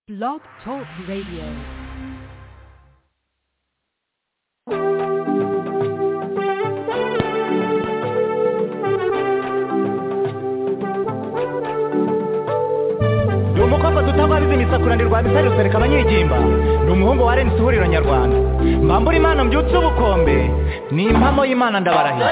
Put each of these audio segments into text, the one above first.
Blog Talk Radio. ni umukobwa dutabariza imisakurane rwa misari rusereka abanyigimba ni umuhungu wa renisi ihuriro nyarwanda mbambura imana mbyutse ubukombe ni impamo y'imana ndabarahira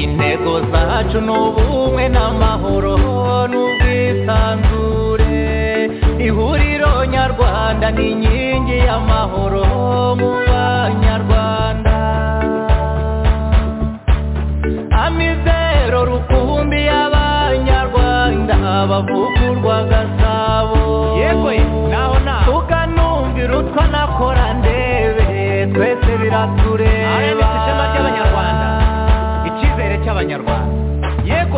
intego zacu ni ubumwe n'amahoro n'ubwisanzure ihuriro nyarwanda ni inkingi y'amahoro mu banyarwanda amizero rukumbi y'abanyarwanda bavugurwa gasabo yego naho naho tukanumvira utwa nakora ndebe twese biratureba RMS ishema ry'Abanyarwanda. icyizere cy'abanyarwanda yego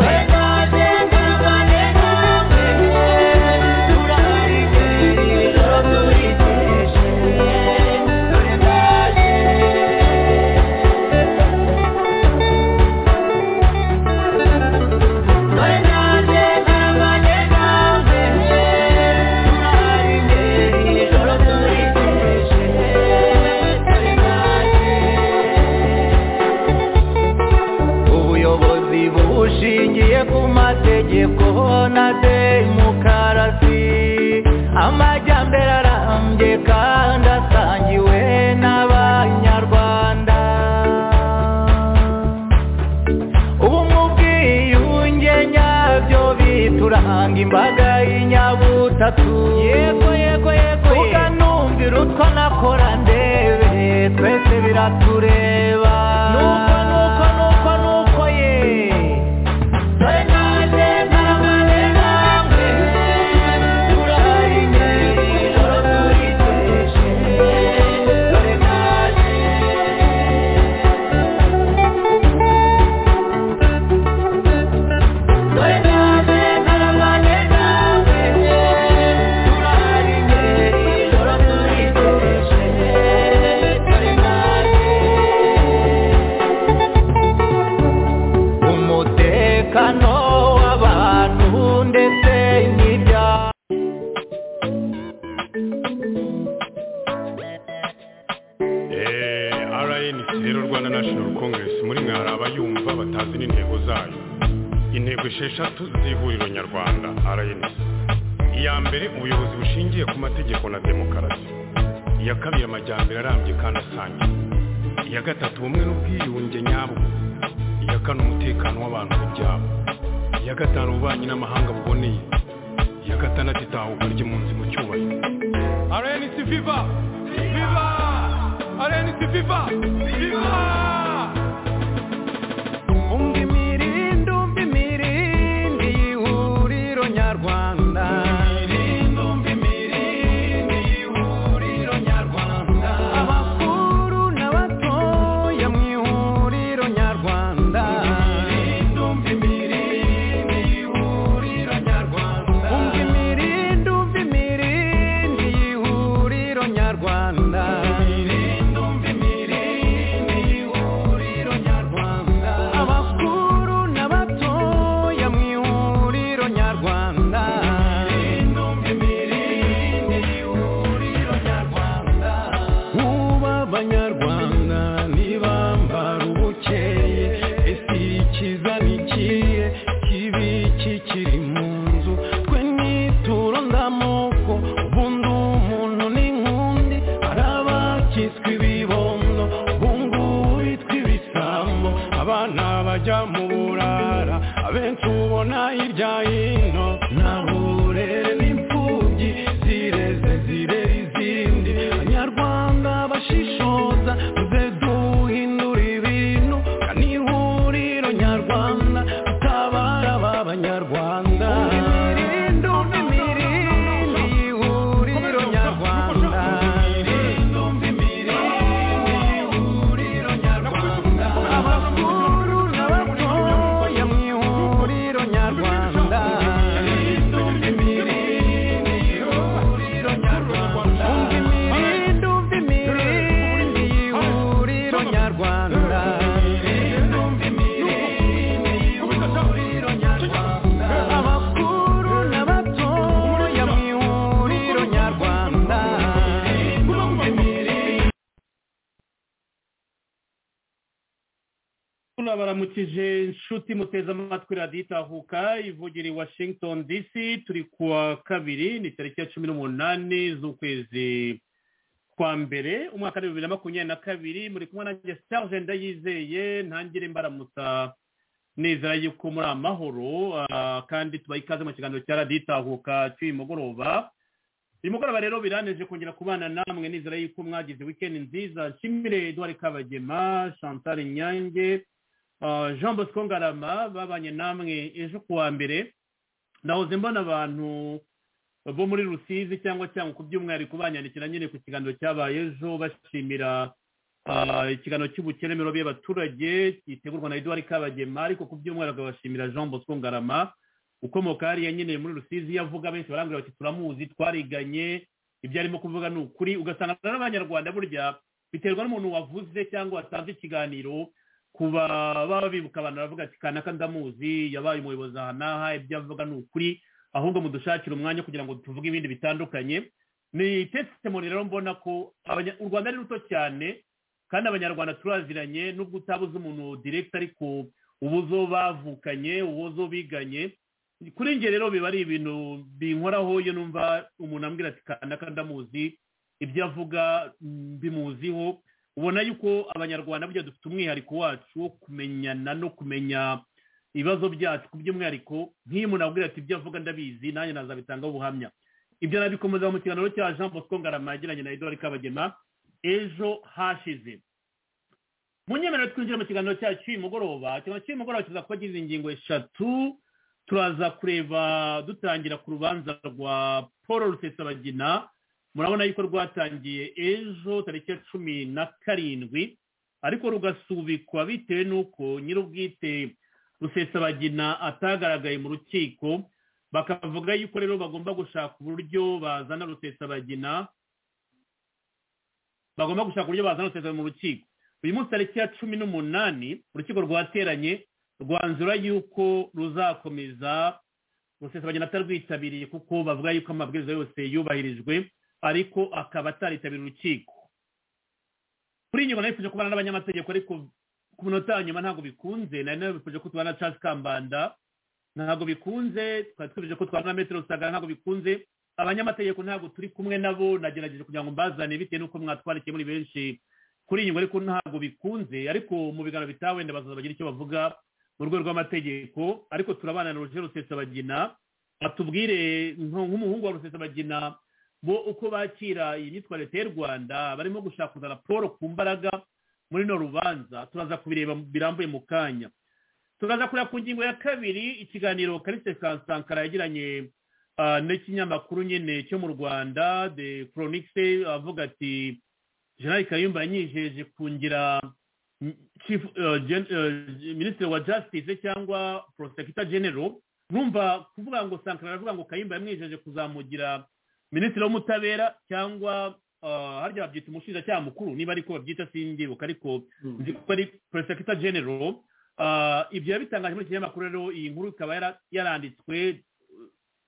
ubuyobozi bushingiye ku mategeko na demokarasi amajyambere arambye kandi asangiwe n'abanyarwanda ubumwe ubwiyunge nyabyo bituranga imbaga y'inyabutatu yego yego yego ukanumvira utwo nakora ndebe twese biratureba nuko nuko nuko nuko ye umutekano w'abantu ndetse n'ibyabo rnc rero rwanda national congress muri mwe hari abayumva batazi n'intego zayo intego esheshatu z'ihuriro nyarwanda rnc iya mbere ubuyobozi bushingiye ku mategeko na demokarasi iya kabiri amajyambere arambye kandi asangiye iya gatatu ubumwe n'ubwiyunge nyabwo iya kane umutekano w'abantu n'ibyabo iya gatanu ububanyi n'amahanga buboneye iya gatandatu itahuka ry'impunzi mu cyubahiro rnc viva viva rnc viva viva umva imirindi umva imirindi y'ihuriro nyarwanda abakuru n'abatoya mu ihuriro nyarwanda umva imirindi umva imirindi y'ihuriro nyarwanda abakuru n'abatoya mu ihuriro nyarwanda Uba abanyarwanda ntibambara ubukeye ese ikiza ni ikihe kibi kikiri mu nzu twe nituro ndamoko ubundi umuntu ni nk'undi hari abakiswe ibibondo ubungubu bitwa ibisambo abana bajya mu burara abenshi ubona hirya hino nta burere n'imfubyi zireze zirera izindi abanyarwanda bashishoza tuze duhindura ibintu kandi ihuriro nyarwanda utabara aba banyarwanda imirindi umva imirindi ihuriro nyarwanda turabaramukije inshuti muteze amatwi radiyo itahuka ivugira i washington dc turi ku wa kabiri ni tariki ya cumi n'umunani z'ukwezi kwa mbere umwaka wa bibiri na makumyabiri na kabiri muri kumwe nanjye serge ndayizeye ntangire mbaramutsa nizera yuko muri amahoro kandi tubaha ikaze mu kiganiro cya radiyo itahuka cy'uyu mugoroba uyu mugoroba rero biraneje kongera kubana namwe nizera yuko mwagize wikendi nziza nshimire eduard kabagema chantal nyange jean bosco ngarama babanye namwe ejo ku wa mbere nahoze mbona abantu bo muri rusizi cyangwa cyangwa ku by'umwihariko banyandikira nyine ku kiganiro cyabaye ejo bashimira ikiganiro cy'ubukeremero by'abaturage gitegurwa na eduard kabagema ariko ku by'umwihariko bashimira jean bosco ngarama ukomoka hariya nyine muri rusizi yavuga benshi barambwira bati turamuzi twariganye ibyo arimo kuvuga ni ukuri ugasanga n'abanyarwanda burya biterwa n'umuntu wavuze cyangwa watanze ikiganiro kuba baba bibuka abantu baravuga ati kanaka ndamuzi yabaye umuyobozi aha n'aha ibyo avuga ni ukuri ahubwo mudushakire umwanya kugira ngo tuvuge ibindi bitandukanye ni testimoni rero mbona ko u rwanda ari ruto cyane kandi abanyarwanda turaziranye n'ubwo utabuze umuntu direkita ariko ubuzo bavukanye ubuzo biganye kuri njye rero biba ari ibintu binkoraho iyo numva umuntu ambwira ati kanaka ndamuzi ibyo avuga bimuziho ubona yuko abanyarwanda burya dufite umwihariko wacu wo kumenyana no kumenya ibibazo byacu ku by'umwihariko nk'iyo umuntu abwira ati ibyo avuga ndabizi nanjye nazabitangaho ubuhamya ibyo nabikomeza mu kiganiro cya jean bosco ngarama yagiranye na eduard kabagema ejo hashize mu nyemerere twinjira mu kiganiro cyacu cy'uyu mugoroba ikiganiro cy'uyu mugoroba kiza kuba gize ingingo eshatu turaza kureba dutangira ku rubanza rwa paul rusesabagina murabona yuko rwatangiye ejo tariki ya cumi na karindwi ariko rugasubikwa bitewe n'uko nyir'ubwite rusesabagina atagaragaye mu rukiko bakavuga yuko rero bagomba gushaka uburyo bazana rusesabagina bagomba gushaka uburyo bazana rusesabagina mu rukiko uyu munsi tariki ya cumi n'umunani urukiko rwateranye rwanzura yuko ruzakomeza rusesabagina atarwitabiriye kuko bavuga yuko amabwiriza yose yubahirijwe ariko akaba ataritabira urukiko kuri nyuma nifuje kubana n'abanyamategeko ariko ku minota ya nyuma ntabwo bikunze nari nabifuje ko tubana na charles kambanda ntabwo bikunze twari twifuje ko tubana na metero rusagara ntabwo bikunze abanyamategeko ntabwo turi kumwe nabo nagerageje kugira ngo mbazane bitewe n'uko mwatwarikiye muri benshi kuri iyi ngingo ariko ntabwo bikunze ariko mu biganiro bitaha wenda bazaza bagira icyo bavuga mu rwego rw'amategeko ariko turabana na roger rusesabagina atubwire nk'umuhungu wa rusesabagina bo uko bakira iyi myitwarire y'u rwanda barimo gushaka kuzana paul ku mbaraga muri no rubanza turaza kubireba birambuye mu kanya turaza kureba ku ngingo ya kabiri ikiganiro karise sankara yagiranye n'ikinyamakuru nyine cyo mu rwanda de chronike avuga ati jean kayumba yanyijeje kungira minisitiri wa justice cyangwa prosecutor general numva kuvuga ngo sankara aravuga ngo kayimba yamwijeje kuzamugira minisitiri w'umutabera cyangwa harya babyita umushinjacyaha mukuru niba ariko babyita simbibuka ariko nzi ko ari prosecutor general ibyo yabitangaje muri iki kinyamakuru rero iyi nkuru ikaba yaranditswe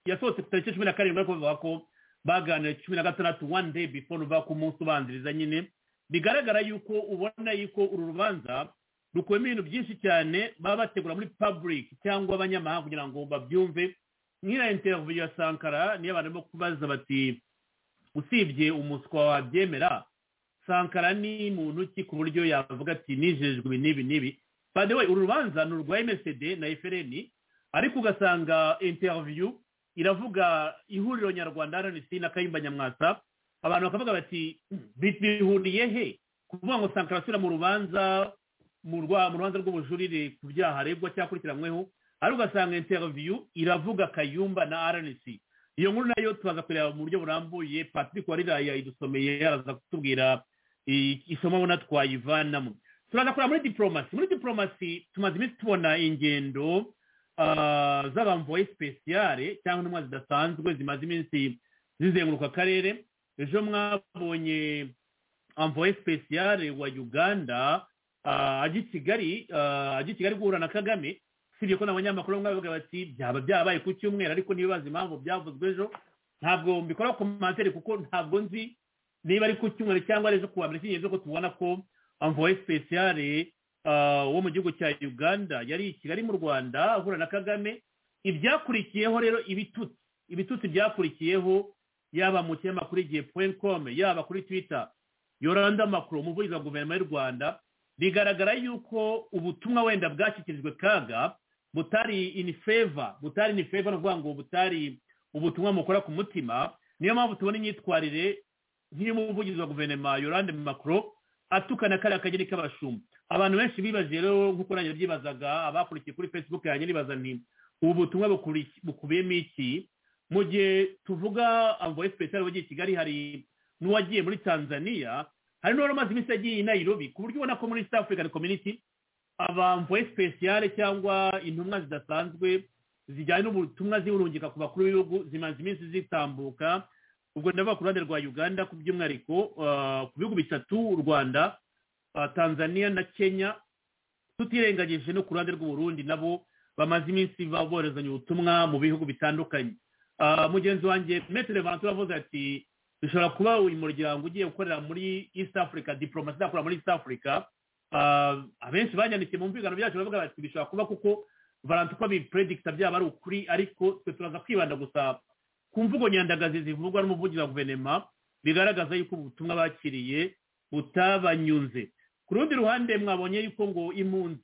yasohotse ku tariki cumi na karindwi ariko bavuga ko baganira cumi na gatandatu one day before uva ku munsi ubanziriza nyine bigaragara yuko ubona yuko uru rubanza rukubiyemo ibintu byinshi cyane baba bategura muri public cyangwa abanyamahanga kugira ngo babyumve nk'iyo interaviyo ya sankara niyo abantu barimo kubaza bati usibye umuswa wabyemera sankara ni muntu ki ku buryo yavuga ati nijejwe ibi n'ibi n'ibi bade we uru rubanza ni urwa msd na frn ariko ugasanga interaviyo iravuga ihuriro nyarwanda rnc na kayimba nyamwasa abantu bakavuga bati bihuriye he kuvuga ngo sankara asubira mu rubanza mu rubanza rw'ubujurire ku byaha aregwa cyangwa akurikiranyweho ariko ugasanga interiviyu iravuga kayumba na rnc iyo nkuru nayo tubaza kureba mu buryo burambuye patrick wariraya idusomeye araza kutubwira isomo abona twayivanamo turaza kureba muri diporomasi muri diporomasi tumaze iminsi tubona ingendo z'abamvoye sipesiyare cyangwa intumwa zidasanzwe zimaze iminsi zizenguruka akarere ejo mwabonye amvoye sipesiyare wa uganda ajya i kigali ajya i kigali guhura na kagame usibye ko n'abanyamakuru bavuga bati byaba byabaye ku cyumweru ariko ntibibaze impamvu byavuzwe ejo ntabwo mbikora komantere kuko ntabwo nzi niba ari ku cyumweru cyangwa ari ejo ku wa mbere ikigenzo ko tubona ko amvoye sipesiyare ah, wo mu gihugu cya uganda yari i kigali mu rwanda ahura na kagame ibyakurikiyeho rero ibitutsi ibitutsi byakurikiyeho yaba mu kinyamakuru igihe point com yaba kuri twitter yoranda makuru umuvugizi wa guverinoma y'u rwanda bigaragara yuko ubutumwa wenda bwashyikirijwe kaga butari in favor butari in favor ni ukuvuga ngo butari ubutumwa mukora ku mutima niyo mpamvu tubona imyitwarire nk'iy'umuvugizi wa guverinoma yorande makuru atukana kariya kageni k'abashumba abantu benshi bibaje rero nk'uko nanjye byibazaga abakurikiye kuri facebook yanjye nibaza nti ubu butumwa bukuri- bukubiyemo iki mu gihe tuvuga amvoye special wagiye i kigali hari n'uwagiye muri tanzania hari n'uwari umaze iminsi agiye i nairobi ku buryo ubona ko muri east african community abamvoye speciale cyangwa intumwa zidasanzwe zijyanye n'ubutumwa zirungika ku bakuru b'ibihugu zimaze iminsi zitambuka ubwo ndavuga ku ruhande rwa uganda ku by'umwihariko ah, ku bihugu bitatu u rwanda ah, tanzania na kenya tutirengagije no ku ruhande rw'uburundi nabo bamaze iminsi ba- boherezanya ubutumwa mu bihugu bitandukanye Ah, mugenzi wanjye metere vantura avuze ati bishobora kuba uyu muryango ugiye gukorera muri east africa diplomasi izakorera muri east africa Ah, abenshi banyandikiye mu mvugano byacu baravuga bati bishobora kuba kuko valanti uko bipuredikita byaba ari ukuri ariko twe turaza kwibanda gusa ku mvugo nyandagazi zivugwa n'umuvugizi wa guverinoma bigaragaza yuko ubutumwa bakiriye butabanyunze ku rundi ruhande mwabonye yuko ngo impunzi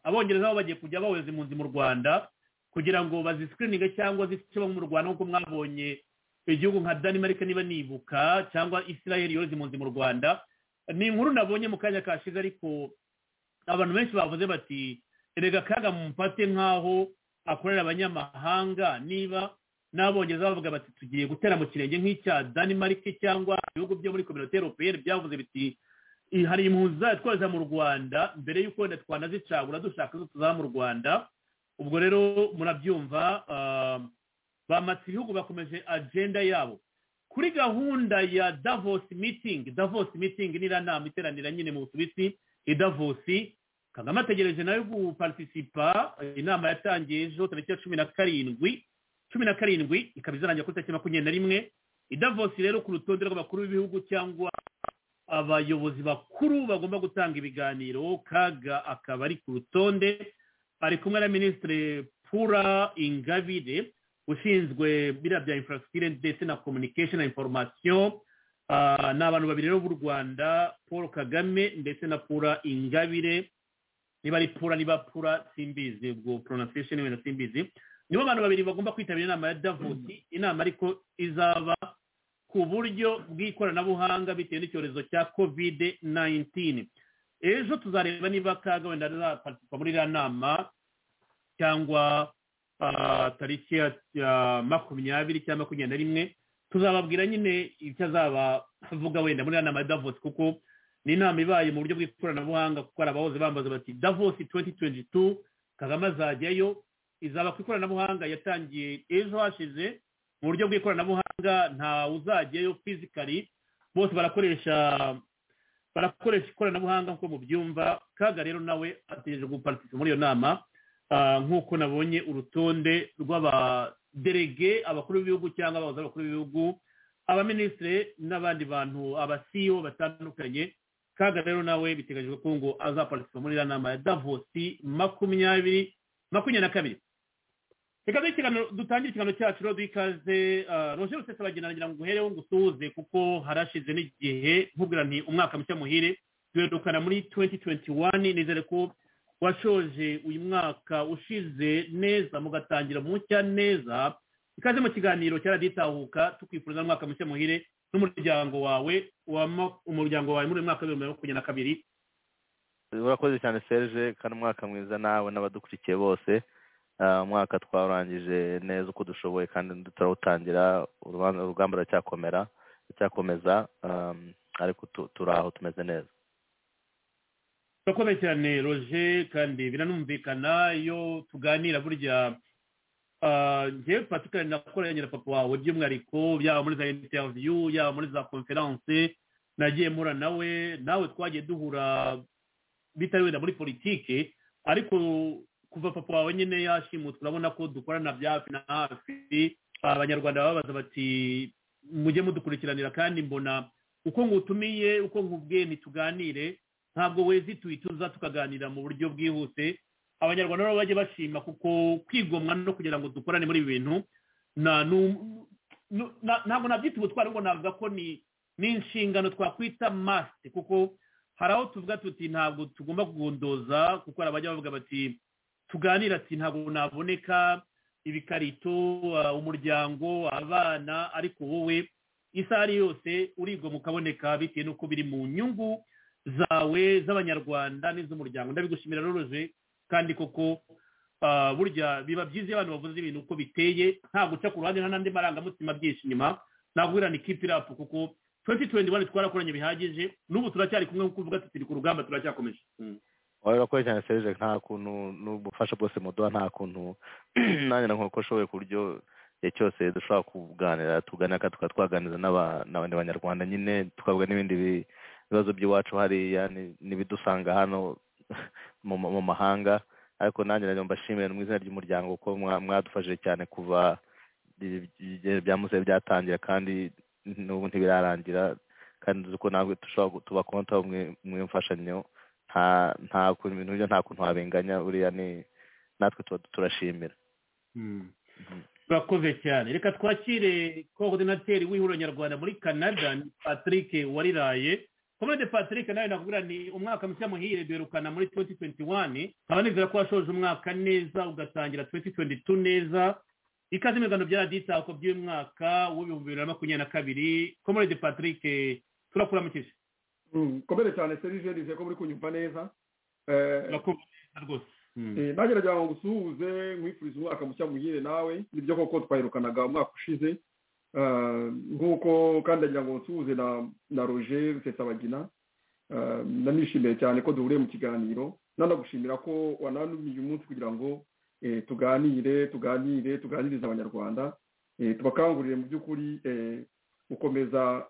abongereza bo bagiye kujya bawohereza impunzi mu rwanda kugira ngo bazisikirininge cyangwa zice mu rwanda nk'uko mwabonye igihugu nka danimarike niba nibuka cyangwa israel yohereza impunzi mu rwanda ni inkuru nabonye mu kanya kashize ariko abantu benshi bavuze bati erega kaga mumfate nk'aho akorera abanyamahanga niba n'abongereza bavuga bati tugiye gutera mu kirenge nk'icya danimarike cyangwa ibihugu byo muri kominote europeyeni byavuze biti "I- hari impunzi zatwohereza mu rwanda mbere y'uko wenda twanazicagura dushaka izo tuzaha mu rwanda ubwo rero murabyumva ah, bamatse ibihugu bakomeje agenda yabo kuri gahunda ya davos meeting davos meeting ni iriya nama iteranira nyine mu busuwisi i davos kagame ategereje nayo gupartisipa inama yatangiye ejo tariki ya cumi na karindwi cumi na karindwi ikaba izarangira kuri tariki makumyabiri na rimwe i davos rero ku rutonde rw'abakuru b'ibihugu cyangwa abayobozi bakuru bagomba gutanga ibiganiro kaga akaba ari ku rutonde ari kumwe na minisitiri pura ingabire ushinzwe biriya bya infrastructure ndetse na communication na information Ah, ni abantu babiri rero b'u rwanda paul kagame ndetse na pura ingabire niba ari pura niba pura simbizi ubwo pronunciation wenda simbizi nibo abantu babiri bagomba kwitabira inama ya davos inama ariko izaba ku buryo bw'ikoranabuhanga bitewe n'icyorezo cya covid 19 ejo tuzareba niba kaga wenda azapartisipa muri iriya nama cyangwa ah, tariki ya ya makumyabiri cyangwa makumyabiri na rimwe tuzababwira nyine icyo azaba avuga wenda muri iriya nama ya davos kuko ni inama ibaye mu buryo bw'ikoranabuhanga kuko hari abahoze bambaza bati davos 2022 kagame azajyayo izaba ku ikoranabuhanga yatangiye ejo hashize mu buryo bw'ikoranabuhanga nta uzajyayo fizikari bose barakoresha barakoresha ikoranabuhanga nk'uko mubyumva kaga rero nawe ategereje gupartisipa muri iyo nama Ah, nk'uko nabonye urutonde rw'abaderege abakuru b'ibihugu cyangwa abayobozi b'abakuru b'ibihugu abaminisitiri n'abandi bantu abasiyo batandukanye kaga rero nawe biteganyijwe ko ngo azapartisipa muri iriya nama ya davosi makumyabiri makumyabiri na kabiri reka duhe ikiganiro- dutangire ikiganiro cyacu rero duhe ikaze ah, roger rusesabagina nagira ngo uhereho ngo usuhuze kuko harashize n'igihe nkubwira nti umwaka mushya muhire duherukana muri 2021 nizere ko washoje uyu mwaka ushize neza mugatangira mushya neza ikaze mu kiganiro cyaraditahuka tukwifuriza umwaka mushya muhire n'umuryango wawe wama- umuryango wawe muri uyu mwaka w'ibihumbi bibiri na makumyabiri na kabiri urakoze cyane serge kandi umwaka mwiza nawe n'abadukurikiye bose Ah, umwaka twawurangije neza uko dushoboye kandi turawutangira urubanza- urugamba ruracyakomera ruracyakomeza um, ariko tu- turi aho tumeze neza turakomeye cyane roje kandi biranumvikana iyo tuganira burya ah, njyewe patikari nakoranye na papa wawe by'umwihariko yaba muri za interiviyu yaba muri za konferanse nagiye mpura nawe nawe twagiye duhura bitari wenda muri politike ariko kuva papa wawe nyine yashimutse urabona ko dukorana bya hafi na hafi abanyarwanda babaza bati mujye mudukurikiranira kandi mbona uko ngutumiye uko nkubwiye ntituganire ntabwo wezituye tuza tukaganira mu buryo bwihuse abanyarwanda nabo bajye bashima kuko kwigomwa no kugira ngo dukorane muri ibi bintu nta nu- nu- na- ntabwo nabyita ubutwari ngo navuga ko ni ni inshingano twakwita masite kuko hari aho tuvuga tuti ntabwo tugomba kugondoza kuko hari abajya bavuga bati tuganira ati ntabwo naboneka ibikarito ah, umuryango abana ariko wowe isaha ari yose urigoma ukaboneka bitewe n'uko biri mu nyungu zawe z'abanyarwanda n'iz'umuryango ndabigushimira roroje kandi koko ah, burya biba byiza iyo abantu bavuze ibintu uko biteye nta guca ku ruhande nta n'andi marangamutima byinshi inyuma naguhira ni kipi rapu kuko 2021 twarakoranye bihagije n'ubu turacyari kumwe nk'uko uvuga tutiri ku rugamba turacyakomeje wowe urakoze cyane serije nta kuntu n'ubufasha bwose muduha nta kuntu nanjye nakora uko ashoboye ku buryo igihe cyose dushobora kuganira tuganira tukaba twaganiriza n'aba- n'abandi banyarwanda nyine tukavuga n'ibindi bi- bibazo by'iwacu hariya ni- n'ibidusanga hano mu ma- mu mahanga ariko nanjye nagira ngo mbashimire mu izina ry'umuryango kuko mwa- mwadufashije cyane kuva ibi- ibi- bya musore byatangira kandi n'ubu ntibirarangira kandi uzi ko natwe dushobora gu- tubakonta mu- mu imfashanyo nta nta kuntu ibintu byo nta kuntu wabenganya buriya ni natwe tuba turashimira turakoze cyane reka twakire koordinateri w'ihuriro nyarwanda muri canada ni patrick wariraye komode patrick nawe nakubwira ni umwaka mushya muhire birukana muri 2021 nkaba nizera ko washoje umwaka neza ugatangira 2022 neza ikaze imigano bya raditako by'uyu mwaka w'ibihumbi bibiri na makumyabiri na kabiri komode patrick turakuramukije komere cyane serije nizeye ko muri kunyumva neza Eh, turakumva neza rwose Mm. Eh, nagerageje ngo ngusuhuze nkwifuriza umwaka mushya muhire nawe nibyo koko twahirukanaga umwaka ushize Eh, nk'uko kandi ndagira ngo nsuhuze na na roger rusesabagina Eh, nanishimiye cyane ko duhuriye mu kiganiro nanagushimira ko wananumiye umunsi kugira ngo eh, tuganire tuganire tuganirize abanyarwanda Eh, tubakangurire mu by'ukuri eh, gukomeza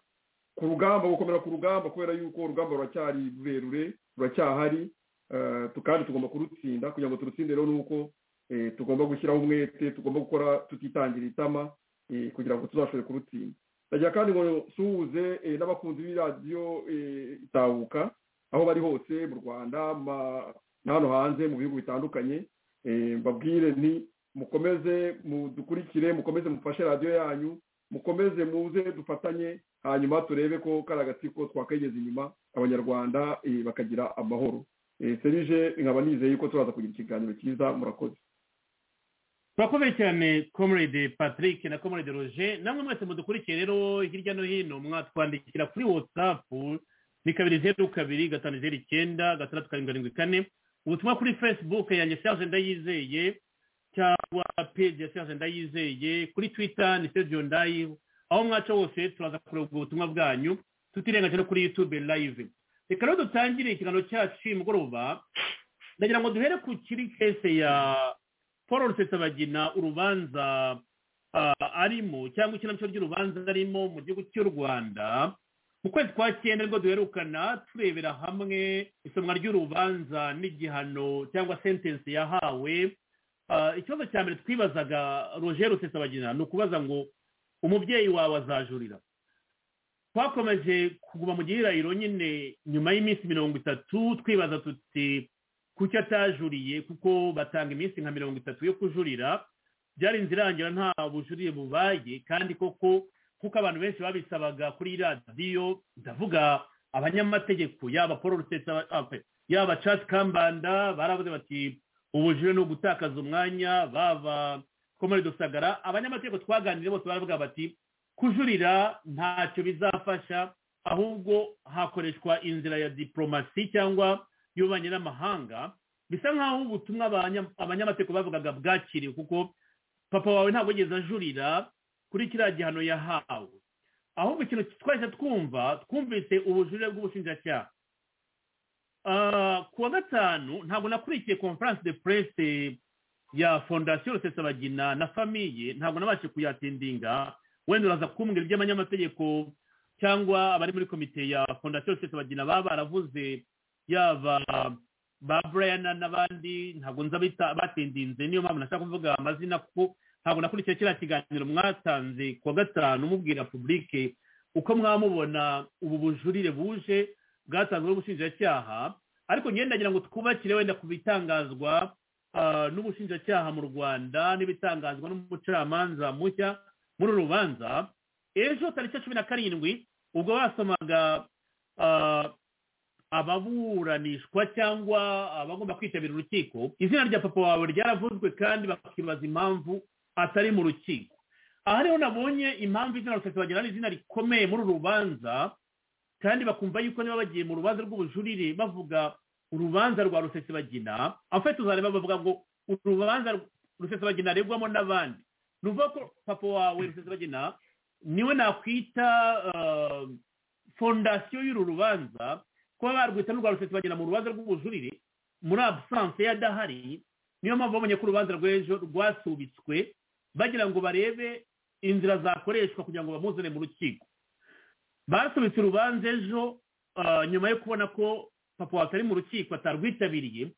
ku rugamba gukomera ku rugamba kubera yuko urugamba ruracyari rurerure ruracyahari Eh, tu- kandi tugomba kurutsinda kugira ngo turutsinde rero ni uko eh, tugomba gushyiraho umwete tugomba gukora tutitangira itama eh, kugira ngo tuzashobore kurutsinda ndagira kandi ngo suhuze eh, n'abakunzi b'iradiyo eh, itahuka aho bari hose mu rwanda ma- na hano hanze mu bihugu bitandukanye eh, mbabwire nti mukomeze mudukurikire mukomeze mufashe radiyo yanyu mukomeze muze dufatanye hanyuma turebe ko kari agatsiko twakegeza inyuma abanyarwanda eh, bakagira amahoro Eh, serije nkaba nizeye yuko turaza kugira ikiganiro cyiza murakoze turakomeye cyane comrade patrick na comrade roger namwe mwese mudukurikiye rero hirya no hino mwatwandikira kuri watsapu ni kabiri zeru kabiri gatanu zeru icyenda gatandatu karindwi karindwi kane ubutumwa kuri facebook yanjye serge ndayizeye cyangwa page ya serge ndayizeye kuri twitter ni serge ndayi aho mwaca hose turaza kureba ubwo butumwa bwanyu tutirengagije no kuri youtube live reka rero dutangire ikiganiro cyacu uyu mugoroba ndagira ngo duhere ku kiri kese ya paul rusesabagina urubanza ah, arimo cyangwa ikinamico ry'urubanza arimo mu gihugu cy'u rwanda mu kwezi kwa cyenda nibwo duherukana turebera hamwe isomwa ry'urubanza n'igihano cyangwa sentensi yahawe Ah, ikibazo cya mbere twibazaga roger rusesabagina ni ukubaza ngo umubyeyi wawe azajurira twakomeje kuguma mu gihirahiro nyine nyuma y'iminsi mirongo itatu twibaza tuti kuki atajuriye kuko batanga iminsi nka mirongo itatu yo kujurira byarinze irangira nta bujurire bubaye kandi koko kuko abantu benshi babisabaga kuri radiyo ndavuga abanyamategeko yaba paul rusesa yaba chat kambanda baravuze bati ubujurire ni ugutakaza umwanya baba komari dusagara abanyamategeko twaganiriye bose baravuga bati kujurira ntacyo bizafasha ahubwo hakoreshwa inzira ya diporomasi cyangwa y'ububanyi n'amahanga bisa nk'aho ubutumwa abanya- abanyamategeko bavugaga bwakiriwe kuko papa wawe ntabwo yigeze ajurira kuri kiriya gihano yahawe ahubwo ikintu twahise twumva twumvise ubujurire bw'ubushinjacyaha Ah, ku wa gatanu ntabwo nakurikiye conference de presse ya fondasiyo rusesabagina na famiye ntabwo nabashe kuyatindinga wenda uraza kumbwira iby'abanyamategeko cyangwa abari muri komite ya fondasiyo rusesabagina baba baravuze yaba ba brian n'abandi ntabwo nza bita- batindinze niyo mpamvu nashaka kuvuga amazina kuko ntabwo nakurikiye kiriya kiganiro mwatanze ku wa gatanu mubwira publike uko mwamubona ubu bujurire buje bwatanzwe n'ubushinjacyaha ariko ngenda nagira ngo twubakire wenda ku bitangazwa ah, n'ubushinjacyaha mu rwanda n'ibitangazwa n'umucamanza mushya muri uru rubanza ejo tariki ya cumi na karindwi ubwo basomaga ah, ababuranishwa cyangwa abagomba kwitabira urukiko izina rya papa wawe ryaravuzwe kandi bakibaza impamvu atari mu rukiko aha rero nabonye impamvu izina rusesa bagira ari izina rikomeye muri uru rubanza kandi bakumva yuko niba bagiye mu rubanza rw'ubujurire bavuga urubanza rwa rusesabagina afite tuzareba bavuga ngo urubanza rusesabagina aregwamo n'abandi ni ukuvuga ko papa wawe rusesabagina niwe nakwita ah, fondasiyo y'uru rubanza kuba barwita n'urwa rusesabagina mu rubanza rw'ubujurire muri abusanse yadahari niyo mpamvu babonye ko urubanza rw'ejo rwasubitswe bagira ngo barebe inzira zakoreshwa kugira ngo bamuzane mu rukiko basubitse urubanza ejo ah, nyuma yo kubona ko papa wacu ari mu rukiko atarwitabiriye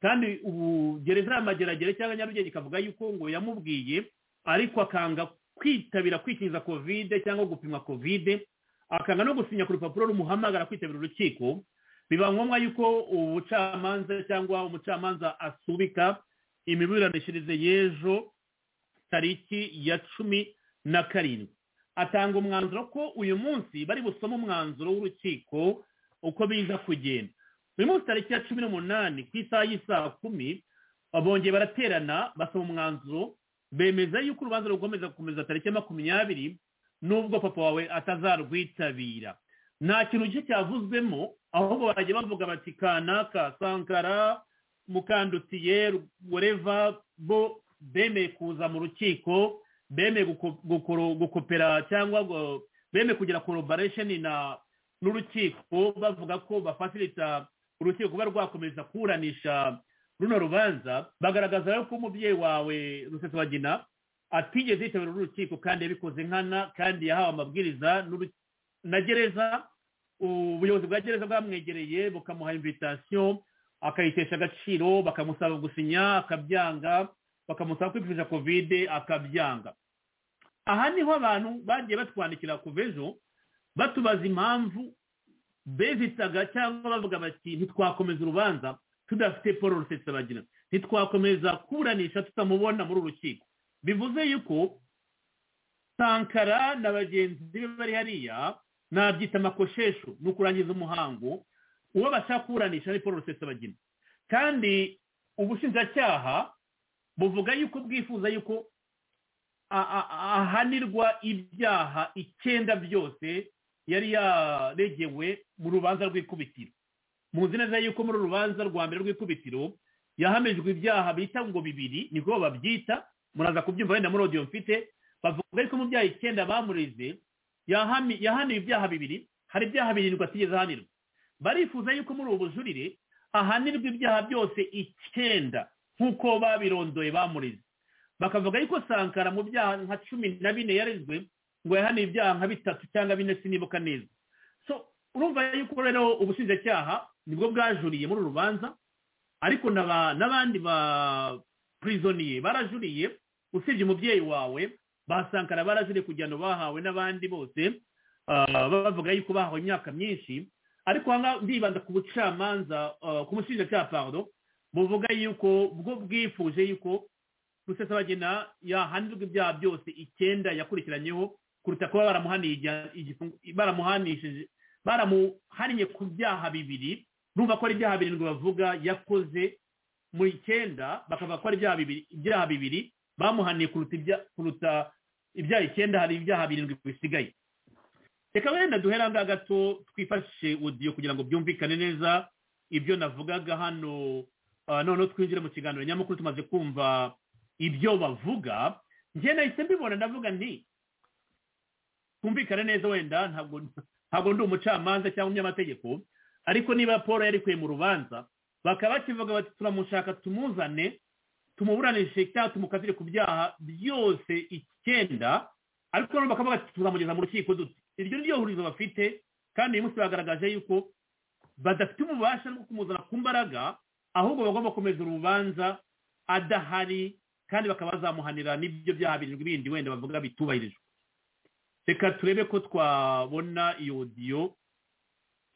kandi ubu gereza y'amageragere cyangwa nyarugenge ikavuga yuko ngo yamubwiye ariko akanga kwitabira kwikingiza kovide cyangwa gupimwa kovide akanga no gusinya ku rupapuro rumuhamagara kwitabira urukiko biba ngombwa yuko ubucamanza cyangwa umucamanza asubika imiburanishirize y'ejo tariki ya cumi na karindwi atanga umwanzuro ko uyu munsi bari busome umwanzuro w'urukiko uko biza kugenda uyu munsi tariki ya cumi n'umunani ku isaha y'isaha kumi bongeye baraterana basoma umwanzuro bemeza yuko urubanza rukomeza gukomeza tariki ya makumyabiri n'ubwo papa wawe atazarwitabira nta kintu gike cyavuzwemo ahubwo barajya bavuga bati kanaka sankara mukandutiye wereva bo bemeye kuza mu rukiko bemeye guko- gukoro- gukopera cyangwa ngo- bemeye kugira collaboration na n'urukiko bavuga ko bafasilita urukiko kuba rwakomeza kuburanisha runo rubanza bagaragaza rero ko umubyeyi wawe rusesabagina atigeze yitabira uru rukiko kandi yabikoze nkana kandi yahawe amabwiriza n'uru- na gereza ubuyobozi bwa gereza bwamwegereye bukamuha invitasiyo akayitesha agaciro bakamusaba gusinya akabyanga bakamusaba kwipimisha kovide akabyanga aha niho abantu bagiye batwandikira kuva ejo batubaza impamvu bezitaga cyangwa bavuga bati ntitwakomeza urubanza tudafite paul rusesabagina ntitwakomeza kuburanisha tutamubona muri uru rukiko bivuze yuko sankara na bagenzi be bari hariya nabyita amakoshesho ni ukurangiza umuhango uwo bashaka kuburanisha ni paul rusesabagina kandi ubushinjacyaha buvuga yuko bwifuza yuko a- a- a- ahanirwa ibyaha icyenda byose yari yaregewe mu rubanza rw'ikubitiro muzi neza yuko muri uru rubanza rwa mbere rw'ikubitiro yahamijwe ibyaha bita ngo bibiri niko babyita muraza kubyumva wenda muri audio mfite bavuga yuko mu byaha icyenda bamurize yahami- yahaniwe ibyaha bibiri hari ibyaha birindwi atigeze ahanirwa barifuza yuko muri ubu bujurire ahanirwa ibyaha byose icyenda nk'uko babirondoye bamurize bakavuga yuko sankara mu byaha nka cumi na bine yarezwe ngo yahane ibyaha nka bitatu cyangwa bine sinibuka neza so urumva yuko rero ubushinjacyaha nibwo bwajuriye muri uru rubanza ariko n'aba- n'abandi ba prisoniye barajuriye usibye umubyeyi wawe ba sankara barajuriye kugira ngo bahawe n'abandi bose ah, bavuga yuko bahawe imyaka myinshi ariko aha ngaha ndibanda ku bucamanza ah, ku mushinjacyaha pardon buvuga yuko bwo bwifuje yuko rusesabagina yahanirwa ibyaha byose icyenda yakurikiranyeho kuruta kuba baramuhaniye igiha- igifungo- baramuhanishije baramuhannye ku byaha bibiri numva ko ari ibyaha birindwi bavuga yakoze mu icyenda bakavuga ko ari ibyaha bibiri ibyaha bibiri bamuhaniye kuruta ibya- kuruta ibyaha icyenda hari ibyaha birindwi bisigaye reka wenda duhere aha ngaha gato twifashishe odiyo kugira ngo byumvikane neza ibyo navugaga hano Ah, noneho twinjire mu kiganiro nyamukuru tumaze kumva ibyo bavuga njye nahise mbibona ndavuga nti twumvikane neza wenda ntabwo ntabwo ndi umucamanza cyangwa umunyamategeko ariko niba paul yarikuye mu rubanza bakaba bakivuga bati turamushaka tumuzane tumuburanishe cyangwa tumukatire ku byaha byose icyenda ariko noneho bakavuga bati tuzamugeza mu rukiko dute iryo ni ryo hurizo bafite kandi uyu munsi bagaragaje yuko badafite ububasha bwo kumuzana ku mbaraga ahubwo bagomba gukomeza urubanza adahari kandi bakaba bazamuhanira n'ibyo byaha birindwi bindi wenda bavuga bitubahirijwe reka turebe ko twabona iyo odiyo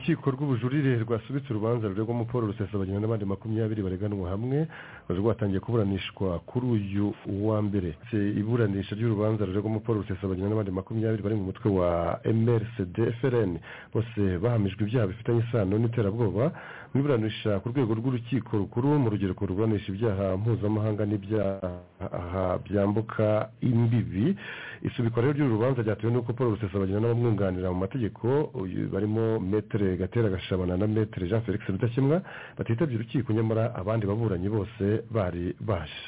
urukiko rw'ubujurire rwasubitse urubanza ruregwamo paul rusesabagina n'abandi makumyabiri bareganwa hamwe bari rwatangiye kuburanishwa kuri uyu wa mbere Se iburanisha ry'urubanza ruregwamo paul rusesabagina n'abandi makumyabiri bari mu mutwe wa mrcd frn bose bahamijwe ibyaha bifitanye isano n'iterabwoba mu iburanisha ku rwego rw'urukiko rukuru mu rugereko ruburanisha ibyaha mpuzamahanga n'ibyaha byambuka imbibi isubikwa rero ry'uru rubanza ryatewe n'uko paul rusesabagina n'abamwunganira mu mategeko uyu barimo metere gatera gashabana na metere jean felix rudakemwa batitabye urukiko nyamara abandi baburanyi bose bari baje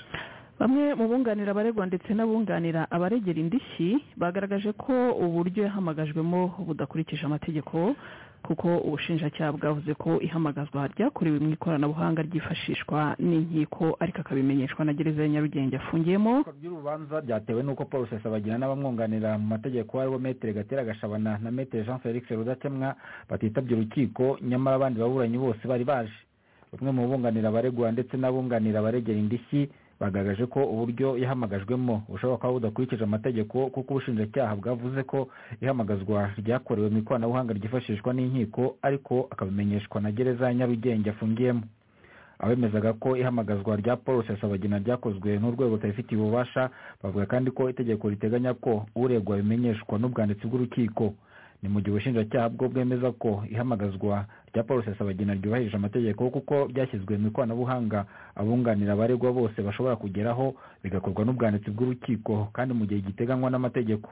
bamwe mu bunganira abaregwa ndetse n'abunganira abaregera indishyi bagaragaje ko uburyo yahamagajwemo budakurikije amategeko kuko ubushinjacyaha bwavuze ko ihamagazwa ryakorewe mu ikoranabuhanga ryifashishwa n'inkiko ariko akabimenyeshwa na gereza ya nyarugenge afungiyemo Itegeko ry'urubanza ryatewe n'uko paul rusesabagina n'abamwunganira mu mategeko aribo metere gatera gashabana na metere jean felix rudakemwa batitabye urukiko nyamara abandi baburanyi bose bari baje bamwe mu bunganira abaregwa ndetse n'abunganira abaregera indishyi bagaragaje ko uburyo yahamagajwemo bushobora kuba budakurikije amategeko kuko ubushinjacyaha bwavuze ko ihamagazwa ryakorewe mu ikoranabuhanga ryifashishwa n'inkiko ariko akabimenyeshwa na gereza ya nyarugenge afungiyemo abemezaga ko ihamagazwa rya paul rusesabagina ryakozwe n'urwego rutabifitiye ububasha bavuga kandi ko itegeko riteganya ko uregwa bimenyeshwa n'ubwanditsi bw'urukiko ni mu gihe ubushinjacyaha bwo bwemeza ko ihamagazwa rya paul rusesabagina ryubahirije amategeko kuko ryashyizwe mu ikoranabuhanga abunganira abaregwa bose bashobora kugeraho bigakorwa n'ubwanditsi bw'urukiko kandi mu gihe giteganywa n'amategeko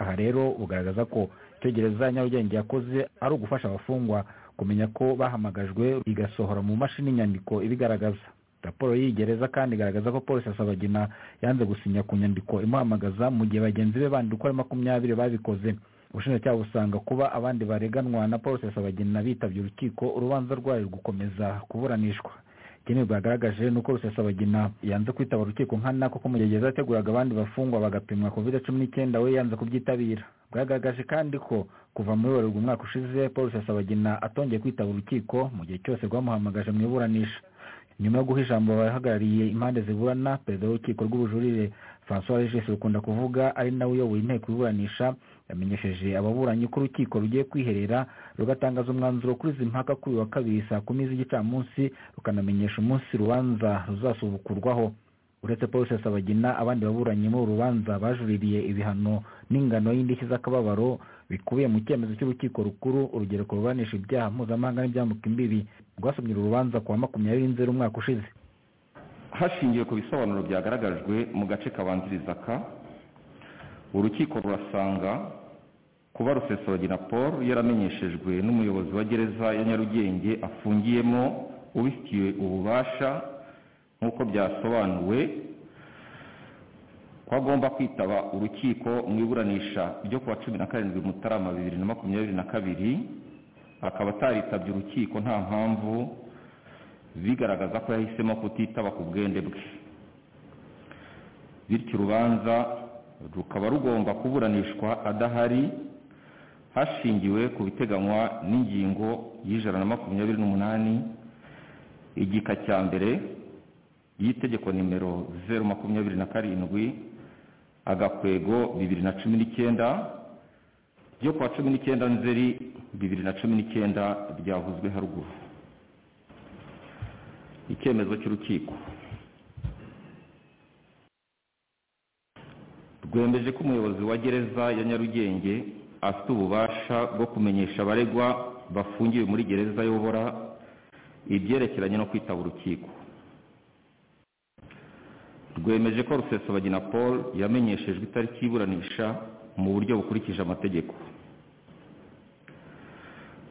aha rero bugaragaza ko icyo gereza ya nyarugenge yakoze ari ugufasha abafungwa kumenya ko bahamagajwe igasohora mu mashini inyandiko ibigaragaza raporo y'iyi gereza kandi igaragaza ko paul rusesabagina yanze gusinya ku nyandiko imuhamagaza mu gihe bagenzi be bandi uko ari makumyabiri babikoze ubushinjacyaha busanga kuba abandi bareganwa na paul rusesabagina bitabye urukiko urubanza rwayo gukomeza kuburanishwa ikindi rwagaragaje ni uko rusesabagina yanze kwitaba urukiko nkana kuko mu gihe gereza yateguraga abandi bafungwa bagapimwa kovide cumi n'icyenda we yanze kubyitabira bwagaragaje kandi ko kuva muri werurwe umwaka ushize paul rusesabagina atongeye kwitaba urukiko mu gihe cyose rwamuhamagaje mu iburanisha nyuma yo guha ijambo abahagarariye impande ziburana perezida w'urukiko rw'ubujurire francois regis rukunda kuvuga ari nawe uyoboye inteko iburanisha yamenyesheje ababuranyi ko urukiko rugiye kwiherera rugatangaza umwanzuro kuri izi mpaka kuri uyu wa kabiri saa kumi z'igicamunsi rukanamenyesha umunsi urubanza ruzasubukurwaho uretse paul rusesabagina abandi baburanyi muri uru rubanza bajuririye ibihano n'ingano y'indishyi z'akababaro bikubiye mu cyemezo cy'urukiko rukuru urugereko ruburanisha ibyaha mpuzamahanga n'ibyambuka imbibi rwasomye uru rubanza kuwa makumyabiri nzeri umwaka ushize hashingiwe ku bisobanuro byagaragajwe mu gace kabanziriza ka urukiko rurasanga kuba rusesabagina paul yaramenyeshejwe n'umuyobozi wa gereza ya nyarugenge afungiyemo ubifitiye ububasha nk'uko byasobanuwe ko agomba kwitaba urukiko mu iburanisha ryo kuwa cumi na karindwi mutarama bibiri na makumyabiri na kabiri akaba ataritabye urukiko nta mpamvu bigaragaza ko yahisemo kutitaba ku bwende bwe bityo urubanza rukaba rugomba kuburanishwa adahari hashingiwe ku biteganywa n'ingingo y'ijana na makumyabiri n'umunani igika cya mbere y'itegeko nimero zeru makumyabiri na karindwi agakwego bibiri na cumi n'icyenda ryo kuwa cumi n'icyenda nzeri bibiri na cumi n'icyenda ryavuzwe haruguru icyemezo cy'urukiko rwemeje ko umuyobozi wa gereza ya nyarugenge afite ububasha bwo kumenyesha abaregwa bafungiwe muri gereza ayobora ibyerekeranye no kwitaba urukiko rwemeje ko rusesabagina paul yamenyeshejwe itariki y'iburanisha mu buryo bukurikije amategeko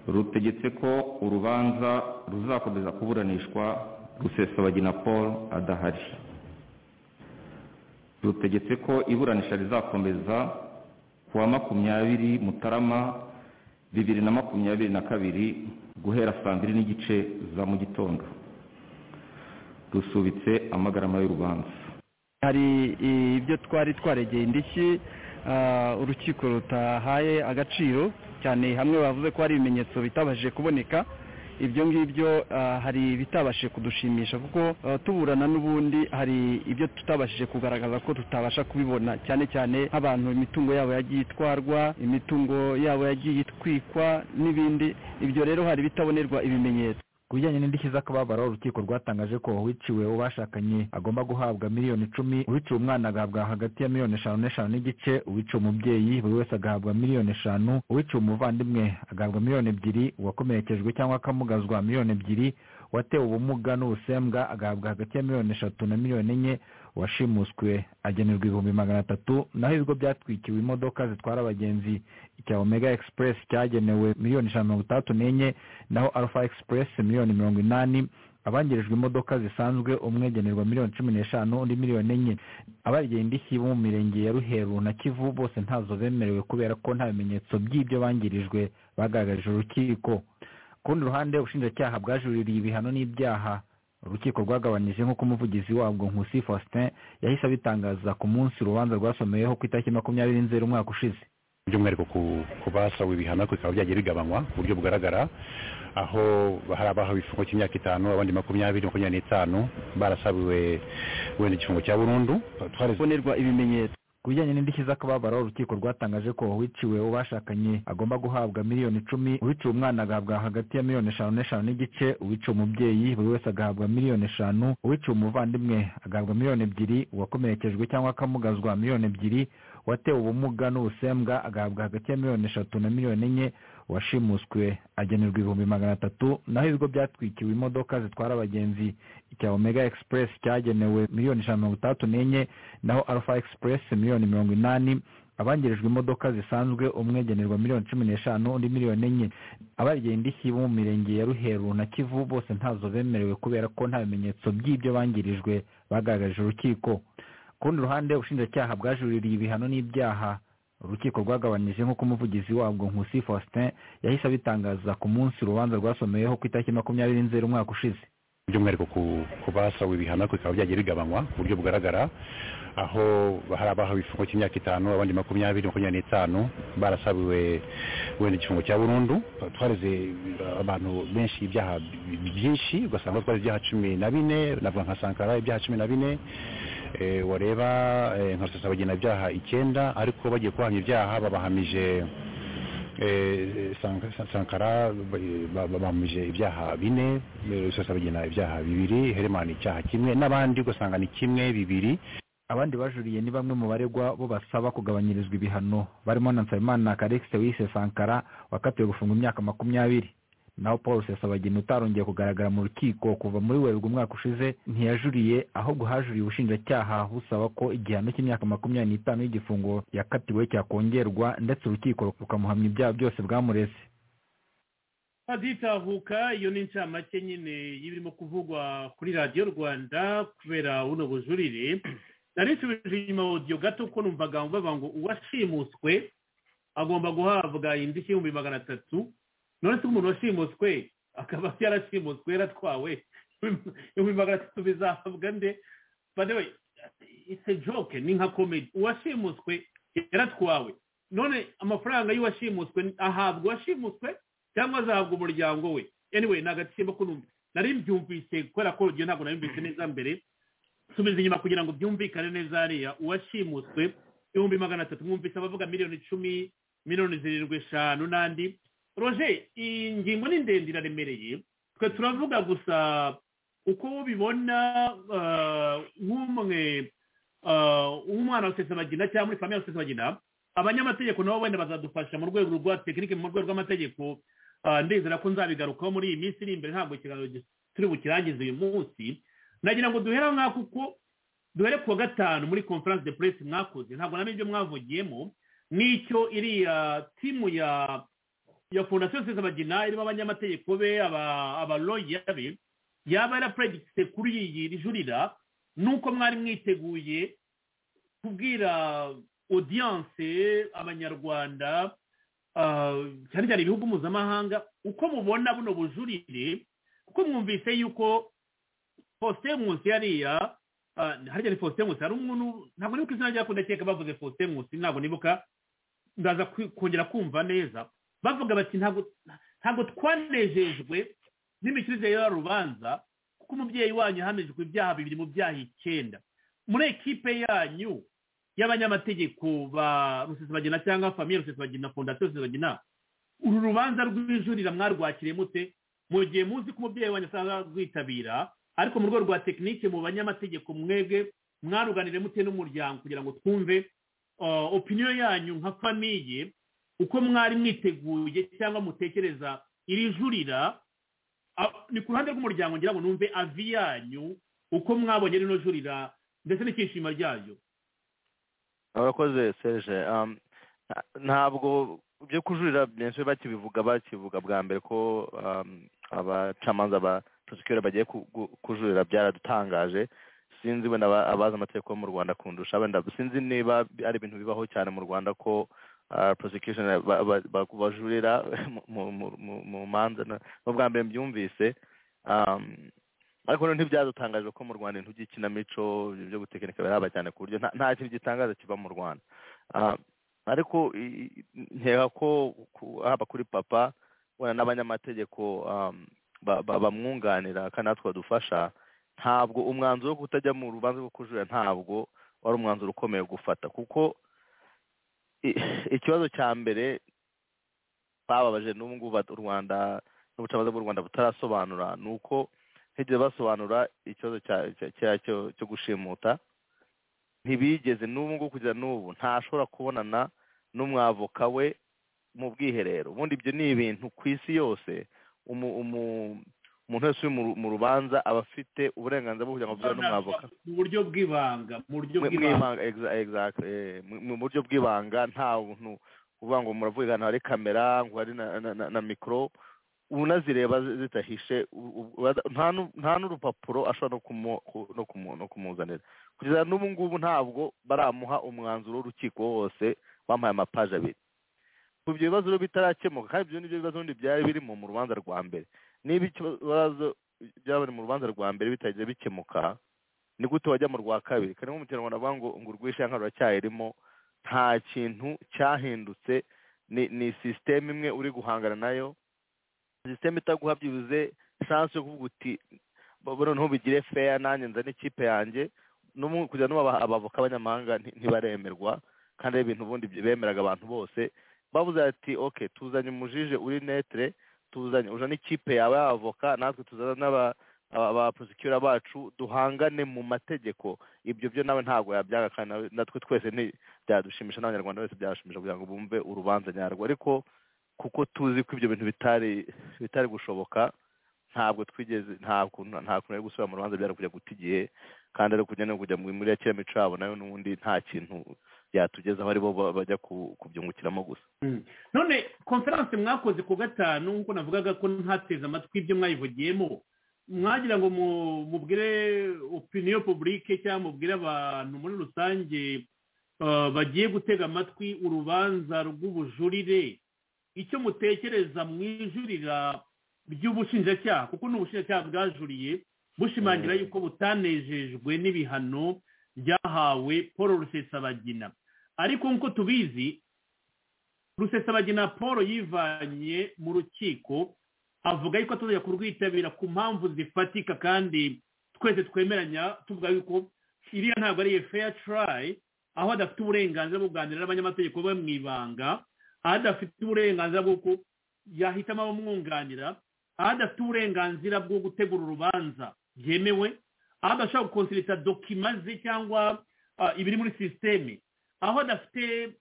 rutegetse ko urubanza ruzakomeza kuburanishwa rusesabagina paul adahari rutegetse ko iburanisha rizakomeza ku wa makumyabiri mutarama bibiri na makumyabiri na kabiri guhera saa mbiri n'igice za mu gitondo rusubitse amagarama y'urubanza hari ibyo twari twaregeye indishyi urukiko rutahaye agaciro cyane hamwe bavuze ko hari ibimenyetso bitabashije kuboneka ibyo ngibyo ah, hari ibitabashije kudushimisha kuko ah, tuburana n'ubundi hari ibyo tutabashije kugaragaza ko tutabasha kubibona cyane cyane nk'abantu imitungo yabo yagiye itwarwa imitungo yabo yagiye itwikwa n'ibindi ibyo rero hari ibitabonerwa ibimenyetso ku bijyanye n'indishyi z'akababaro urukiko rwatangaje ko uwiciwe ubashakanye agomba guhabwa miliyoni icumi uwiciwe umwana agahabwa hagati ya miliyoni eshanu n'eshanu n'igice uwiciwe umubyeyi buri wese agahabwa miliyoni eshanu uwiciwe umuvandimwe agahabwa miliyoni ebyiri uwakomerekejwe cyangwa akamugazwa miliyoni ebyiri uwatewe ubumuga n'ubusembwa agahabwa hagati ya miliyoni eshatu na miliyoni enye uwashimuswe agenerwa ibihumbi magana atatu naho ibigo byatwikiwe imodoka zitwara abagenzi icya omega express cyagenewe miliyoni ijana na mirongo itandatu n'enye naho alpha express miliyoni mirongo inani abangirijwe imodoka zisanzwe umwegenerwa miliyoni cumi n'eshanu undi miliyoni enye abarigera indishyi bo mu mirenge ya ruheru na kivu bose ntazo bemerewe kubera ko nta bimenyetso by'ibyo bangirijwe bagaragarije urukiko ku rundi ruhande ubushinjacyaha bwajuririye ibihano n'ibyaha urukiko rwagabanyije nk'uko umuvugizi wabwo nkusi faustin yahise abitangaza ku munsi urubanza rwasomeweho ku itariki makumyabiri nzeri umwaka ushize by'umwihariko ku ku basawe ibihano ariko bikaba byagiye bigabanywa ku buryo bugaragara aho hari abahawe igifungo cy'imyaka itanu abandi makumyabiri makumyabiri n'itanu barasabiwe wenda igifungo cya burundu bonerwa ibimenyetso ku bijyanye n'indishyi z'akababaro urukiko rwatangaje ko uwiciwe ubashakanye agomba guhabwa miliyoni icumi uwiciwe umwana agahabwa hagati ya miliyoni eshanu n'eshanu n'igice uwiciwe umubyeyi buri wese agahabwa miliyoni eshanu uwiciwe umuvandimwe agahabwa miliyoni ebyiri uwakomerekejwe cyangwa akamugazwa miliyoni ebyiri uwatewe ubumuga n'ubusembwa agahabwa hagati ya miliyoni eshatu na miliyoni enye uwashimuswe agenerwa ibihumbi magana atatu naho ibigo byatwikiwe imodoka zitwara abagenzi icya omega express cyagenewe miliyoni ijana na mirongo itandatu n'enye naho alpha express miliyoni mirongo inani abangirijwe imodoka zisanzwe umwegenerwa miliyoni cumi n'eshanu undi miliyoni enye abarigera indishyi bo mu mirenge ya ruheru na kivu bose ntazo bemerewe kubera ko nta bimenyetso by'ibyo bangirijwe bagaragarije urukiko ku rundi ruhande ubushinjacyaha bwajuririye ibihano n'ibyaha urukiko rwagabanyije nk'uko umuvugizi wabwo nkusi faustin yahise abitangaza ku munsi urubanza rwasomeweho ku itariki makumyabiri nzeri umwaka ushize by'umwihariko ku ku basawe ibihano ariko bikaba byagiye bigabanywa ku buryo bugaragara aho hari abahawe igifungo cy'imyaka itanu abandi makumyabiri makumyabiri n'itanu barasabiwe wenda igifungo cya burundu twareze abantu benshi ibyaha byinshi ugasanga twareze ibyaha cumi na bine navuga nka sankara ibyaha cumi na bine eh, wareba eh, nka rusesabagina ibyaha icyenda ariko bagiye kuhamya ibyaha babahamije eh, Sank- sankara ba- ba- babahamije ibyaha bine eh, rusesabagina ibyaha bibiri heremani icyaha kimwe n'abandi ugasanga ni kimwe bibiri abandi bajuriye ni bamwe mu baregwa bo basaba kugabanyirizwa ibihano barimo na nsabimana karikisi wise sankara wakatiwe gufungwa imyaka makumyabiri naho paul rusesabagina utarongeye kugaragara mu rukiko kuva muri werurwe umwaka ushize ntiyajuriye ahubwo hajuriye ubushinjacyaha busaba ko igihano cy'imyaka makumyabiri n'itanu y'igifungo yakatiwe cyakongerwa ndetse urukiko rukamuhamya ibyaha byose bwamureze aditahuka iyo ni inshamake nyine y'ibirimo kuvugwa kuri radiyo rwanda kubera buno bujurire narisubije inyuma audio gato ko numvaga mvuga ngo uwashimuswe agomba guhabwa indishyi y'ibihumbi magana atatu none se umuntu washimuswe akaba yarashimuswe yaratwawe ibihumbi magana atatu bizahabwa nde badewe ise joke ni nka komedi uwashimuswe yaratwawe none amafaranga y'uwashimuswe ahabwa uwashimuswe cyangwa azahabwa umuryango we anyway ni agatimba ko numva nari mbyumvise kubera ko urugero ntabwo nabyumvise neza mbere subiza inyuma kugira ngo byumvikane neza hariya uwashimuswe ibihumbi magana atatu mwumvise abavuga miliyoni icumi miliyoni zirindwi eshanu n'andi roje iyi ngingo ni ndende iraremereye twe turavuga gusa uko bibona ah, nk'umwe ah, w'umwana wa sesabagina cyangwa muri famiye ya sesabagina abanyamategeko nabo wenda bazadufasha mu rwego rwa tekinike mu rwego rw'amategeko Ah, ndizera ko nzabigarukaho muri iyi minsi iri imbere ntabwo ikiganiro gi- turi bukirangize uyu munsi nagira ngo duhere aho ngaho kuko duhere kuwa gatanu muri conference de presse mwakoze ntabwo namenye ibyo mwavugiyemo n'icyo iriya timu ya ya fondasiyo sezabagina irimo abanyamategeko be aba- abaloya be yaba yarapredikise kuri iyi rijurira nuko mwari mwiteguye kubwira audience abanyarwanda ah, cyane cyane ibihugu mpuzamahanga uko mubona buno bujurire kuko mwumvise yuko faustin nkusi yariya ah, hari cyane faustin nkusi hari umuntu ntabwo nibuka izina ryako ndakeka bavuze faustin nkusi ntabwo nibuka ndaza kwi- kongera kumva neza bavuga bati ntabwo ntabwo twanejejwe n'imikirize y'uru rubanza kuko umubyeyi wanyu yahamijwe ibyaha bibiri mu byaha icyenda muri ekipe yanyu y'abanyamategeko ba rusesabagina cyangwa famiye rusesabagina fondasiyo rusesabagina uru rubanza rw'ijurira mwarwakire mute mu gihe muzi ko umubyeyi wanyu asanga rwitabira ariko mu rwego rwa tekinike mu banyamategeko mwebwe mwaruganire mute n'umuryango kugira ngo twumve opiniyo yanyu nka famiye uko mwari mwiteguye cyangwa mutekereza iri jurira ni ku ruhande rw'umuryango ngira ngo numve avi yanyu uko mwabonye rino jurira ndetse n'icyishimo ryayo abakoze serge ntabwo ibyo kujurira benshi bakibivuga bakivuga bwa mbere ko abacamanza ba prosecutor bagiye kujurira byaradutangaje sinzi wenda abazi amategeko yo mu rwanda kundusha wenda sinzi niba ari ibintu bibaho cyane mu rwanda ko prosecution bajurira mu manza n'ubwa mbere mbyumvise ariko ntibyadutangajwe ko mu rwanda intu by'ikinamico byo gutekinika biraba cyane ku buryo nta kintu gitangaza kiva mu rwanda ariko nkeka ko haba kuri papa wenda n'abanyamategeko bamwunganira kandi natwe badufasha ntabwo umwanzuro wo kutajya mu rubanza rwo kujurira ntabwo wari umwanzuro ukomeye gufata kuko ikibazo cya mbere bababaje n'ubu ngubu u rwanda n'ubucamanza bw'u rwanda butarasobanura ni uko ntigeze basobanura ikibazo cyo gushimuta ntibigeze n'ubu ngubu kugeza n'ubu ntashobora kubonana n'umwavoka we mu bwiherero ubundi ibyo ni ibintu ku isi yose umuntu wese uri mu rubanza aba afite uburenganzira bwo kugira ngo avugane n'umwavoka mu buryo bw'ibanga mu buryo bw'ibanga mu buryo bw'ibanga nta buntu uvuga ngo muravuga ahantu hari kamera ngo hari na mikoro unazireba zidahishe nta n'urupapuro ashobora no kumuzanira kugeza n'ubu ngubu ntabwo baramuha umwanzuro w'urukiko wose bamuhaye amapaje abiri ibyo bibazo bitarakemuka kandi ibyo nibyo bibazo byari biri mu rubanza rwa mbere niba ikibazo byabari mu rubanza rwa mbere bitagiye bikemuka ni gute wajya mu rwa kabiri kandi nk'umuturarwanda avuga ngo ngo urwishe nka ruracyayirimo nta kintu cyahindutse ni sisiteme imwe uri guhangana nayo sisiteme itaguha byibuze shansi yo kuvuga uti noneho bigire feya nanjye nzane ikipe yanjye kugira ngo abavoka abanyamahanga ntibaremerwa kandi ari ibintu ubundi bemeraga abantu bose bavuze ati oke tuzanye umujije uri netere tuzanye uje n'ikipe yawe y'abavoka natwe tuzana n'abaprosekura bacu duhangane mu mategeko ibyo byo nawe ntabwo yabyaga kandi natwe twese ntibyadushimisha n'abanyarwanda bose byashimisha kugira ngo bumve urubanza nyarwo ariko kuko tuzi ko ibyo bintu bitari bitari gushoboka ntabwo twigeze ntabwo ntabwo ari gusubira mu rubanza byari kujya guta igihe kandi ari kujya no kujya muri ya kiramico yabo nayo n'ubundi nta kintu byatugezaho aribo bajya kubyungukiramo gusa none konferanse mwakoze ku gatanu nk'uko navugaga ko ntateze amatwi ibyo mwayivugiyemo mwagira ngo mubwire opiniyo publike cyangwa mubwire abantu muri rusange bagiye gutega amatwi urubanza rw'ubujurire icyo mutekereza mwijurira by'ubushinjacyaha kuko ni ubushinjacyaha bwajuriye bushimangira yuko butanejejwe n'ibihano byahawe paul rusesabagina ariko nk'uko tubizi rusesabagina paul yivanye mu rukiko avuga yuko atazajya kurwitabira ku mpamvu zifatika kandi twese twemeranya tuvuga yuko iriya ntabwo ari fair try aho adafite uburenganzira bwo kuganira n'abanyamategeko be mu ibanga aho adafite uburenganzira bw'uko yahitamo abamwunganira aho adafite uburenganzira bwo gutegura urubanza byemewe aho adashobora gukonserita dokima ze cyangwa ibiri muri sisiteme aho adafite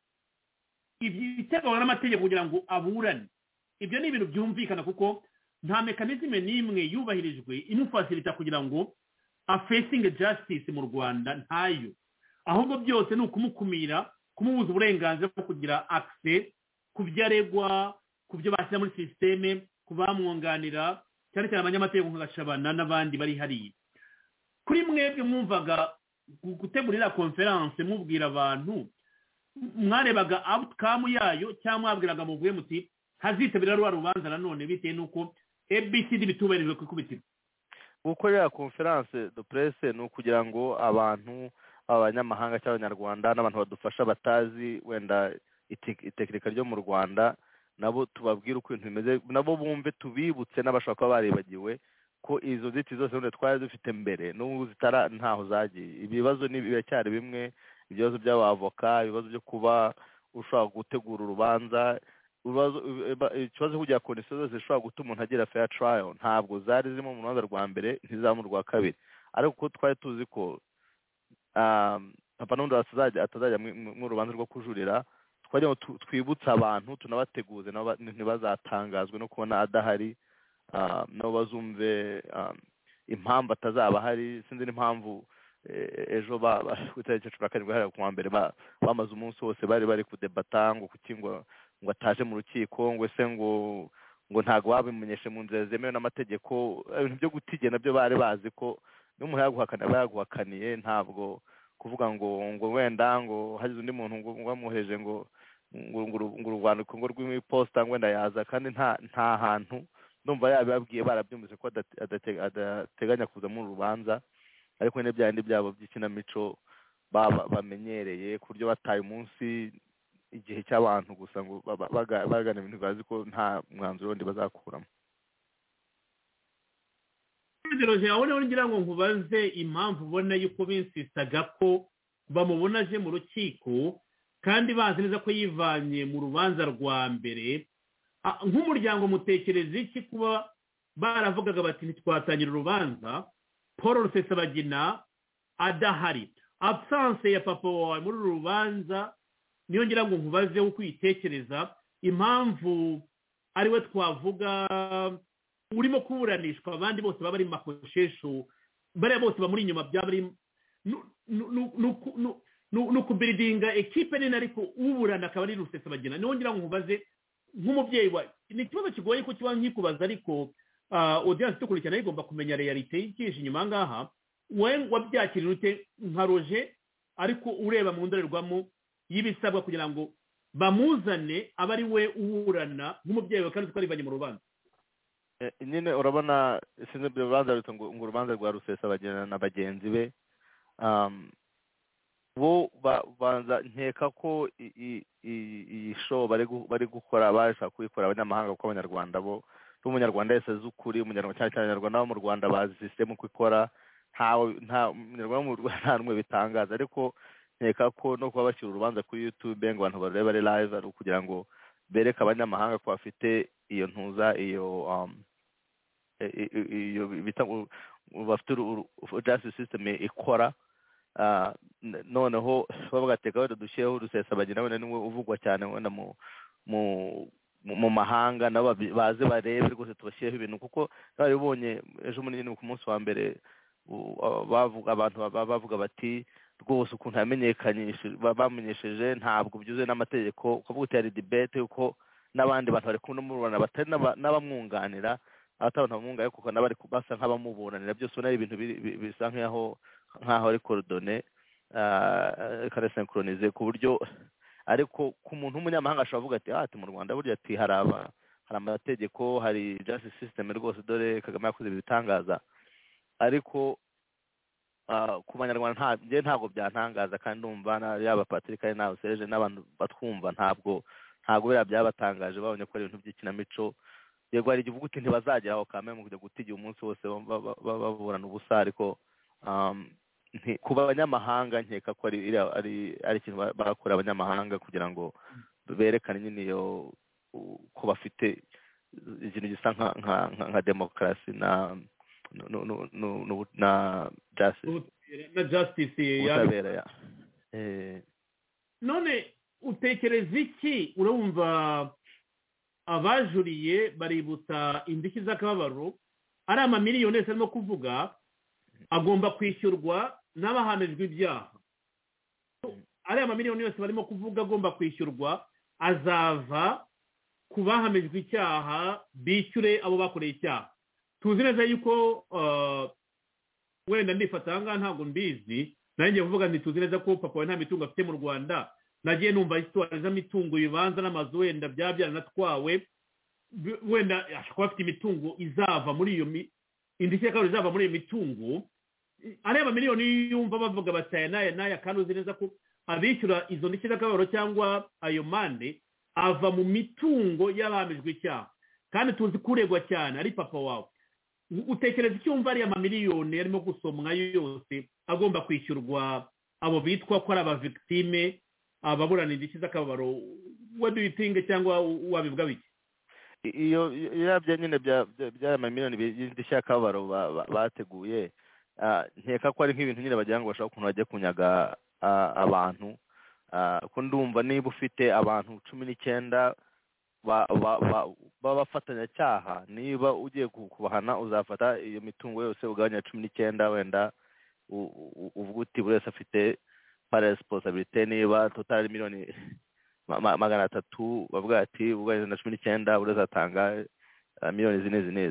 ibiteganywa n'amategeko kugira ngo aburane ibyo ni ibintu byumvikana kuko nta mekanizme n'imwe yubahirijwe imufasirita kugira ngo afesinge jasitisi mu rwanda ntayo ahubwo byose ni ukumukumira kumubuza uburenganzira bwo kugira akise ku byo aregwa ku byo bashyira muri sisiteme ku bamwunganira cyane cyane abanyamategeko nk'agashabana n'abandi bari hariya kuri mwebwe mwumvaga gutegurira konferanse mubwira abantu mwarebaga awutikamu yayo cyangwa mwabwiraga muguye muti hazitabira ruba rubanza nanone bitewe n'uko abcd bitubahirijwe ku ikubitiro gukorera konferanse do purese ni ukugira ngo abantu abanyamahanga cyangwa abanyarwanda n'abantu badufasha batazi wenda itekinika ryo mu rwanda nabo tubabwire uko ibintu bimeze nabo bumve tubibutse n'abashobora kuba baribagiwe ko izo nzitizi zose ubundi twari dufite mbere n'ubu zitara ntaho zagiye ibibazo ni biracyari bimwe ibibazo by'abavoka ibibazo byo kuba ushobora gutegura urubanza ikibazo kujya ku ndishyi zose zishobora gutuma umuntu agira feya tarayo ntabwo zari zirimo mu rubanza rwa mbere ntizamu rwa kabiri ariko kuko twari tuzi ko papa n'undi atazajya mu rubanza rwo kujurira twari twibutsa abantu tunabateguze ntibazatangazwe no kubona adahari nabo bazumve impamvu atazaba ahari sinzi n'impamvu ejo ku itariki cumi na karindwi hariya ku wa mbere bamaze umunsi wose bari bari kudebata ngo kuki ngo ngo ataje mu rukiko ngo se ngo ngo ntabwo babimenyeshe mu nzira zemewe n'amategeko ibintu byo gutige nabyo bari bazi ko n'umuntu yaguhakana aba yaguhakaniye ntabwo kuvuga ngo ngo wenda ngo hagize undi muntu ngo wamuheje ngo ngo urwandiko ngo rw'iposita wenda yaza kandi nta nta hantu ndumva yabibabwiye barabyumvise ko adateganya kuza muri rubanza ariko nyine bya bindi byabo by'ikinamico bamenyereye ku buryo bataye umunsi igihe cy'abantu gusa ngo bagana ibintu bazi ko nta mwanzuro wundi bazakuramo roje abona ngira ngo nkubaze impamvu ubona yuko binsitaga ko bamubona aje mu rukiko kandi bazi neza ko yivanye mu rubanza rwa mbere nk'umuryango mutekereza iki kuba baravugaga bati ntitwatangira urubanza paul rusesabagina adahari absanse ya papa wawe muri uru rubanza niyo ngira ngo nkubaze uko uyitekereza impamvu ariwe twavuga urimo kuburanishwa abandi bose baba ari makoshesho bariya bose bamuri inyuma byaba ari ni ukubiridinga ekipe nini ariko uburana akaba ari rusesabagina niyo ngira ngo nkubaze nk'umubyeyi wawe ni ikibazo kigoye ko kiba nkikubaza ariko odiyanse idukurikirana igomba kumenya reyalite y'ikije inyuma aha ngaha wabyakirira ute nka roje ariko ureba mu ndorerwamo y'ibisabwa kugira ngo bamuzane abe ari we uburana nk'umubyeyi we kandi twaribanye mu rubanza nyine urabona sinzi ibyo rubanza ruto ngo urubanza rwa rusesabagirana na bagenzi be bo banza nkeka ko iyi show bari gukora bashaka kuyikora abanyamahanga kuko abanyarwanda bo n'umunyarwanda wese azi ukuri umunyarwanda cyane cyane abanyarwanda bo mu rwanda bazi sisitemu uko ikora nta munyarwanda mu rwanda nta n'umwe bitangaza ariko nkeka ko no kuba bashyira urubanza kuri yutube ngo abantu barebe ari live ari ukugira ngo bereke abanyamahanga ko bafite iyo ntuza iyo iyo bafite justice system ikora noneho bagateka wenda dushyiraho urusesa bagira wenda niwe uvugwa cyane wenda mu mu mu mahanga nabo baze barebe rwose tubashyireho ibintu kuko bari bubonye ejo muri nyine ku munsi wa mbere abantu bavuga bati rwose ukuntu bamenyesheje ntabwo byuzuye n'amategeko kuvuga uti hari dibete kuko n'abandi bantu bari kumwe n'umuburana batari n'abamwunganira abatabona bamwunganira kuko n'abari basa nk'abamuburanira byose ubona ari ibintu bisa nk'aho nk'aho ari korodone ikanasenkoronize ku buryo ariko ku muntu w'umunyamahanga ashobora kuvuga ati ati mu rwanda burya ati hari amategeko hari justice system rwose dore kagame yakoze ibitangaza ariko ku banyarwanda njye ntabwo byantangaza kandi numva yaba patrick ari nawe sereje n'abantu batwumva ntabwo ntabwo biriya byabatangaje babonye ko ari ibintu by'ikinamico yego hari igihe uvuga uti ntibazagera aho kamere mu kujya gutigira umunsi wose baburana ubusa ariko ku banyamahanga nkeka ko ari ikintu bakora abanyamahanga kugira ngo berekane nyine iyo ko bafite ikintu gisa nka demokarasi na na jasitisi ubutabera none utekereza iki urumva abajuriye baributsa indishyi z'akababaro ari amamiliyoni yose arimo kuvuga agomba kwishyurwa n'abahanijwe ibyaha ari amamiliyoni yose barimo kuvuga agomba kwishyurwa azava ku bahamijwe icyaha bishyure abo bakoreye icyaha tuzi neza yuko wenda nifata aha ngaha ntabwo mbizi nanjye kuvuga nti tuzi neza ko papa we nta mitungo afite mu rwanda nagiye numva sitwari z'amitungo ibibanza n'amazu wenda byaba byaranatwawe wenda ashobora kuba afite imitungo izava muri iyo indishyi y'akabari izava muri iyo mitungo areba miliyoni yumva bavuga bati aya n'aya n'aya kandi uzi neza ko abishyura izo ndishyi z'akababaro cyangwa ayo mande ava mu mitungo y'abahamijwe icyaha kandi tuzi ko uregwa cyane ari papa wawe utekereza icyo wumva ariya mamiliyoni yarimo gusomwa yose agomba kwishyurwa abo bitwa ko ari abavigitime ababurana indishyi z'akababaro waduyitinge cyangwa wabivuga bike iyo yabyo nyine by'aya mamiliyoni y'indishyi y'akababaro bateguye nkeka ko ari nk'ibintu nyine bagira ngo bashaka ukuntu bajye kunyaga abantu ko ndumva niba ufite abantu cumi n'icyenda b'abafatanyacyaha niba ugiye kubahana uzafata iyo mitungo yose ugabanya cumi n'icyenda wenda uvuga uti buri wese afite paresiposabirite niba totari miliyoni magana atatu bavuga ati ugabanyije na cumi n'icyenda buri wese atanga miliyoni zine zine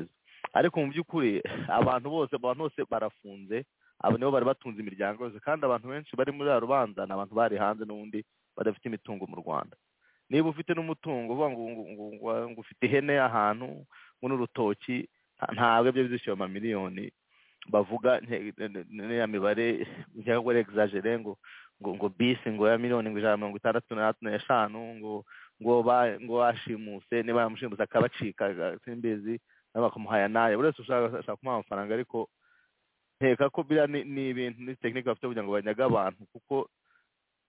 ariko mu by'ukuri abantu bose abantu bose barafunze abo nibo bari batunze imiryango yose kandi abantu benshi bari muri ya rubanza ni abantu bari hanze n'ubundi badafite imitungo mu rwanda niba ufite n'umutungo uvuga ngo ufite ihene ahantu muri urutoki ntabwo ibyo bizishyura amamiliyoni bavuga n'iya mibare njya ngo regizajere ngo ngo ngo bisi ngo ya miliyoni ngo ijana mirongo itandatu n'eshanu ngo ngo ngo bashimuse niba yamushimuse akabacika simbizi nabo bakamuhaya nayo buri wese ushaka kumuha amafaranga ariko nkeka ko biriya ni ibintu ni tekinike bafite kugira ngo banyaga abantu kuko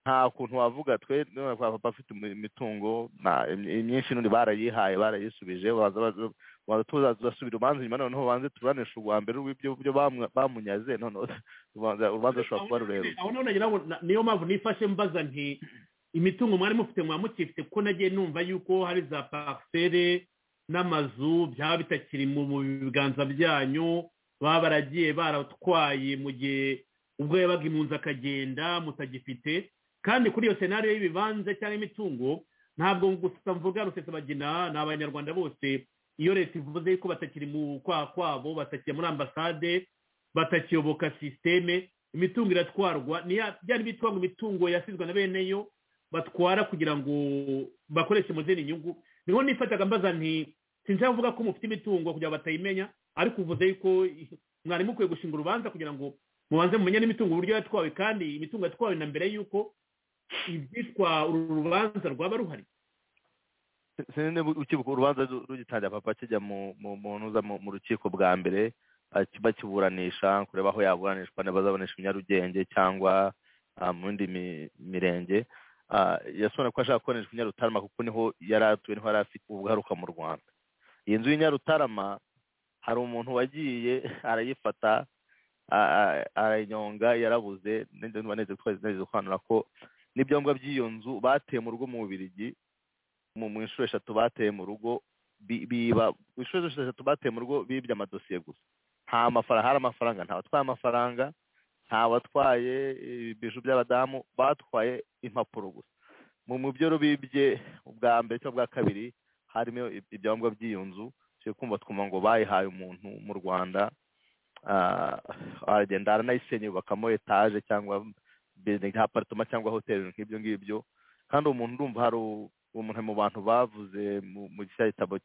nta kuntu wavuga twe none kwa papa afite imitungo myinshi n'undi barayihaye barayisubije tuzasubira urubanza nyuma noneho ubanze turanisha ubwa mbere rw'ibyo bamunyaze none urubanza rushobora kuba rurerure aho none ngira ngo niyo mpamvu nifashe mbaza nti imitungo mwari mufite mwaba mukifite kuko nagiye numva yuko hari za parisere n'amazu byaba bitakiri mu biganza byanyu baba baragiye baratwaye mu gihe ubwo yabaga impunzi akagenda mutagifite kandi kuri iyo senariyo y'ibibanza cyangwa imitungo ntabwo gusa mvuga rusesabagina ni abanyarwanda bose iyo leta ivuze ko batakiri mu kwaha kwabo batakiye muri ambasade batakiyoboka sisiteme imitungo iratwarwa byari bitwa ngo imitungo yasizwe na bene yo batwara kugira ngo bakoreshe mu zindi nyungu niho nifataga mbaza nti sinshaka kuvuga ko mufite imitungo kugira ngo batayimenya ariko uvuze yuko mwari mukwiye gushinga urubanza kugira ngo mubanze mumenye n'imitungo uburyo yatwawe kandi imitungo yatwawe na mbere y'uko ibyitwa uru rubanza rwaba ruhari sinzi ukibuka urubanza rugitangira papa kijya mu rukiko bwa mbere bakiburanisha kureba aho yaburanishwa niba azaburanishwa i nyarugenge cyangwa mu yindi mirenge yasobanura ko ashaka kuburanishwa i nyarutarama kuko niho yari atuye niho yari afite ubugaruka mu rwanda iyi nzu y'i nyarutarama hari umuntu wagiye arayifata arayinyonga yarabuze neza gusobanura ko n'ibyomba by'iyo nzu bateye mu rugo mu bubirigi mu inshuro eshatu bateye mu rugo biba mu inshuro eshatu bateye mu rugo bibye amadosiye gusa nta mafaranga hari amafaranga nta batwaye amafaranga nta batwaye ibiju by'abadamu batwaye impapuro gusa mu byo bibye ubwa mbere cyangwa ubwa kabiri harimo ibyangombwa by'iyo nzu kumva twumva ngo bayihaye umuntu mu rwanda aragenda aranayisenye yubakamo etaje cyangwa bizingi aparitoma cyangwa hoteli nk'ibyo ngibyo kandi uwo muntu urumva hari uwo muntu mu bantu bavuze mu cya gitabo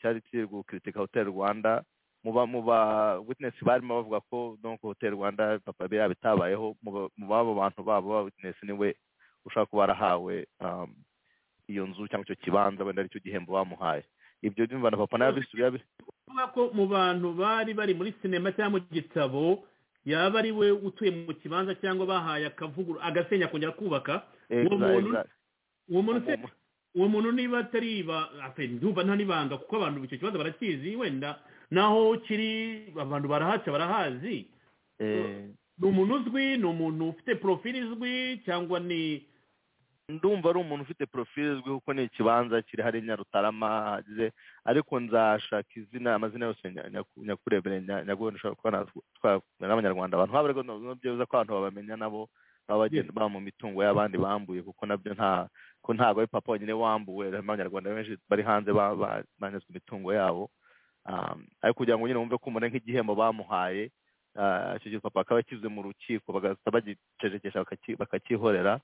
cyari kiri gukritika hoteli rwanda mu ba witinesi barimo bavuga ko donko hoteli rwanda papa be yabitabayeho mu babo bantu babo ba witinesi niwe ushobora kuba warahawe iyo nzu cyangwa icyo kibanza wenda aricyo gihembo bamuhaye ibyo byumva na papa nabisubiye kuvuga ko mu bantu bari bari muri sinema cyangwa mu gitabo yaba ari we utuye mu kibanza cyangwa bahaye akavuguru agasenya kongera kubaka uwo muntu niba atari ndumva nta n'ibanga kuko abantu icyo kibazo barakizi wenda naho kiri abantu barahaca barahazi ni umuntu uzwi ni umuntu ufite porofili izwi cyangwa ni ndumva ari umuntu ufite porofili izwi kuko ni ikibanza kiri hari nyarutarama hagize ariko nzashaka izina amazina yose nyakurebere nyaguhunda ushobora kuba natwara n'abanyarwanda abantu haba ariko byiza ko abantu babamenya nabo baba bagenda baba mu mitungo y'abandi bambuye kuko nabyo nta ko ntabwo ari papa wenyine wambuwe harimo abanyarwanda benshi bari hanze banyazwe imitungo yabo ariko kugira ngo nyine wumve ko umuntu nk'igihembo bamuhaye icyo gihe papa akaba akize mu rukiko bagahita bagicecekesha bakakihorera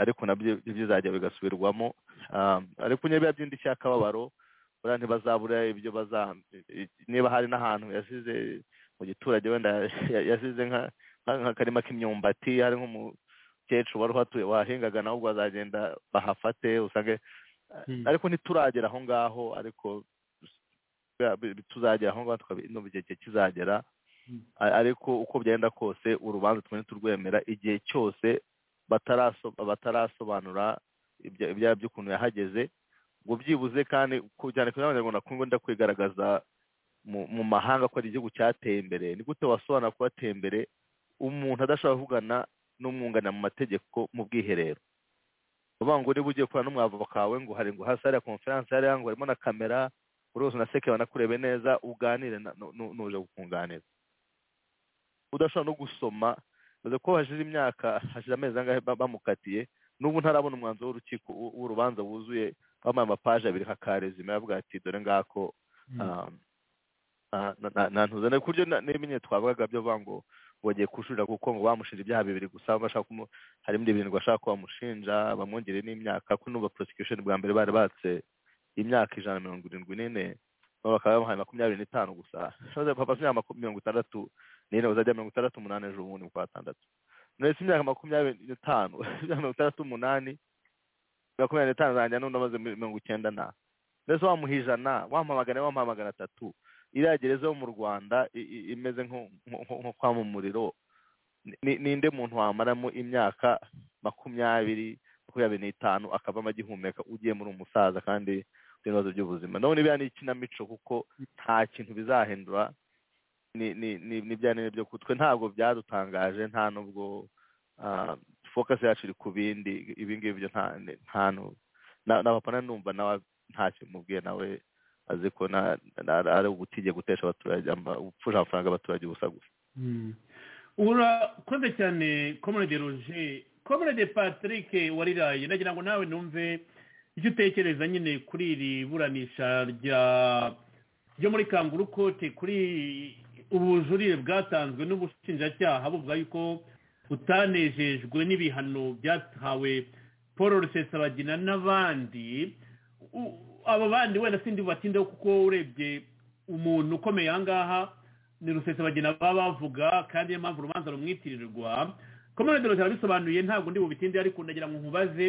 ariko nabyo bizajya bigasubirwamo ariko niba by'indishyi y'akababaro buriya ntibazabura ibyo baza niba hari n'ahantu yasize mu giturage wenda yasize nk'akarima k'imyumbati hari nk'umukecuru wari uhatuye wahingaga nawe ubwo azagenda bahafate usange ariko ntituragera aho ngaho ariko tuzagera aho ngaho tukabino mu gihe kizagera A- ariko uko byagenda kose urubanza twene turwemera igihe cyose bataraso- batarasobanura ibya- ibyaha by'ukuntu yahageze ngo byibuze kandi ku- cyane ku abanyarwanda kumwe ndakwigaragaza mu- mu mahanga ko ari igihugu cyateye imbere ni gute wasobanura ko wateye imbere umuntu adashobora kuvugana n'umwunganira mu mategeko mu bwiherero uvuga ngo niba ugiye gukorana n'umwavoka wawe ngo hari ngo hasi hariya konferanse hariya ngo harimo na kamera buri wese unasekeba anakurebe neza uganire na- nu- nu- n'uje kukunganira udashobora no gusoma bivuze ko hashize imyaka hashize amezi angahe ba- bamukatiye n'ubu ntarabona umwanzuro w'urukiko w'u- w'urubanza wuzuye bamaye amapaje abiri kakarezima yavuga ati dore ngako ah, ah, na- na- nantuze Na- ku buryo na- n'ibimenye twavugaga byo vuga ngo bagiye kujuririra kuko ngo bamushinja ibyaha bibiri gusa bashaka kumu- harimo ibintu bashaka ko bamushinja bamwongere n'imyaka ko n'ubu prosecution bwa mbere bari batse imyaka ijana na mirongo irindwi n'ine bo bakaba bamuhaye makumyabiri n'itanu gusa Shaza papa si imyaka mirongo itandatu n'ine uzajya mirongo itandatu umunani ejo bundi mu kwa tandatu none si imyaka makumyabiri n'itanu imyaka mirongo itandatu umunani makumyabiri n'itanu zanjye n'undi amaze mirongo icyenda na mbese wamuha ijana wamuha magana ane wamuha magana atatu iriya gereza yo mu rwanda i- i- imeze nko- nko nko kwa mu muriro ni- ninde muntu wamaramo imyaka makumyabiri makumyabiri n'itanu akavamo agihumeka ugiye muri umusaza kandi ufite ibibazo by'ubuzima none biriya ni ikinamico kuko nta kintu bizahindura ni ni ni ni bya nini byo kutwe ntabwo byadutangaje nta nubwo ah, focus yacu iri ku bindi ibi ngibi byo nta ni- nta nu- na na papa numva nawe nta kintu mubwiye nawe azi ko na- na- ari ubutijye gutesha abaturage ama- gupfusha amafaranga y'abaturage ubusa gusa urakoze cyane komerede roje komerede patrick wariraye nagira ngo nawe numve icyo utekereza nyine kuri iri buranisha rya ryo muri kanguru kote kuri ubujurire bwatanzwe n'ubushinjacyaha buvuga yuko butanejejwe n'ibihano byahawe paul rusesabagina n'abandi U- abo bandi wenda sindi bubatindeho kuko urebye umuntu ukomeye aha ngaha ni rusesabagina baba bavuga kandi niyo mpamvu urubanza rumwitirirwa komerede roje arabisobanuye ntabwo ndi bubitinde ariko ndagira ngo nkubaze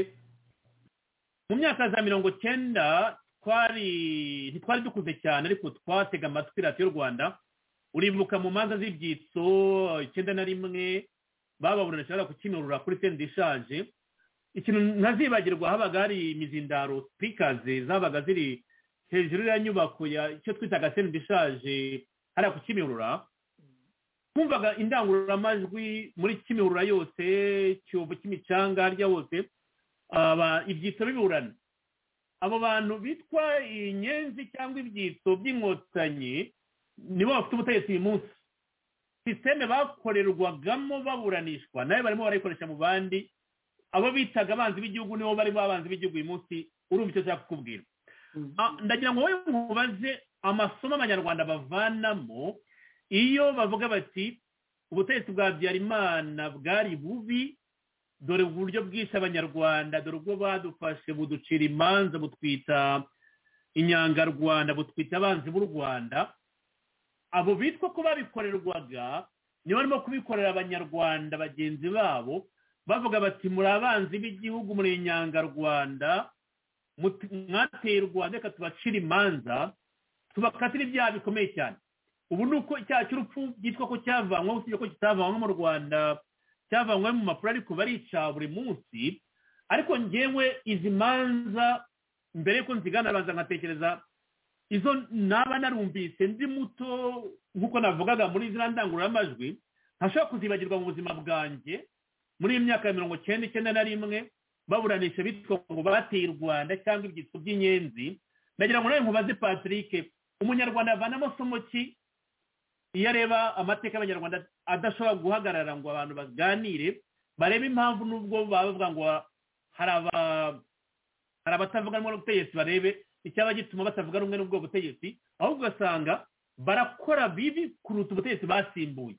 mu myaka za mirongo cyenda twari ntitwari dukuze cyane ariko twatega amatwi radiyo y'u rwanda uribuka mu manza z'ibyitso icyenda na rimwe bababuranisha bajya kukimirura kuri senda ishaje ikintu ntazibagirwa habaga hari imizindaro sipikazi zabaga ziri hejuru ya nyubako ya icyo twitaga senda ishaje hariya ku kimirura twumvaga indangururamajwi muri kimirura yose cyobo cy'imicanga harya hose aba ibyitso biburana abo bantu bitwa inyenzi cyangwa ibyitso by'inkotanyi nibo bafite ubutegetsi uyu munsi sisiteme bakorerwagamo baburanishwa nayo barimo barayikoresha mu bandi abo bitaga abanzi b'igihugu nibo bari abanzi b'igihugu uyu munsi urumva icyo nshaka kukubwira Ah, ndagira ngo wowe nkubaze amasomo abanyarwanda bavanamo iyo bavuga bati ubutegetsi bwa habyarimana bwari bubi dore uburyo bwishe abanyarwanda dore ubwo badufashe buducira imanza butwita inyangarwanda butwita abanzi b'u rwanda abo bitwa ko babikorerwaga nibo barimo kubikorera abanyarwanda bagenzi babo bavuga bati muri abanzi b'igihugu muri inyangarwanda muti- mwateye u rwanda reka tubacire imanza tubakatira ibyaha bikomeye cyane ubu ni uko icyaha cy'urupfu byitwa ko cyavanwaho usibye ko kitavanwaho mu rwanda cyavanwe mu mapuro ariko barica buri munsi ariko ngewe izi manza mbere yuko nzigana abanza nkatekereza izo naba narumvise ndi muto nk'uko navugaga muri ziriya ndangururamajwi ntashobora kuzibagirwa mu buzima bwanjye muri iyi myaka ya mirongo icyenda icyenda na rimwe baburanisha bitwa ngo bateye u rwanda cyangwa ibyitso by'inyenzi ndagira ngo nawe nkubaze patrick umunyarwanda avanamo somo ki iyo areba amateka y'abanyarwanda adashobora guhagarara ngo abantu baganire barebe impamvu n'ubwo baba bavuga ngo hari aba- hari abatavuga rumwe n'ubutegetsi barebe icyaba gituma batavuga rumwe n'ubwo butegetsi ahubwo ugasanga barakora bibi kuruta ubutegetsi basimbuye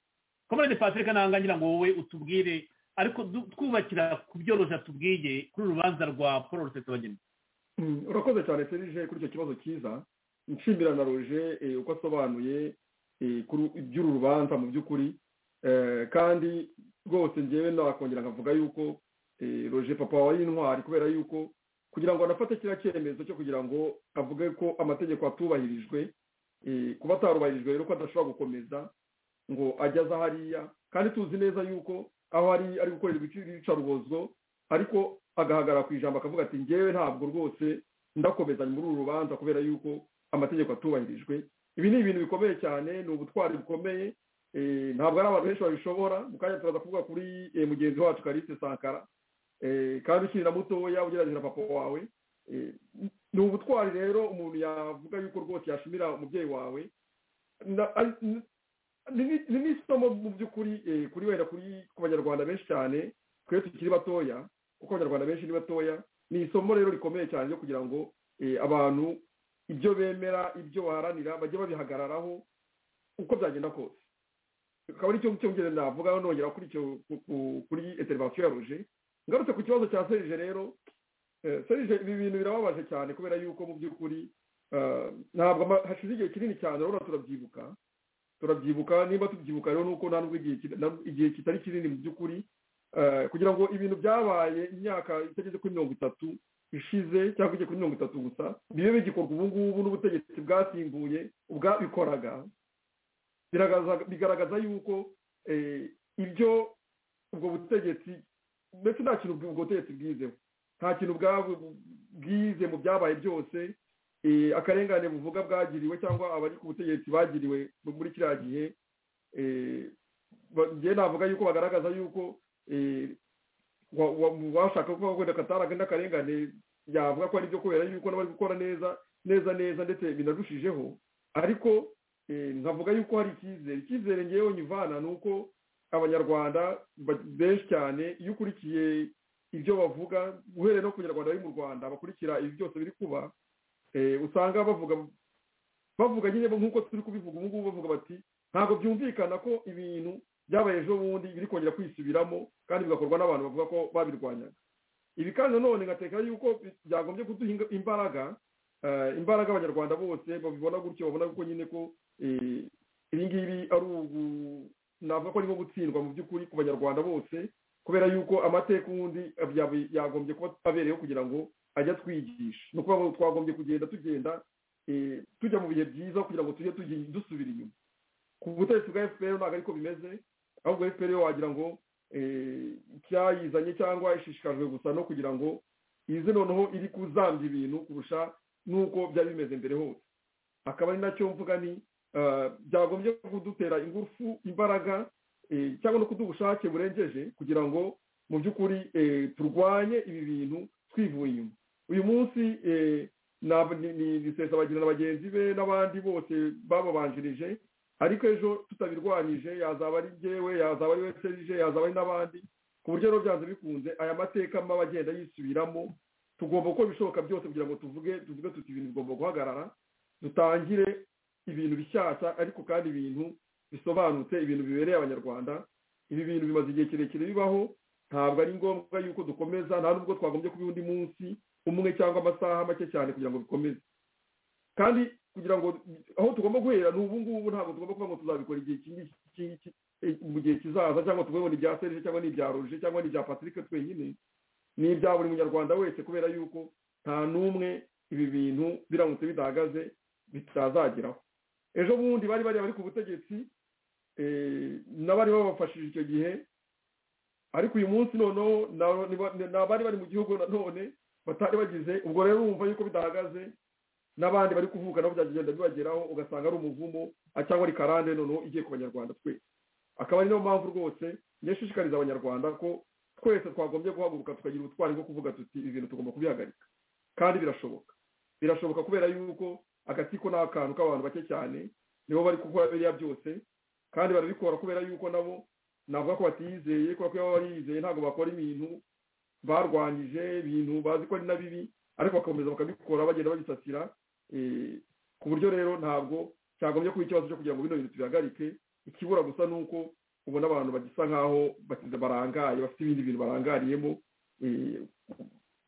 komerede patrick ntabwo ngira ngo wowe utubwire ariko du- twubakira ku byoroshya tubwiye kuri uru rubanza rwa paul rusesabagina Mm, urakoze cyane serije kuri icyo kibazo cyiza nshimira na roje eh, uko asobanuye eh, kuri- iby'uru rubanza mu by'ukuri Eh, kandi rwose ngewe nakongera nkavuga yuko eh, roje papa wawe intwari kubera yuko kugira ngo anafate kiriya cyemezo cyo kugira ngo avuge ko amategeko atubahirijwe kuba atarubahirijwe rero ko adashobora gukomeza ngo ajye aza hariya kandi tuzi neza yuko aho ari ari gukorera ibicarubozo ariko agahagarara ku ijambo akavuga ati ngewe ntabwo rwose ndakomezanya muri uru rubanza kubera yuko amategeko atubahirijwe ibi ni ibintu bikomeye cyane ni ubutwari bukomeye ntabwo ari abantu benshi babishobora mu kanya turaza kuvuga kuri mugenzi wacu karise sankara kandi ukiri na mutoya ugerageza papa wawe ni ubutwari rero umuntu yavuga yuko rwose yashimira umubyeyi wawe ni n'isomo mu by'ukuri kuri wenda kuri ku banyarwanda benshi cyane twe tukiri batoya kuko abanyarwanda benshi ni batoya ni isomo rero rikomeye cyane ryo kugira ngo abantu ibyo bemera ibyo baharanira bajye babihagararaho uko byagenda kose akaba ari cyo cyongera navuga nongera kuri icyo kuri eterivasiyo ya roje ngarutse ku kibazo cya serije rero serije ibi bintu birababaje cyane kubera yuko mu by'ukuri ntabwo hashize igihe kinini cyane urabona turabyibuka turabyibuka niba tubyibuka rero nuko nta nubwo igihe kitari kinini mu by'ukuri kugira ngo ibintu byabaye imyaka itageze kuri mirongo itatu ishize cyangwa igeze kuri mirongo itatu gusa bibe bigikorwa ubu ngubu n'ubutegetsi bwasimbuye ubwabikoraga bigaragaza yuko ibyo ubwo butegetsi ndetse nta kintu ubwo butegetsi bwizeho nta kintu bwize mu byabaye byose akarengane buvuga bwagiriwe cyangwa abari ku butegetsi bagiriwe muri kiriya gihe navuga yuko bagaragaza yuko washaka ko wenda akatari akarengane yavuga ko ari ibyo kubera yuko n'abari gukora neza neza neza ndetse binarushijeho ariko nkavuga yuko hari icyizere icyizere ngewe nyivana ni uko abanyarwanda benshi cyane iyo ukurikiye ibyo bavuga uhereye no ku banyarwanda bari mu rwanda bakurikira ibi byose biri kuba usanga bavuga bavuga nyine nk'uko turi kubivuga ubu ngubu bavuga bati ntabwo byumvikana ko ibintu byabaye ejo bundi biri kongera kwisubiramo kandi bigakorwa n'abantu bavuga ko babirwanyaga ibi kandi nanone nkatekera yuko byagombye kuduha imbaraga imbaraga abanyarwanda bose babibona gutyo babona ko nyine ko ibi ngibi ari ubu navuga ko ari nko gutsindwa mu by'ukuri ku banyarwanda bose kubera yuko amateka ubundi yagombye kuba abereyeho kugira ngo ajye atwigisha ni ukuvuga twagombye kugenda tugenda tujya mu bihe byiza kugira ngo tujye dusubira inyuma ku butegetsi bwa efuperi ntabwo ariko bimeze ahubwo efuperi wagira ngo cyayizanye cyangwa ishishikajwe gusa no kugira ngo ize noneho iri kuzambya ibintu kurusha n'uko byari bimeze mbere hose akaba ari nacyo mvuga ni byagombye kudutera ingufu imbaraga cyangwa no kuduha ubushake burengeje kugira ngo mu by'ukuri turwanye ibi bintu twivuye inyuma uyu munsi ni bagira na bagenzi be n'abandi bose bababanjirije ariko ejo tutabirwanyije yazaba ari ngewe yazaba ari serije yazaba ari n'abandi ku buryo rero byanze bikunze aya mateka maba agenda yisubiramo tugomba gukora ibishoboka byose kugira ngo tuvuge tuvuge tuti ibintu bigomba guhagarara dutangire ibintu bishyashya ariko kandi ibintu bisobanutse ibintu bibereye abanyarwanda ibi bintu bimaze igihe kirekire bibaho ntabwo ari ngombwa yuko dukomeza nta nubwo twagombye kuba undi munsi umwe cyangwa amasaha make cyane kugira ngo bikomeze kandi kugira ngo aho tugomba guhera ni ubu ngubu ntabwo tugomba kuvuga ngo tuzabikora igihe iki mu gihe kizaza cyangwa tuvuge ngo ni ibya serije cyangwa ni ibya roje cyangwa ni ibya patrick twenyine ni ibya buri munyarwanda wese kubera yuko nta n'umwe ibi bintu biramutse bidahagaze bitazageraho ejo bundi bari bari ku butegetsi n'abari babafashije icyo gihe ariko uyu munsi noneho ni abari bari mu gihugu nanone batari bagize ubwo rero wumva yuko bidahagaze n'abandi bari kuvuka nabo byagenda bibageraho ugasanga ari umuvumo cyangwa ari karande noneho igiye ku banyarwanda twese akaba ari niyo mpamvu rwose yashishikariza abanyarwanda ko twese twagombye guhaguruka tukagira ubutwari bwo kuvuga tuti ibi bintu tugomba kubihagarika kandi birashoboka birashoboka kubera yuko agatsiko ni akantu k'abantu bake cyane nibo bari gukora biriya byose kandi barabikora kubera yuko nabo navuga ko batizeye kubera ko baba barizeye ntabwo bakora ibintu barwanyije ibintu bazi ko ari na bibi ariko bagakomeza bakabikora bagenda babisasira ku buryo rero ntabwo cyagombye kuba ikibazo cyo kugira ngo bino bintu tubihagarike ikibura gusa ni uko ubona abantu bagisa nk'aho barangaye bafite ibindi bintu barangariyemo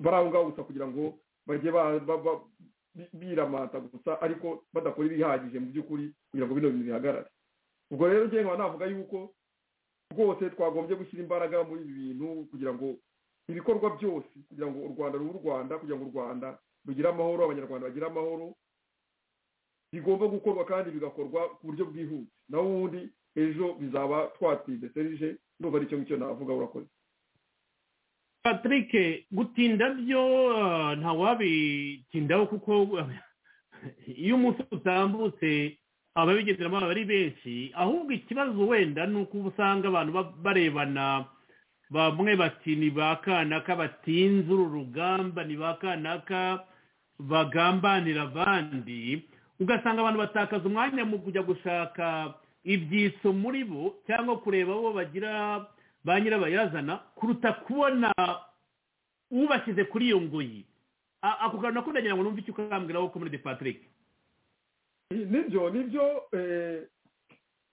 bari aho ngaho gusa kugira ngo bajye biramata gusa ariko badakora ibihagije mu by'ukuri kugira ngo bino bintu bihagarare ubwo rero ngewe navuga yuko rwose twagombye gushyira imbaraga muri ibi bintu kugira ngo ibikorwa byose kugira ngo u rwanda rube u rwanda kugira ngo u rwanda rugire amahoro abanyarwanda bagire amahoro bigomba gukorwa kandi bigakorwa ku buryo bwihuse naho ubundi ejo bizaba twatsinze serije ndumva ari icyo ngicyo navuga urakoze patrick gutinda byo ah, ntawabitindaho kuko ah, iyo umunsi utambutse ababigenderamo baba ari benshi ahubwo ikibazo wenda ni uko uba usanga abantu ba- barebana bamwe bati ni ba kanaka batinze uru rugamba ni ba kanaka bagambanira abandi ugasanga abantu batakaza umwanya mu kujya gushaka ibyitso muri bo cyangwa kureba abo bagira ba nyirabayazana kuruta kubona ubashyize kuri iyo ngoyi A- ako kantu nako ndagira ngo numve icyo ukambwiraho ko muri de patrick nibyo nibyo eh,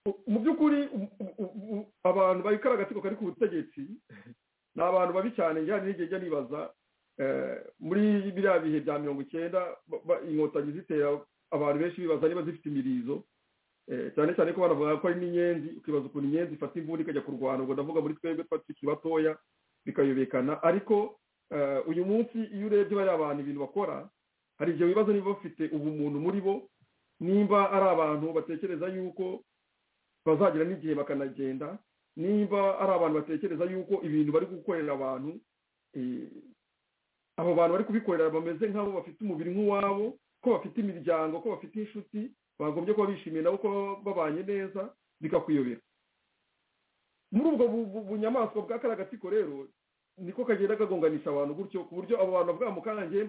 u- mu by'ukuri u- u- u- u- abantu babikora agatsiko kari ku butegetsi ni abantu babi cyane njyana n'igihe njya nibaza eh, muri biriya bihe bya mirongo icyenda ba- ba- inkotanyi zitera abantu benshi bibaza niba zifite imirizo Eh, cyane cyane ko baravuga ko ari n'inyenzi ukibaza ukuntu inyenzi ifata imvura ikajya kurwana ubwo ndavuga muri twebwe twakiri batoya bikayobekana ariko eh, uyu munsi iyo urebye bariya bantu ibintu bakora hari igihe wibaza niba bafite ubumuntu muri bo nimba ari abantu batekereza yuko bazagira n'igihe bakanagenda nimba ari abantu batekereza yuko ibintu bari gukorera abantu eh, abo bantu bari kubikorera bameze nk'abo bafite umubiri nk'uwabo ko bafite imiryango ko bafite inshuti bagombye kuba bishimiye nabo ko babanye neza bikakuyobera muri ubwo bu- bu- bunyamaswa bwa kariya gatsiko rero niko kagenda kagonganisha abantu gutyo ku buryo abo bantu bavuga mukange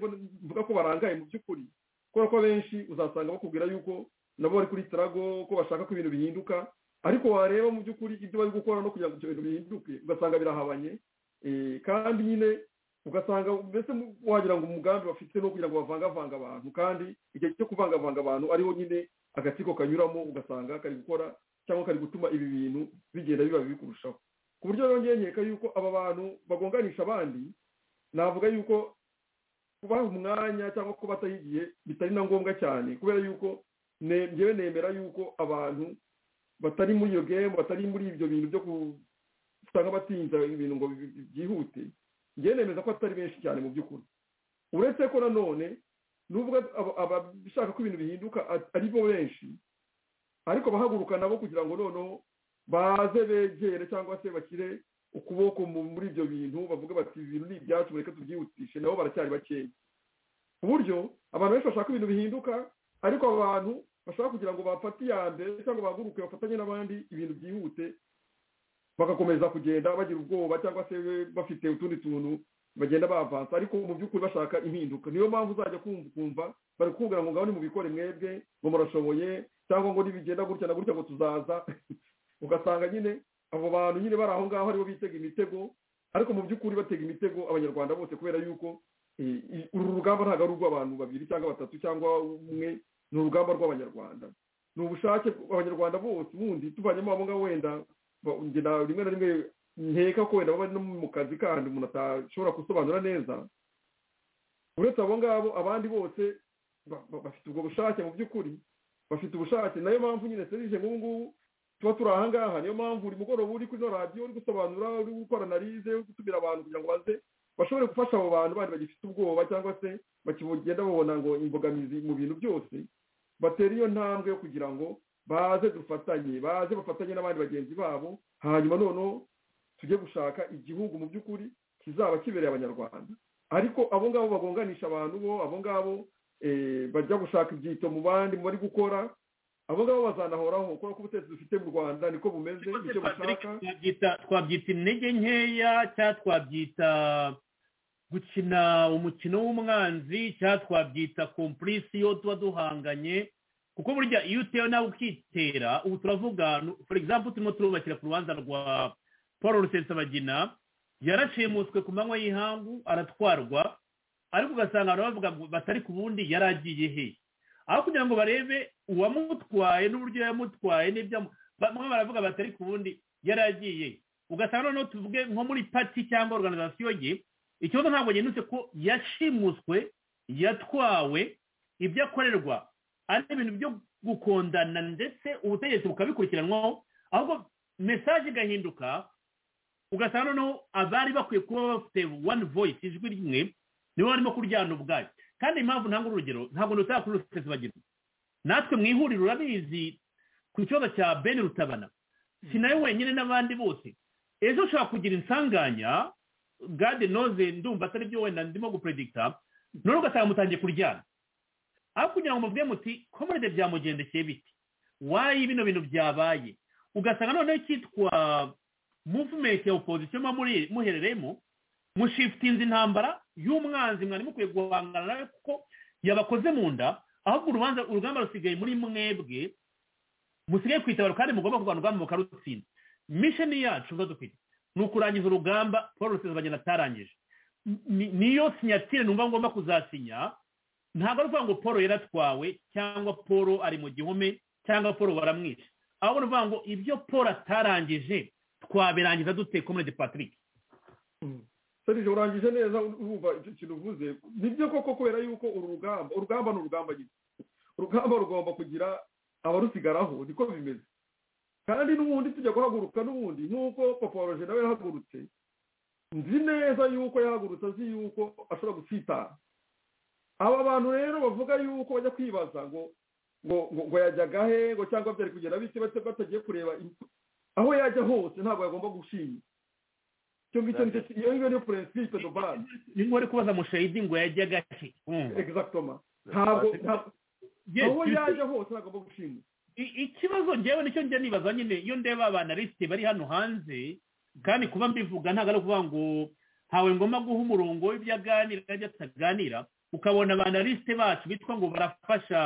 mvuga ko barangaye mu by'ukuri kubera ko abenshi uzasanga bakubwira yuko nabo bari kuri tarago ko bashaka ko ibintu bihinduka ariko wareba mu by'ukuri ibyo bari gukora no kugira ngo ibyo bintu bihinduke ugasanga birahabanye Eh, kandi nyine ugasanga mbese mu- wagira ngo umugambi bafite no kugira ngo bavangavanga abantu kandi igihe cyo kuvangavanga abantu ariho nyine agatsiko kanyuramo ugasanga kari gukora cyangwa kari gutuma ibi bintu bigenda biba bibi kurushaho ku buryo rero ngewe nkeka yuko aba bantu bagonganisha abandi navuga yuko kubaha umwanya cyangwa ko bataha igihe bitari na ngombwa cyane kubera yuko ne- ngewe nemera yuko abantu batari muri iyo gemu batari muri ibyo bintu byo ku- usanga batinza ibintu ngo bi- bi- byihute njyewe nemeza ko atari benshi cyane mu by'ukuri uretse ko nanone nubwo aba- abashaka ko ibintu bihinduka a- ari bo benshi ariko abahaguruka nabo kugira ngo noneho baze begere cyangwa se bashyire ukuboko mu- muri ibyo bintu bavuga bati ibi bintu ni ibyacu mureke tubyihutishe nabo baracyari bakeya ku buryo abantu benshi bashaka ibintu bihinduka ariko abantu bashaka kugira ngo bafate iya mbere cyangwa bahaguruke bafatanye n'abandi ibintu byihute bagakomeza kugenda bagira ubwoba cyangwa se bafite utundi tuntu bagenda bavansa ariko mu by'ukuri bashaka impinduka niyo mpamvu uzajya kumva ukumva bari kukubwira ngo ngaho nimubikore mwebwe ngo murashoboye cyangwa ngo nibigenda gutya na gutya ngo tuzaza ugasanga nyine abo bantu nyine bari aho ngaho aribo bitega imitego ariko mu by'ukuri batega imitego abanyarwanda bose kubera yuko eh, i- uru rugamba ntabwo ari urw'abantu babiri cyangwa batatu cyangwa umwe ni urugamba rw'abanyarwanda ni ubushake abanyarwanda bose ubundi tuvanyemo abo ngabo wenda ba- ngira rimwe na rimwe nkeka ko wenda baba no mu kazi kandi umuntu atashobora gusobanura neza uretse abo ngabo abandi bose ba- ba- bafite ubwo bushake mu by'ukuri bafite ubushake nayo mpamvu nyine serije nk'ubu ngubu tuba turi aha ngaha niyo mpamvu buri mugoroba uri kuri ino radiyo uri gusobanura uri gukora analize uri gutumira abantu kugira ngo baze bashobore gufasha abo bantu bandi bagifite ubwoba cyangwa se bakigenda babona ngo imbogamizi mu bintu byose batera iyo ntambwe yo kugira ngo baze dufatanye baze bafatanye n'abandi bagenzi babo hanyuma noneho tujye gushaka igihugu mu by'ukuri kizaba kibereye abanyarwanda ariko abo ngabo bagonganisha abantu bo abo ngabo eh, bajya gushaka ibyito mu bandi mu bari gukora abo ngabo bazanahoraho kubera ko ubutegetsi dufite mu rwanda niko bumeze icyo bushaka twabyita twabyita intege nkeya cyangwa twabyita gukina umukino w'umwanzi cyangwa twabyita kompurisiyo tuba duhanganye kuko burya iyo utewe nawe ukitera ubu turavuga nu- for example turimo turubakira ku rubanza rwa paul rusesabagina yarashimuswe ku manywa y'ihangu aratwarwa ariko ugasanga abantu bavuga ngo batari ku bundi yari agiye he aho kugira ngo barebe uwamutwaye n'uburyo yamutwaye n'ibyo amu- bamwe baravuga batari ku bundi yari agiye ugasanga noneho tuvuge nko muri pati cyangwa organizasiyo ye ikibazo ntabwo ginutse ko yashimuswe yatwawe ibyo akorerwa ari ibintu byo gukondana ndetse ubutegetsi bukabikurikiranwaho ahubwo mesaje igahinduka ugasanga noneho abari bakwiye kuba bafite wani voyisi ijwi rimwe nibo barimo kuryana ubwayo kandi impamvu ntanga urugero ntabwo nutaya kuri rusesi bagira natwe mu ihuriro urabizi ku kibazo cya bene rutabana si nawe wenyine n'abandi bose ejo ushobora kugira insanganya gade noze ndumva atari byo wenda ndimo gupuredikita none ugasanga mutangiye kuryana aho kugira ngo muvuge muti komode byamugendekeye biti wayi bino bintu byabaye ugasanga noneho icyitwa muvumenti ya opozisiyo muba muri- muherereyemo mushifitinze intambara y'umwanzi mwari mukwiye guhangana nawe kuko yabakoze mu nda ahubwo urubanza urugamba rusigaye muri mwebwe musigaye kwitabara kandi mugomba kurwana urugamba mukarutsinda misheni yacu zo dufite ni ukurangiza urugamba paul rusesabagina atarangije ni- niyo sinyatire numva ngomba kuzasinya ntabwo ari ukuvuga ngo paul yaratwawe cyangwa paul ari mu gihome cyangwa paul waramwishe ahubwo ni ukuvuga ngo ibyo paul atarangije twabirangiza dute komedi patrick serije urangije neza wumva icyo kintu uvuze nibyo koko kubera yuko uru rugamba urugamba ni urugamba nyine urugamba rugomba kugira abarusigaraho niko bimeze kandi n'ubundi tujya guhaguruka n'ubundi nk'uko papa wa roger nawe yahagurutse nzi neza yuko yahagurutse azi yuko ashobora gutsitara aba bantu rero bavuga yuko bajya kwibaza ngo ngo ngo ngo yajyaga he ngo cyangwa byari kugenda bite bata- batagiye kureba imfu- aho yajya hose ntabwo yagomba gushima icyo ngicyo nicyo ki- iyo ngicyo niyo purinsipe do base ni nk'uri kubaza mushayidi ngo yajyaga he egisagitoma ntabwo ntabwo- Yes, aho you yaje see. hose ntabwo agomba gushima I- ikibazo njyewe nicyo njya nibaza nyine iyo ndeba abanalisite bari hano hanze kandi kuba mbivuga ntabwo ari ukuvuga ngo ntawe ngomba guha umurongo w'ibyo aganira n'ibyo ataganira ukabona abanalisite bacu bitwa ngo barafasha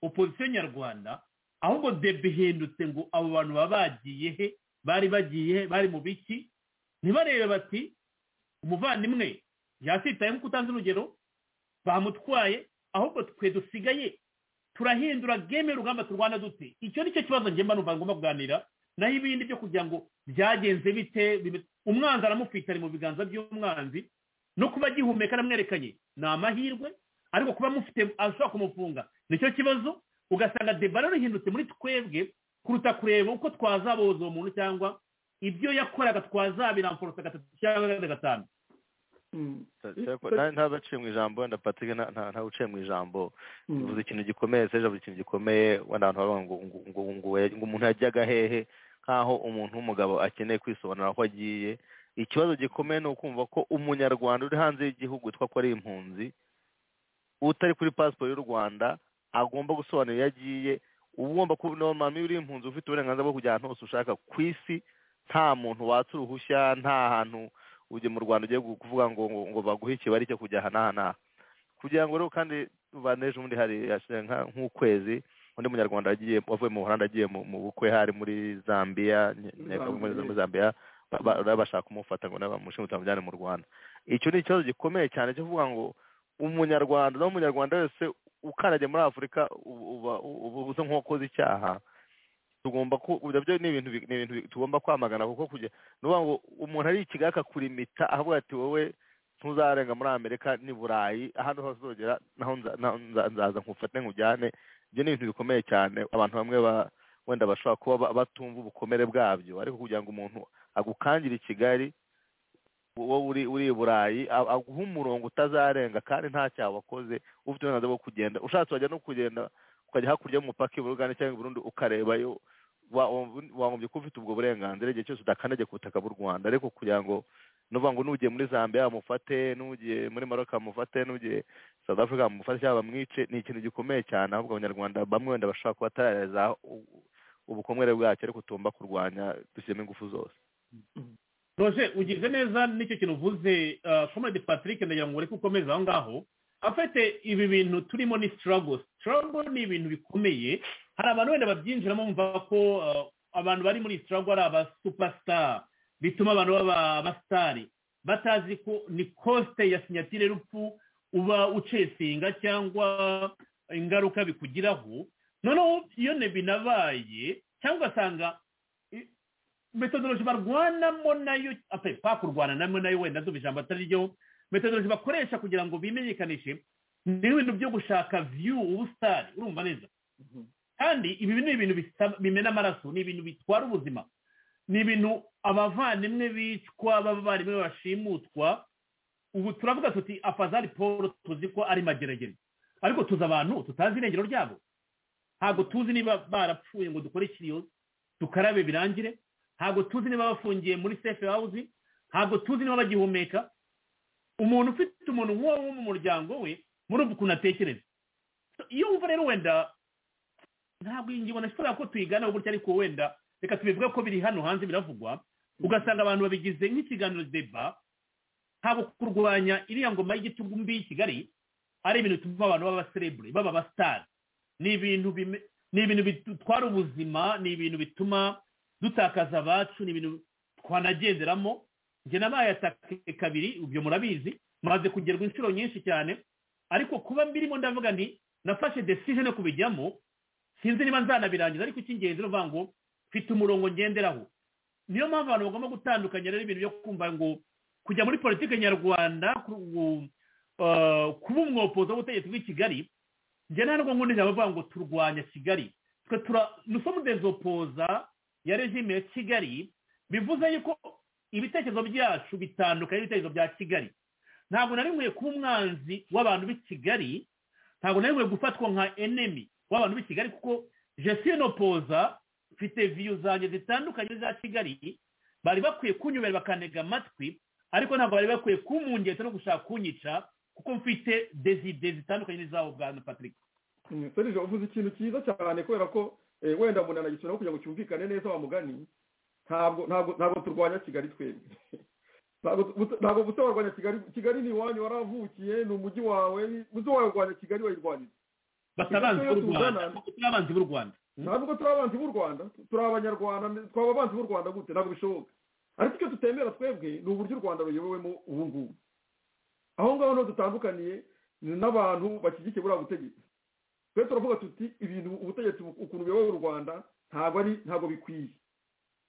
opozisiyo nyarwanda ahubwo debe ihindutse ngo abo bantu baba bagiye he bari bagiye he bari mu biki ntibarebe bati umuvandimwe yasitaye nk'uko utanze urugero bamutwaye ahubwo twe dusigaye turahindura game y'urugamba turwana dute icyo ni cyo kibazo njye mba numva ngomba kuganira naho ibindi byo kugira ngo byagenze bite bime- umwanzi aramufite ari mu biganza by'umwanzi no kuba agihumeka aramwerekanye ni amahirwe ariko kuba amufite ashobora kumufunga nicyo kibazo ugasanga debara rihindutse muri twebwe kuruta kureba uko twazaboza uwo muntu cyangwa ibyo yakoraga twazabiramforosa gatatu cyangwa gatanu nta baciye mu ijambo wenda patrick nta- nta nta uciye mu ijambo Mm. uvuze ikintu gikomeye seje avuze ikintu gikomeye wenda abantu bavuga ngo ngo- ngo ngo we- ngo umuntu yajyaga hehe nk'aho umuntu w'umugabo akeneye kwisobanura aho agiye ikibazo gikomeye ni ukumva ko umunyarwanda uri hanze y'igihugu witwa ko ari impunzi utari kuri pasiporo y'u rwanda agomba gusobanura iyo agiye uba ugomba kuba normal iyo uri impunzi ufite uburenganzira bwo kujya ahantu hose ushaka ku isi nta muntu watsa uruhushya nta hantu ujye mu rwanda ugiye gu- kuvuga ngo ngo- ngo baguhe ikibari cyo kujya aha n'aha n'aha kugira ngo rero kandi baneje ubundi hari hashize nka- nk'ukwezi undi munyarwanda yagiye wavuye mu buholandi agiye mu mu bukwe hari muri zambia nye- nyeka- muri muri zambia ba- ba- bari bashaka kumufata ngo nawe bamushinga utamujyane mu rwanda icyo ni ikibazo gikomeye cyane cyo kuvuga ngo umunyarwanda n'umunyarwanda wese ukandagiye muri afurika uba- uba uba usa nk'uwakoze icyaha tugomba ku nabyo ni ibintu bi- ni ibintu bi- tugomba kwamagana kuko kujya ni ukuvuga ngo umuntu ari i kigali akakurimita ahavuga ati wowe ntuzarenga muri amerika ni burayi ahandi hose uzogera naho nza- naho nza- nzaza nkufate nkujyane ibyo ni ibintu bikomeye cyane abantu bamwe ba- wenda bashobora kuba ba- batumva ubukomere bwabyo ariko kugira ngo umuntu agukangira i kigali wowe uri uri i burayi a- aguhe umurongo utazarenga kandi nta cyaha wakoze ufite uburenganzira bwo kugenda ushatse wajya no kugenda ukajya hakurya y'umupaka i burugani cyangwa i burundi ukarebayo wa- wa- wagombye kuba ufite ubwo burenganzira igihe cyose udakandagiye ku butaka bw'u rwanda ariko kugira ngo nuvuga ngo n'ugiye muri zambia bamufate n'ugiye muri maroc bamufate n'ugiye south africa bamufate cyangwa bamwice ni ikintu gikomeye cyane ahubwo abanyarwanda bamwe wenda bashobora kuba batarareza u- ubukomere bwacyo ariko tugomba kurwanya dushyiramo ingufu zose roger ugize neza n'icyo kintu uvuze ah, comrade patrick ndagira ngo ureke ukomeze aho ngaho afite ibi bintu turimo ni struggle struggle ni ibintu bikomeye hari abantu wenda babyinjiramo bumva ko ah, abantu bari muri struggle ari aba superstar bituma abantu baba abasitari batazi ko ni coste ya sinyatire y'urupfu uba ucesinga cyangwa ingaruka bikugiraho noneho iyo ne binabaye cyangwa ugasanga metodoloji barwanamo nayo apa pakurwana namo nayo wenda ndumva ijambo atari ryo metodoloji bakoresha kugira ngo bimenyekanishe ni ibintu byo gushaka view ubusitari urumva neza kandi ibi ni ibintu bisaba- bimena amaraso ni ibintu bitwara ubuzima ni ibintu abavandimwe bicwa b'abavandimwe bashimutwa ubu turavuga tuti afazari paul tuzi ko ari mageragere ariko tuzi abantu tutazi irengero ryabo ntabwo tuzi niba barapfuye ngo dukore ikiriyo dukarabe birangire ntabwo tuzi niba bafungiye muri sefe hawuzi ntabwo tuzi niba bagihumeka umuntu ufite umuntu nk'uwo mu muryango we muri ubu kuntu atekereza iyo wumva rero wenda ntabwo iyi ngingo nashobora ko tuyigana gutya ariko wenda reka tubivuge ko biri hano hanze biravugwa ugasanga abantu babigize nk'ikiganiro deba haba kurwanya iriya ngoma y'igitugu mbi y'i kigali ari ibintu bituma abantu baba baserebure baba abasitari ni ibintu bime- ni ibintu bitwara ubuzima ni ibintu bituma dutakaza abacu ni ibintu twanagenderamo njye nabaye atake kabiri ibyo murabizi maze kugerwa inshuro nyinshi cyane ariko kuba mbirimo ndavuga nti nafashe decision yo kubijyamo sinzi niba nzanabirangiza ariko icy'ingenzi ni ukuvuga ngo mfite umurongo ngenderaho niyo mpamvu abantu bagomba gutandukanya rero ibintu byo kumva ngo kujya muri politiki nyarwanda ku- eh, kuba umwopozi w'ubutegetsi bw'i kigali njye ntabwo nkundira abavuga ngo turwanya kigali twe tura nusomu dezopoza ya regime ya kigali bivuze yuko ibitekerezo byacu bitandukanye n'ibitekerezo bya kigali ntabwo nari nkwiye kuba umwanzi w'abantu b'i kigali ntabwo nari nkwiye gufatwa nka enemi w'abantu b'i kigali kuko jesinopoza mfite viyu zanjye zitandukanye za kigali bari bakwiye kunyubera bakantega amatwi ariko ntabwo bari bakwiye kumungetsa no gushaka kunyica kuko mfite dezide zitandukanye n'izabo bwana patrick serije uvuze ikintu cyiza cyane kubera ko eh, wenda umuntu anagisubiraho kugira ngo cyumvikane neza wa mugani ntabwo ntabwo ntabwo turwanya kigali twebwe ntabwo buta- ntabwo butawarwanya kigali kigali ni iwanyu waravukiye ni umujyi wawe uzi warwanya kigali wayirwanira basa abanzi b'u rwanda turi abanzi b'u rwanda ntabwo turi abanzi b'u rwanda turi abanyarwanda twaba abanzi b'u rwanda gute ntabwo bishoboka ariko icyo tutemera twebwe ni uburyo u rwanda ruyobowemo ubu ngubu aho ngaho niho dutandukaniye ni n'abantu bashyigikiye buriya butegetsi twe turavuga tuti ibintu ubutegetsi bu- ukuntu buyoboye u rwanda ntabwo ari ntabwo bikwiye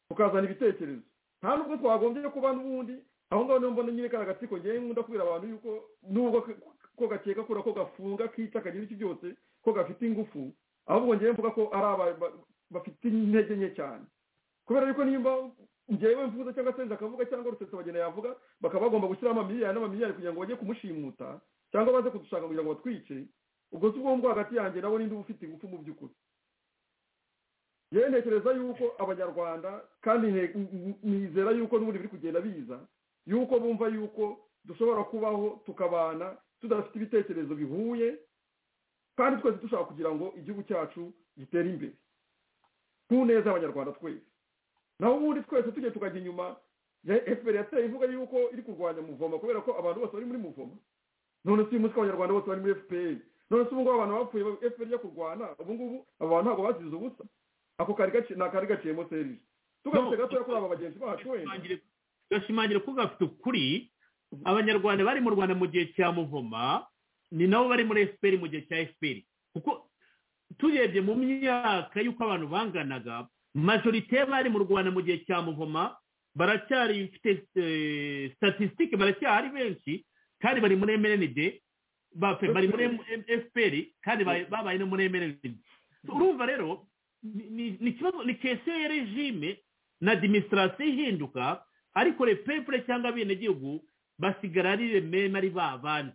tukazana ibitekerezo nta nubwo twagombye kuba n'ubundi aho ngaho niho mbona nyine kariya gatsiko ngewe nkunda kubwira abantu yuko nubwo k- ko gakeka kura ko gafunga kica kagira iki byose ko gafite ingufu ahubwo ngewe mvuga ko ari aba- ba- bafite intege nke cyane kubera yuko nimba ngewe mvuze cyangwa se akavuga cyangwa rusesabagina yavuga bakaba bagomba gushyiramo amamiliyari n'amamiliyari kugira ngo bajye kumushimuta cyangwa baze kudushaka kugira ngo batwice ubwo si ubwonko hagati yanjye nawe ninde uba ufite ingufu mu by'ukuri yewe ntekereza yuko abanyarwanda kandi nte- n- n- nizera yuko n'ubundi biri kugenda biza yuko bumva yuko dushobora kubaho tukabana tudafite ibitekerezo bihuye kandi twese dushaka kugira ngo igihugu cyacu gitere imbere ku neza y'abanyarwanda twese naho ubundi twese tujye tukajya inyuma ya fpr yateye ivuga yuko iri kurwanya muvoma kubera ko abantu bose bari muri muvoma none si uyu munsi ko abanyarwanda bose bari muri fpr none si ubu ngubu abantu bapfuye fpr yo kurwana ubu ngubu aba bantu ntabwo bazize ubusa ako kari gaci- ni akari gaciyemo serije tugarutse gatoya kuri aba bagenzi bacu wenda gashimangira ko gafite ukuri abanyarwanda bari mu rwanda mu gihe cya muvoma ni nabo bari muri efuperi mu gihe cya efuperi kuko turebye mu myaka y'uko abantu banganaga majorite y'abari mu rwanda mu gihe cya muvoma baracyari bafite statisitike baracyari benshi kandi bari muri mrnd bafe- bari muri efuperi kandi ba- babaye no muri mrnd urumva rero ni- ni- ni ikibazo ni kesiyo ya regime na adiminisitirasiyo ihinduka ariko repepure cyangwa abenegihugu basigara ari remema ari ba bandi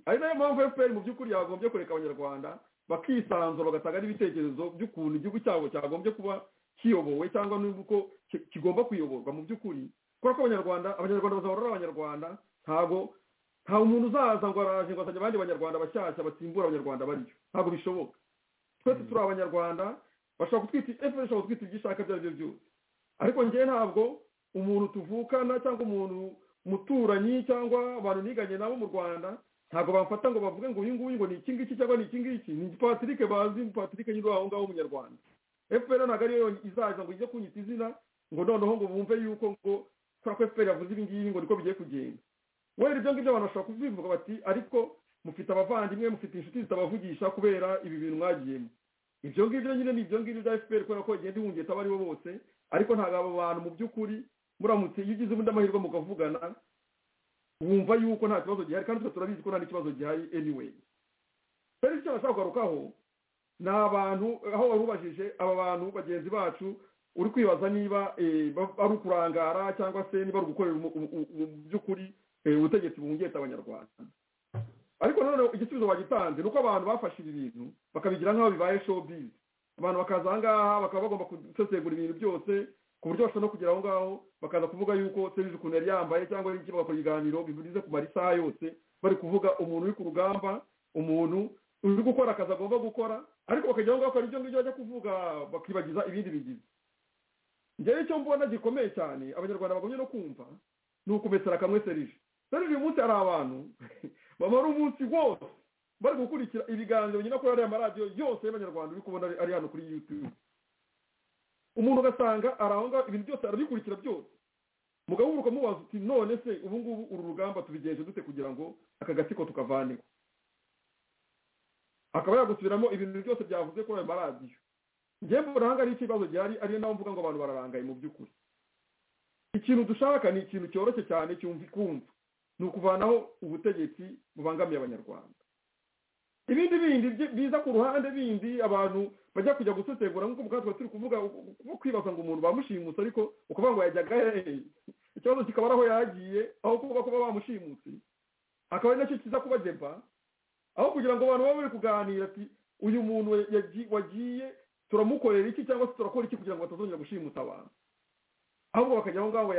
ari nayo mpamvu fpr mu by'ukuri yagombye kureka abanyarwanda bakisanzura bagatanga n'ibitekerezo by'ukuntu igihugu cyabo cyagombye kuba kiyobowe cyangwa n'uko ki- kigomba kuyoborwa mu by'ukuri kubera ko abanyarwanda abanyarwanda bazahora ari abanyarwanda ntabwo nta umuntu uzaza ngo araje ngo asanye abandi banyarwanda bashyashya basimbura abanyarwanda bariyo ntabwo bishoboka twese turi abanyarwanda bashobora kutwita fpr ishobora kutwita ibyo ishaka ibyo ari byo byose ariko njyewe ntabwo umuntu tuvukana cyangwa umuntu muturanyi cyangwa abantu niganye nabo mu rwanda ntabwo bamfata ngo bavuge ngo uyu nguyu ngo ni iki ngiki cyangwa ni iki ngiki ni patrick bazi patrick nyiri aho ngaho w'umunyarwanda fpr ntabwo ariyo yonyine izaza ngo ijye kunyita izina ngo noneho ngo bumve yuko ngo kubera ko fpr yavuze ibi ngibi ngo niko bigiye kugenda wenda ibyo ngibyo abantu bashobora kubivuga bati ariko mufite abavandimwe mufite inshuti zitabavugisha kubera ibi bintu mwagiyemo ibyo ngibyo nyine ni ibyo ngibyo bya fpr kubera ko igenda ihungeta abo aribo bose ariko ntabwo abo bantu mu by'ukuri muramutse iyo ugize ubundi amahirwe mukavugana wumva yuko nta kibazo gihari kandi twese turabizi ko nta n'ikibazo gihari anyway rero icyo nashaka kugarukaho ni abantu aho wabubajije aba bantu bagenzi bacu uri kwibaza niba ari ukurangara cyangwa se niba ari ugukorera mu by'ukuri ubutegetsi buhungetse abanyarwanda ariko noneho igisubizo bagitanze ni uko abantu bafashe ibi bintu bakabigira nk'aho bibaye showbiz abantu bakaza aha ngaha bakaba bagomba gusesengura ibintu byose ku buryo bashobora no kugera aho ngaho bakaza kuvuga yuko serivisi ukuntu yari yambaye cyangwa ari iki bagakora ibiganiro bivuze ku marisaha yose bari kuvuga umuntu uri ku rugamba umuntu uri gukora akazi agomba gukora ariko bakajya aho ngaho bakora ibyo ngibyo bajya kuvuga bakibagiza ibindi bigizi njyewe icyo mbona gikomeye cyane abanyarwanda bagomye no kumva ni ukumesera kamwe serije serije uyu munsi hari abantu bamara umunsi wose bari gukurikira ibiganiro nyina kuri ariya maradiyo yose y'abanyarwanda uri kubona ari hano kuri yutube umuntu ugasanga ari aho ngaho ibintu byose arabikurikira byose mugabo uruka mubaza uti none se ubu ngubu uru rugamba tubigenje dute kugira ngo aka gatsiko tukavaneho akaba yagusubiramo ibintu byose byavuze kuri ayo maradiyo njyewe buranga ari ikibazo gihari ariyo nawe mvuga ngo abantu bararangaye mu by'ukuri ikintu dushaka ni ikintu cyoroshye cyane kumva ni ukuvanaho ubutegetsi bubangamiye abanyarwanda ibindi bindi biza ku ruhande bindi abantu bajya kujya gusesengura nk'uko bwatwa turi kuvuga kwibaza ngo umuntu bamushimutse ariko ukuvuga ngo yajyaga hehe ikibazo kikaba ari aho yagiye aho kuba kuba bamushimutse akaba ari nacyo kiza kubageba aho kugira ngo abantu babe bari kuganira ati uyu muntu wagiye turamukorera iki cyangwa se turakora iki kugira ngo batazongera gushimutsa abantu ahubwo bakajya aho ngaho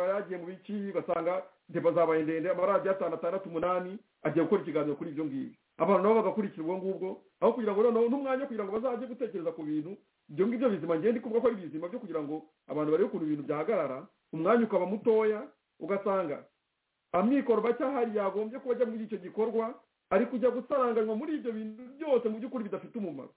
yagiye mu biki basanga deba zabaye ndende amaradiyo atanu atandatu umunani agiye gukora ikiganiro kuri ibyo ngibyo abantu nabo bagakurikira ubwo ngubwo aho kugira ngo noneho n'umwanya kugira ngo bazajye gutekereza ku bintu ibyo ngibyo bizima ngende kuvuga ko ari bizima byo kugira ngo abantu barebe ukuntu ibintu byahagarara umwanya ukaba mutoya ugasanga amikoro bacyahari yagombye kuba ajya muri icyo gikorwa ari kujya gusaranganywa muri ibyo bintu byose mu by'ukuri bidafite umumaro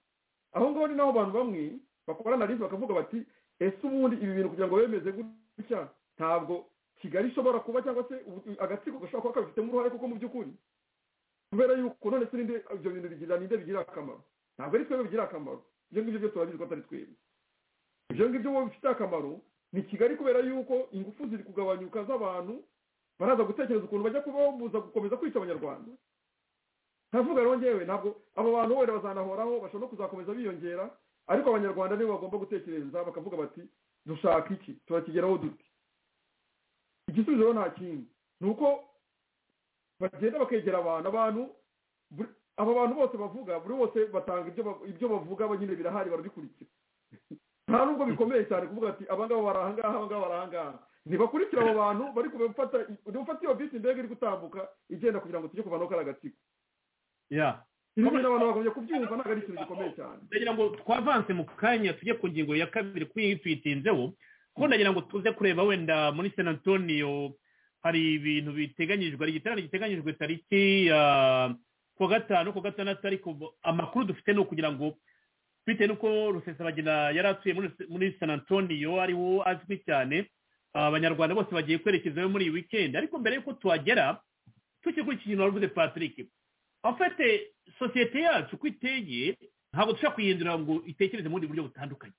aho ngaho ni naho abantu bamwe bakora analize bakavuga bati ese ubundi ibi bintu kugira ngo bemeze gutya ntabwo kigali ishobora kuba cyangwa se agatsiko gashobora kuba kabifitemo uruhare kuko mu by'ukuri kubera yuko none se ninde ibyo bintu bigira ninde bigira akamaro ntabwo ari twebwe bigira akamaro ibyo ngibyo byose turabizi ko atari twebwe ibyo ngibyo wowe bifite akamaro ni kigali kubera yuko ingufu ziri kugabanyuka z'abantu baraza gutekereza ukuntu bajya kubabuza gukomeza kwica abanyarwanda ntavuga rero ngewe ntabwo abo bantu wenda bazanahoraho bashobora no kuzakomeza biyongera ariko abanyarwanda nibo bagomba gutekereza bakavuga bati dushaka iki turakigeraho dute igisubizo rero nta kindi ni uko bagenda bakegera abantu abantu aba bantu bose bavuga buri wese batanga ibyo bavuga nyine birahari barabikurikira nta nubwo bikomeye cyane kuvuga ati abangaba bari ahangaha abangaba bari ahangaha ntibakurikire abo bantu bari kubafata ufata iyo bisi indege iri gutambuka igenda kugira ngo tujye kuvanaho kariya gatsiko ibi bintu abantu bagombye kubyumva ntabwo ari ikintu gikomeye cyane ndagira ngo twavanse mu kanya tujye ku ngingo ya kabiri kuko iyi tuyitinzeho kuko ndagira ngo tuze kureba wenda muri san antonio hari ibintu biteganyijwe hari igiterane giteganyijwe tariki ya kuwa gatanu kuwa gatandatu ariko amakuru dufite ni ukugira ngo bitewe n'uko rusesabagina yari atuye muri san antonio ariwo azwi cyane abanyarwanda bose bagiye kwerekezayo muri iyi wikendi ariko mbere y'uko tuhagera tukikurikiye ikintu wavuze patrick afite sosiyete yacu uko iteye ntabwo dushobora kuyihindura ngo itekereze mu bundi buryo butandukanye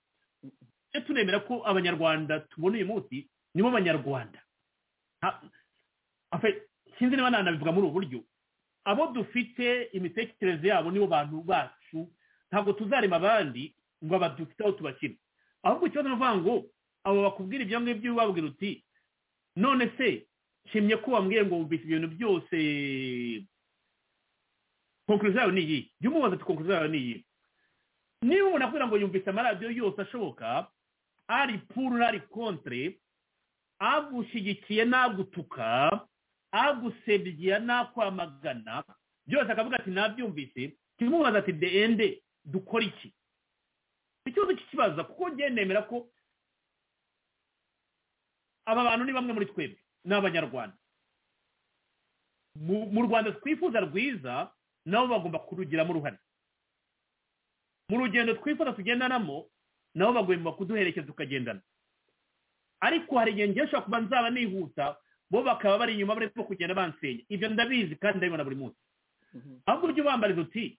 tujye tunemera ko abanyarwanda tubona uyu munsi nibo banyarwanda sinzi niba nanabivuga muri ubu buryo abo dufite imitekerereze yabo nibo bantu bacu ntabwo tuzarema abandi ngo abadufite aho tubakina ahubwo ikibazo ni ukuvuga ngo abo bakubwira ibyo ngibyo babwira uti none se nshimye ko wambwiye ngo wumvise ibintu byose konkurizo yawe ni iyi jya umubaza ati konkurizo yawe ni iyi niba umuntu akubwira ngo yumvise amaradiyo yose ashoboka ari puru ari kontre agushyigikiye nagutuka agusebya nakwamagana byose akavuga ati nabyumvise kimubaza ati de ende dukora iki ikibazo kikibaza kuko njye nemera ko aba bantu ni bamwe muri twebwe ni abanyarwanda mu rwanda twifuza rwiza nabo bagomba kurugiramo uruhare mu rugendo twifuza tugendanamo nabo bagomba kuduherekeza tukagendana ariko hari igihe ngiye nshobora kuba nzaba nihuta bo bakaba bari inyuma barimo kugenda bansenya ibyo ndabizi kandi ndabibona buri munsi ahubwo ujye ubambariza uti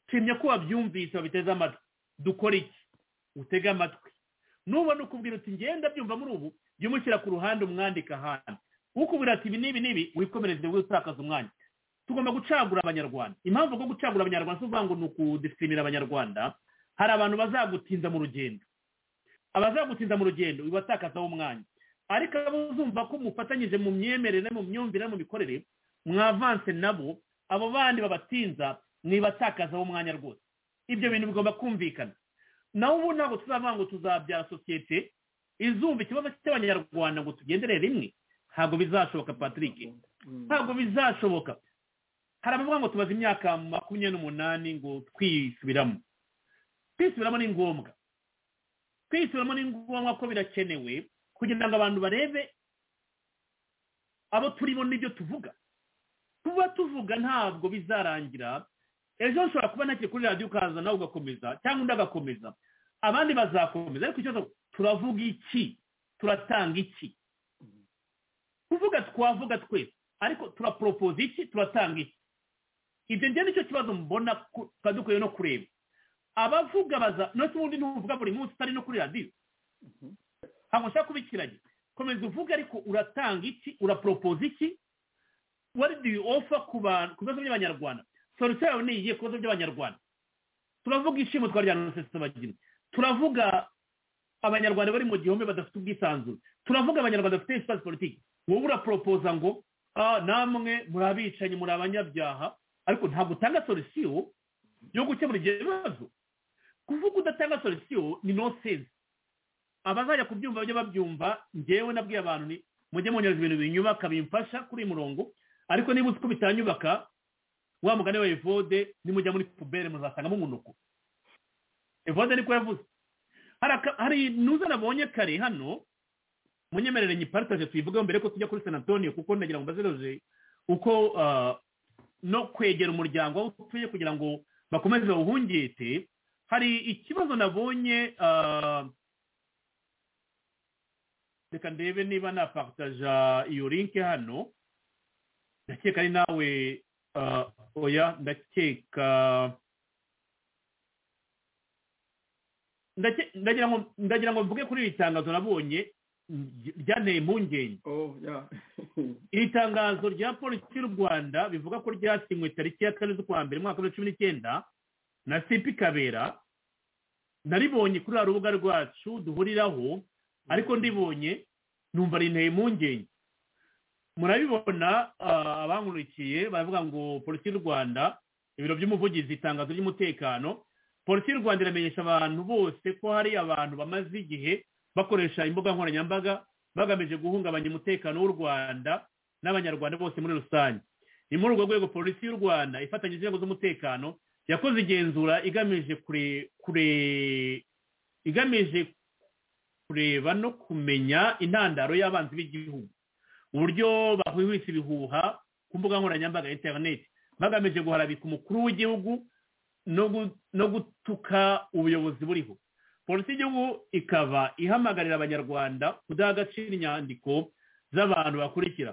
nshimye ko wabyumvise babiteze amatwi dukora iki utege amatwi nubona ukubwira uti ngenda byumva muri ubu jya umushyira ku ruhande umwandika ahantu ukubwira ati ibi n'ibi n'ibi wikomereze utakaza umwanya tugomba gucagura abanyarwanda impamvu bwo gucagura abanyarwanda si ukuvuga ngo ni ukudefimira abanyarwanda hari abantu bazagutinza mu rugendo abazagutinda mu rugendo bibatakazaho umwanya ariko abo uzumva ko mufatanyije mu myemerere mu myumvire no mu mikorere mwavanse nabo abo bandi babatinza mwibatakazaho umwanya rwose ibyo bintu bigomba kumvikana nawe ubu ntabwo tuzavanga ngo tuzabyara sosiyete izumva ikibazo cy'abanyarwanda ngo tugendere rimwe ntabwo bizashoboka patrick ntabwo bizashoboka hari abavuga ngo tumaze imyaka makumyabiri n'umunani ngo twisubiramo kwisubiramo ni ngombwa kwisubiramo ni ngombwa ko birakenewe kugira ngo abantu barebe abo turimo n'ibyo tuvuga kuba tuvuga ntabwo bizarangira ejo ushobora kuba ntakiri kuri radiyo ukaza nawe ugakomeza cyangwa undi agakomeza abandi bazakomeza ariko ikibazo turavuga iki turatanga iki kuvuga twavuga twese ariko turaporopoza iki turatanga iki ibyo ngende nicyo kibazo mbona tuba dukwiye no kureba abavuga baza ndetse ubundi ntuvuga buri munsi utari no kuri radiyo ntabwo nshaka kubikiranya komeza uvuga ariko uratanga iki uraporopoza iki what do you offer ku bantu ku bibazo by'abanyarwanda solution yawe ni iyihe ku bibazo by'abanyarwanda turavuga ishimo twarya rusesabagina turavuga abanyarwanda bari mu gihome badafite ubwisanzure turavuga abanyarwanda bafite espace politiki wowe uraporopoza ngo namwe muri abicanyi muri abanyabyaha ariko ntabwo utanga solution yo gukemura ibyo bibazo kuvuga udatanga solution ni no sense abazajya kubyumva bajye babyumva ngewe nabwiye abantu ni mujye munyereza ibintu binyubaka bimfasha kuri murongo ariko niba uzi ko bitanyubaka wa mugani wa evode nimujya muri pubere muzasangamo umunuko evode niko yavuze hari nuza nabonye kare hano munyemerere nyiparitaje tuyivugeho mbere ko tujya kuri san antonio kuko ndagira ngo mbazeroje uko no kwegera umuryango aho utuye kugira ngo bakomeze bawuhungete hari ikibazo nabonye reka ndebe niba napakitaja iyo linke hano ndakeka ari nawe oya ndakeka ndagira ngo mvuge kuri iri tangazo nabonye ryanteye impungenge iri tangazo rya polisi y'u rwanda bivuga ko ryasinywe tariki ya kane z'ukwa mbere umwaka wa cumi n'icyenda na sipi kabera naribonye kuri uru rubuga rwacu duhuriraho ariko ndibonye numva rinteye impungenge murabibona abankurikiye baravuga ngo polisi y'u rwanda ibiro by'umuvugizi itangazo ry'umutekano polisi y'u rwanda iramenyesha abantu bose ko hari abantu bamaze igihe bakoresha imbuga nkoranyambaga bagamije guhungabanya umutekano w'u rwanda n'abanyarwanda bose muri rusange ni muri urwo rwego polisi y'u rwanda ifatanyije inzego z'umutekano yakoze igenzura igamije kure kure igamije kureba no kumenya intandaro y'abanzi b'igihugu uburyo bahwihwisa ibihuha ku mbuga nkoranyambaga interineti bagamije guharabika umukuru w'igihugu no gutuka ubuyobozi buriho polisi y'igihugu ikaba ihamagarira abanyarwanda kudaha agaciro inyandiko z'abantu bakurikira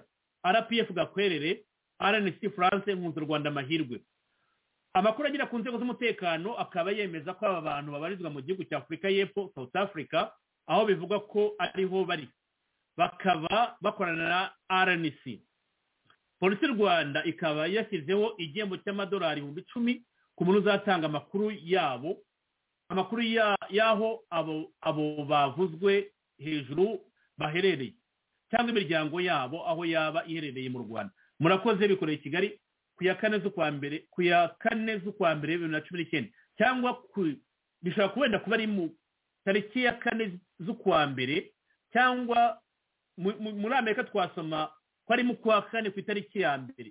rpf gakwerere rnc france nkunzi rwanda amahirwe amakuru agera ku nzego z'umutekano akaba yemeza ko aba bantu babarizwa mu gihugu cya afurika y'epfo south africa aho bivugwa ko ariho bari bakaba bakorana na rnc polisi y'u rwanda ikaba yashyizeho igihembo cy'amadolari ibihumbi icumi ku muntu uzatanga amakuru yabo amakuru y'aho abo bavuzwe hejuru baherereye cyangwa imiryango yabo aho yaba iherereye mu rwanda murakoze bikoreye i kigali ku ya kane z'ukwa mbere ku ya kane z'ukwa mbere bibiri na cumi n'icyenda cyangwa bishobora kubenda kuba ari mu tariki ya kane z'ukwa mbere cyangwa muri amerika twasoma ko ari mu kwa kane ku itariki ya mbere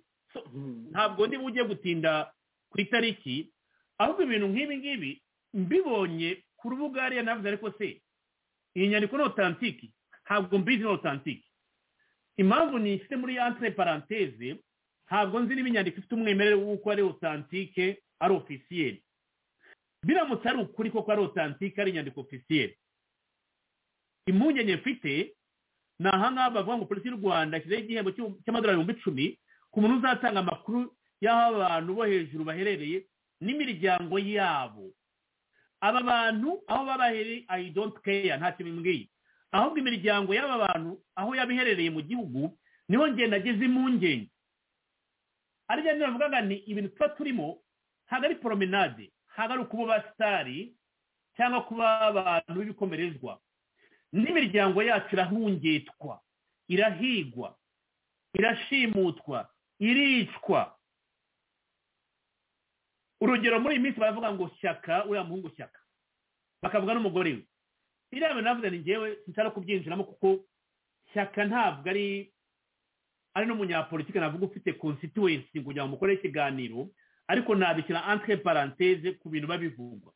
ntabwo niba ugiye gutinda ku itariki ahubwo ibintu nk'ibi ngibi mbibonye ku rubuga hariya navuze ariko se iyi nyandiko ni otantiki ntabwo mbizi ni otantiki impamvu nishyize muri entre paranteze ntabwo nzi niba inyandiko ifite umwimerere w'uko ari otantike ari ofisiyeri biramutse ari ukuri koko ari otantike ari inyandiko ofisiyeri impungenge mfite ni ahangaha bavuga ngo polisi y'u rwanda ishyizeho igihembo cy'amadolari ibihumbi icumi ku muntu uzatanga amakuru y'aho abantu bo hejuru baherereye n'imiryango yabo aba bantu aho baba baherereye ayi donti keya ntacyo bimbwiye ahubwo imiryango y'aba bantu aho yaba iherereye mu gihugu niho ngenda ageze impungenge ari byo navugaga ni ibintu tuba turimo ntabwo ari poromenade ntabwo ari ukuba sitari cyangwa kuba abantu b'ibikomerezwa n'imiryango yacu irahungitwa irahigwa irashimutwa iricwa urugero muri iyi minsi baravuga ngo shyaka uriya muhungu shyaka bakavuga n'umugore we iriya bintu navuze ni ngewe nshaka kubyinjiramo kuko shyaka ntabwo ari ari n'umunyapolitike navuga ufite konsituwensi kugira ngo mukore ikiganiro ariko nabikira entre parenthese ku bintu babivugwa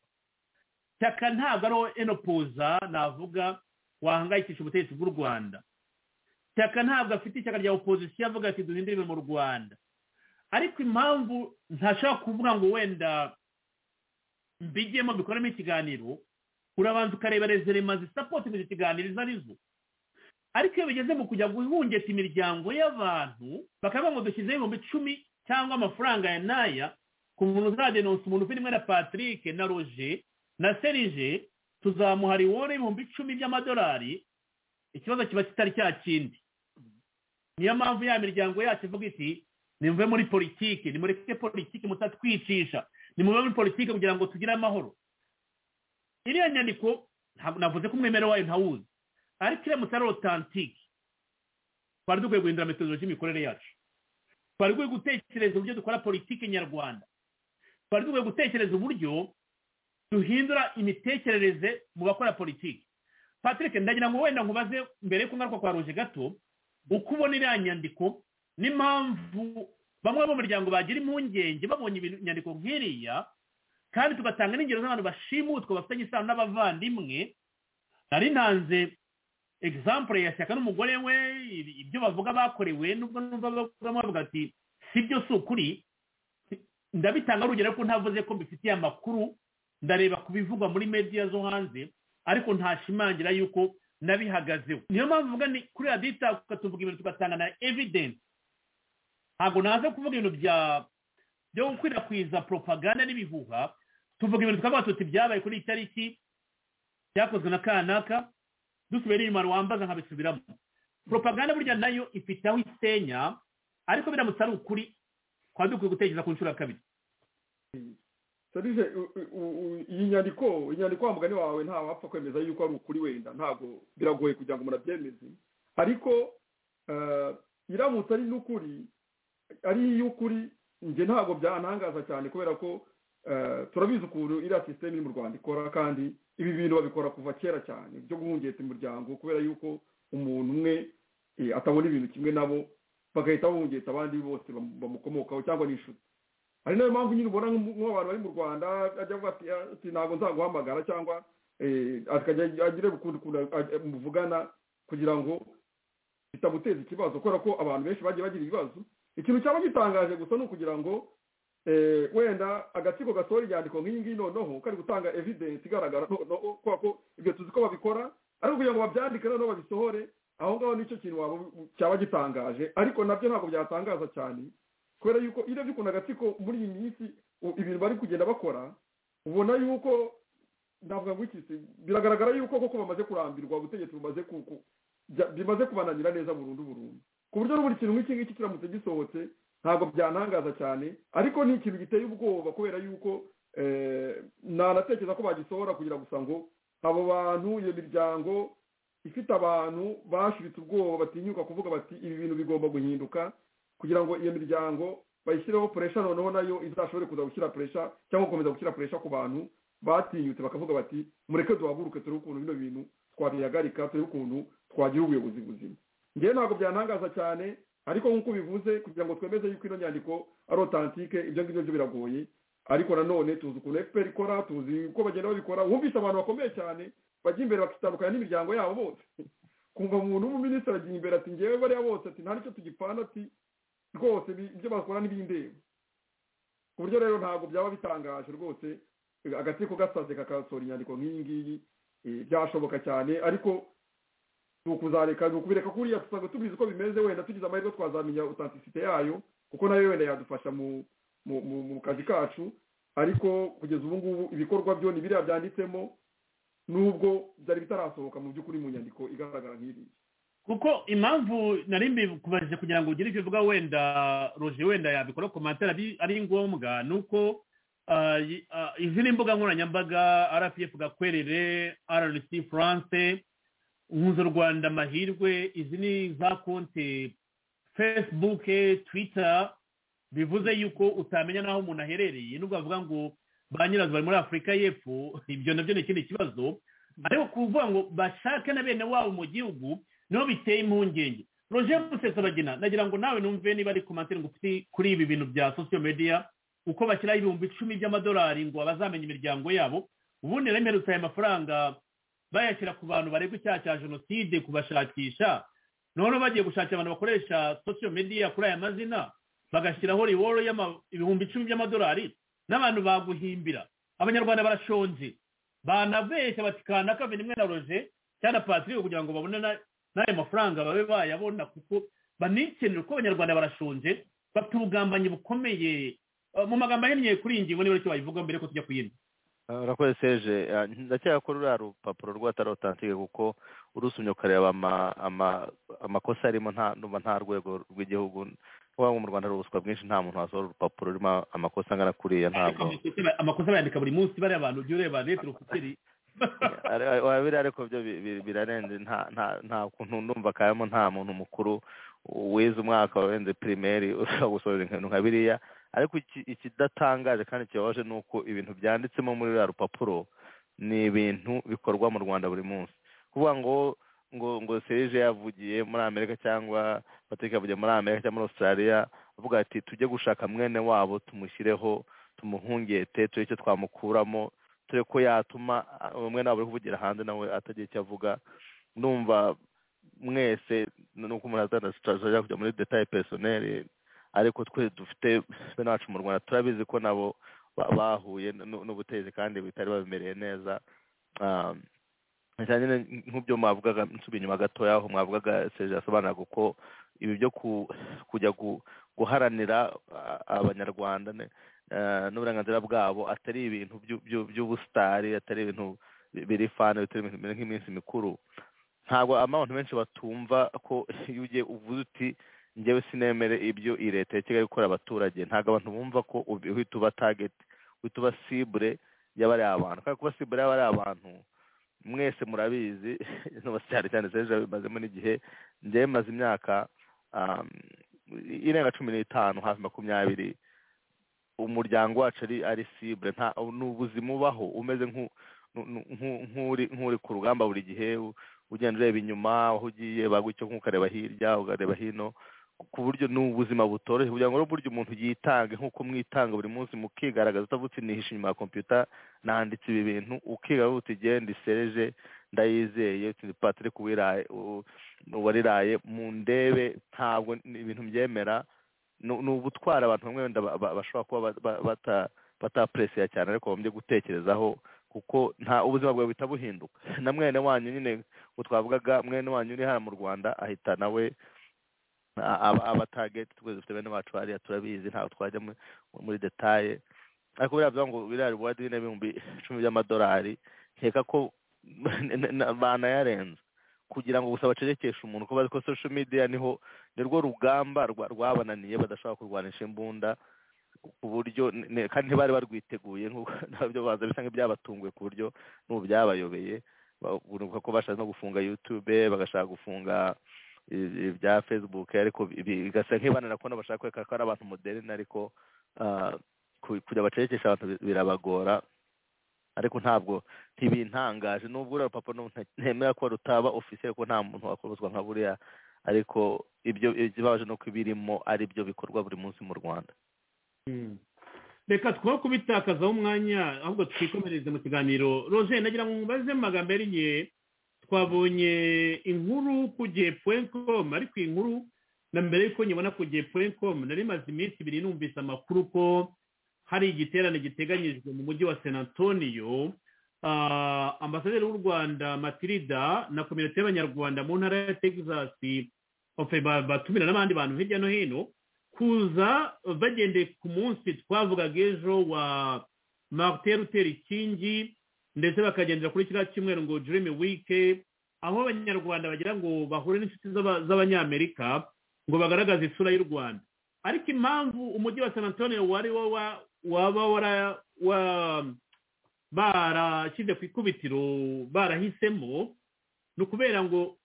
shyaka ntabwo ari enopoza navuga wahangayikisha ubutegetsi bw'u rwanda shyaka ntabwo afite ishyaka rya opozisiyo avuga ati duhindure ibintu mu rwanda ariko impamvu ntashaka kuvuga ngo wenda mbigemo bikoremo ikiganiro urabanza ukareba rezerema zisapoti mu kiganiro izo arizo ariko iyo bigeze mu kujya guhungeta imiryango y'abantu bakavuga ngo dushyizeho ibihumbi icumi cyangwa amafaranga ya naya ku muntu uzadenonsa umuntu ufite imwe na patrick na roje na serije tuzamuha riwore ibihumbi icumi by'amadolari ikibazo kiba kitari cya kindi niyo mpamvu ya miryango yacu ivuga iti nimuve muri politiki nimureke politiki mutatwicisha nimuve muri politiki kugira ngo tugire amahoro iriya nyandiko navuze ko umwemero wayo ntawuzi ariko iramutse ari otantike twari dukwiye guhindura metodologi y'imikorere yacu twari dukwiye gutekereza uburyo dukora politiki nyarwanda twari dukwiye gutekereza uburyo duhindura imitekerereze mu bakora politiki patrick ndagira ngo wenda nkubaze mbere y'uko ngaruka kwa ruje gato uko ubona iriya nyandiko n'impamvu bamwe mu muryango bagira impungenge babonye inyandiko nk'iriya kandi tugatanga n'ingero z'abantu bashimutwa bafitanye isano n'abavandimwe nari ntanze egisampure ya shyaka n'umugore we ibyo bavuga bakorewe nubwo numva bavuga ati si byo si ukuri ndabitanga urugero ko ntavuze ko mbifitiye amakuru ndareba ku bivugwa muri mediya zo hanze ariko ntashimangira yuko nabihagazeho niyo mpamvu mvuga ni kuri radita tukatuvuga ibintu tugatanga na evidence ntabwo naze kuvuga ibintu bya byo gukwirakwiza propaganda n'ibihuha tuvuga ibintu tukavuga tuti byabaye kuri iyi tariki byakozwe na kanaka dusubira inyuma wambaza nkabisubiramo propaganda burya nayo ifite aho isenya ariko biramutse ari ukuri twaba dukwiye gutekereza ku nshuro ya kabiri serije iyi nyandiko inyandiko wa mugani wawe ntawapfa kwemeza yuko ari ukuri wenda ntabwo biragoye kugira ngo umuntu abyemeze ariko iramutse ari n'ukuri ari iy'ukuri njye ntabwo byantangaza cyane kubera ko turabizi ukuntu iriya sisiteme iri mu rwanda ikora kandi ibi bintu babikora kuva kera cyane byo guhungeta imiryango kubera yuko umuntu umwe atabona ibintu kimwe nabo bagahita bahungeta abandi bose bamukomokaho cyangwa n'inshuti hari nayo mpamvu nyine ubona nk'abantu bari mu rwanda ajya avuga ati ntabwo nzaguhamagara cyangwa akajya agire ukuntu muvugana kugira ngo bitamuteza ikibazo kubera ko abantu benshi bagiye bagira ibibazo ikintu cyaba gitangaje gusa ni ukugira ngo wenda agatsiko gatora inyandiko nk'iyi ngiyi noneho kari gutanga evidensi igaragara noneho kubera ko ibyo tuzi ko babikora ariko kugira ngo babyandike noneho babisohore aho ngaho nicyo kintu cyaba gitangaje ariko nabyo ntabwo byatangaza cyane kubera yuko iyo urebye ukuntu agatsiko muri iyi minsi ibintu bari kugenda bakora ubona yuko ndavuga ngo ikisi biragaragara yuko koko bamaze kurambirwa ubutegetsi bimaze kubananira neza burundu burundu ku buryo n'ubundi kintu nk'iki ngiki kiramutse gisohotse ntabwo byantangaza cyane ariko ni ikintu giteye ubwoba kubera yuko nanatekereza ko bagisohora kugira gusa ngo abo bantu iyo miryango ifite abantu bashiritse ubwoba batinyuka kuvuga bati ibi bintu bigomba guhinduka kugira ngo iyo miryango bayishyireho puresha noneho nayo izashobore kuza gushyira puresha cyangwa gukomeza gushyira puresha ku bantu batinyutse bakavuga bati mureke duhaguruke turebe ukuntu bino bintu twabihagarika turebe ukuntu twagira ubuyobozi buzima ngewe ntabwo byantangaza cyane ariko nk'uko ubivuze kugira ngo twemeze yuko ino nyandiko ari otantike ibyo ngibyo byo biragoye ariko nanone tuzi ukuntu efuperi ikora tuzi uko bagenda babikora wumvise abantu bakomeye cyane bajya imbere bakitandukanya n'imiryango yabo bose kumva umuntu w'umuminisitiri agiye imbere ati ngewe bariya bose ati nta nicyo tugipana ati rwose ibyo bakora n'ibindeba ku buryo rero ntabwo byaba bitangaje rwose agatsiko gasaze kakasohora inyandiko nk'iyi ngiyi byashoboka cyane ariko ni ukuzareka ni ukubireka kuriya usanga tubizi ko bimeze wenda tugize amahirwe twazamenya otantisite yayo kuko nayo wenda yadufasha mu kazi kacu ariko kugeza ubu ngubu ibikorwa byo ni biriya byanditsemo nubwo byari bitarasohoka mu by'ukuri mu nyandiko igaragara nk'iriya kuko impamvu nari mbikubajije kugira ngo ugire icyo uvuga wenda roje wenda yabikora komantere ari ngombwa ni uko izi ni imbuga nkoranyambaga rpf gakwerere rnc france rwanda amahirwe izi ni za konti fesibuke twita bivuze yuko utamenya n'aho umuntu aherereye nubwo bavuga ngo ba nyirazo bari muri afurika y'epfo ibyo nabyo ni ikindi kibazo ariko kuvuga ngo bashake na bene wabo mu gihugu niho biteye impungenge roger musesabagina nagira ngo nawe numve niba ari komantere ngo kuri ibi bintu bya sosiyo mediya uko bashyiraho ibihumbi icumi by'amadolari ngo bazamenye imiryango yabo ubundi rero mperutse aya mafaranga bayashyira ku bantu baregwa icyaha cya jenoside kubashakisha noneho bagiye gushakira abantu bakoresha sosiyo mediya kuri aya mazina bagashyiraho riworo y'ibihumbi icumi by'amadolari n'abantu baguhimbira abanyarwanda barashonje banabeshya bati kanaka biri rimwe na roje cyangwa patrick kugira ngo babone n'ayo mafaranga babe bayabona kuko banikenera kuko abanyarwanda barashonje bafite ubugambanyi bukomeye mu magambo ahinnye kuri iyi ngingo niba aricyo bayivuga mbere ko tujya ku yindi urakoze seje ndakeka ko ruriya rupapuro rwatari otantike kuko urusumye ukareba amakosa arimo nta rwego rw'igihugu waba mu rwanda hari ubuswa bwinshi nta muntu wasohora urupapuro rurimo amakosa angana kuriya ntabwo amakosa bayandika buri munsi bariya abantu ujya ureba leta urukuteri wabiri ariko byo birarenze nta kuntu ndumva kabamo nta muntu mukuru wize umwaka warenze pirimeri ushobora gusohora ibintu nka biriya ariko ikidatangaje kandi kibabaje ni uko ibintu byanditsemo muri ruriya rupapuro ni ibintu bikorwa mu rwanda buri munsi kuvuga ngo ngo ngo serije yavugiye muri amerika cyangwa patrick yavugiye muri amerika cyangwa muri australia avuga ati tujye gushaka mwene wabo tumushyireho tumuhungete turebe icyo twamukuramo turebe ko yatuma mwene wabo uri kuvugira hanze nawe atagira icyo avuga numva mwese nuko umuntu azajya kujya muri detaye personeri ariko twe dufite bene wacu mu rwanda turabizi ko nabo bahuye n'ubutezi kandi bitari babimereye neza cyane nk'ubyo mwavugaga nsubiye inyuma gatoya aho mwavugaga seje asobanura kuko ibi byo kujya guharanira abanyarwanda n'uburenganzira bwabo atari ibintu by'ubusitari atari ibintu biri fani bitari ibintu bimeze nk'iminsi mikuru ntabwo abantu benshi batumva ko iyo ugiye uvuze uti ngewe sinemere ibyo iyi leta ya kigali ikora abaturage ntabwo abantu bumva ko uhita uba tageti uhita uba sibure y'abari abantu kandi kuba sibure y'abari abantu mwese murabizi cyane cyane seje bimazemo n'igihe njyewe maze imyaka irenga cumi n'itanu hafi makumyabiri umuryango wacu ari sibure ni ubuzima ubaho umeze nk'uri ku rugamba buri gihe ugenda ureba inyuma aho ugiye bagutyo nk'ukareba hirya ukareba hino ku buryo ni ubuzima butoroshye kugira ngo burya umuntu yitange nk'uko mwitanga buri munsi mukigaragaza utavutse nihishe inyuma ya kompiyuta nanditse ibi bintu ukigaragaza uti genda isereje ndayizeye uti patrick uwariraye mu ndebe ntabwo ibintu mbyemera ni ubutwara abantu bamwe wenda bashobora kuba batapureseya cyane ariko bamye gutekerezaho kuko nta ubuzima bwawe buhita buhinduka na mwene wanyu nyine twavugaga mwene wanyu uri hano mu rwanda ahita nawe abatageti twese dufite bene bacu hariya turabizi ntabwo twajya muri detaye ariko biriya bivuga ngo biriya bibuwadi n'ibihumbi icumi by'amadolari nkeka ko banayarenze kugira ngo gusa bacecekeshe umuntu ko bazi ko sosho midiya niho ni rwo rugamba rwabananiye badashobora kurwanisha imbunda ku buryo kandi ntibari barwiteguye ntabyo baza bisa nk'ibyabatunguye ku buryo n'ubu byabayobeye ko bashaka no gufunga yutube bagashaka gufunga bya facebook ariko bigasa nk'ibanira kubona bashaka kwereka ko ari abantu moderine ariko kujya bacecekesha abantu birabagora ariko ntabwo ntibintangaje nubwo uriya rupapuro ntemera ko rutaba ofisiye ko nta muntu wakorozwa nka buriya ariko ibyo ikibabaje ni uko ibirimo ari byo bikorwa buri munsi mu rwanda reka two kubitakazaho umwanya ahubwo twikomereze mu kiganiro roje nagira ngo mubaze mu magambo yariye twabonye inkuru ku gihe puwenikomu ariko iyi nkuru na mbere y'uko nyibona ku gihe puwenikomu nari maze iminsi ibiri numvise amakuru ko hari igiterane giteganyijwe mu mujyi wa senatoniyo ambasaderi w'u rwanda matirida na kominote y'abanyarwanda mu ntara ya texasi batumira n'abandi bantu hirya no hino kuza bagendeye ku munsi twavugaga ejo wa marite ruteri kingi ndetse bakagendera kuri kiriya cyumweru ngo jurime wike aho abanyarwanda bagira ngo bahure n'inshuti z'abanyamerika ngo bagaragaze isura y'u rwanda ariko impamvu umujyi wa san antonio wari wo waba barashyize ku ikubitiro barahisemo ni ukubera ngo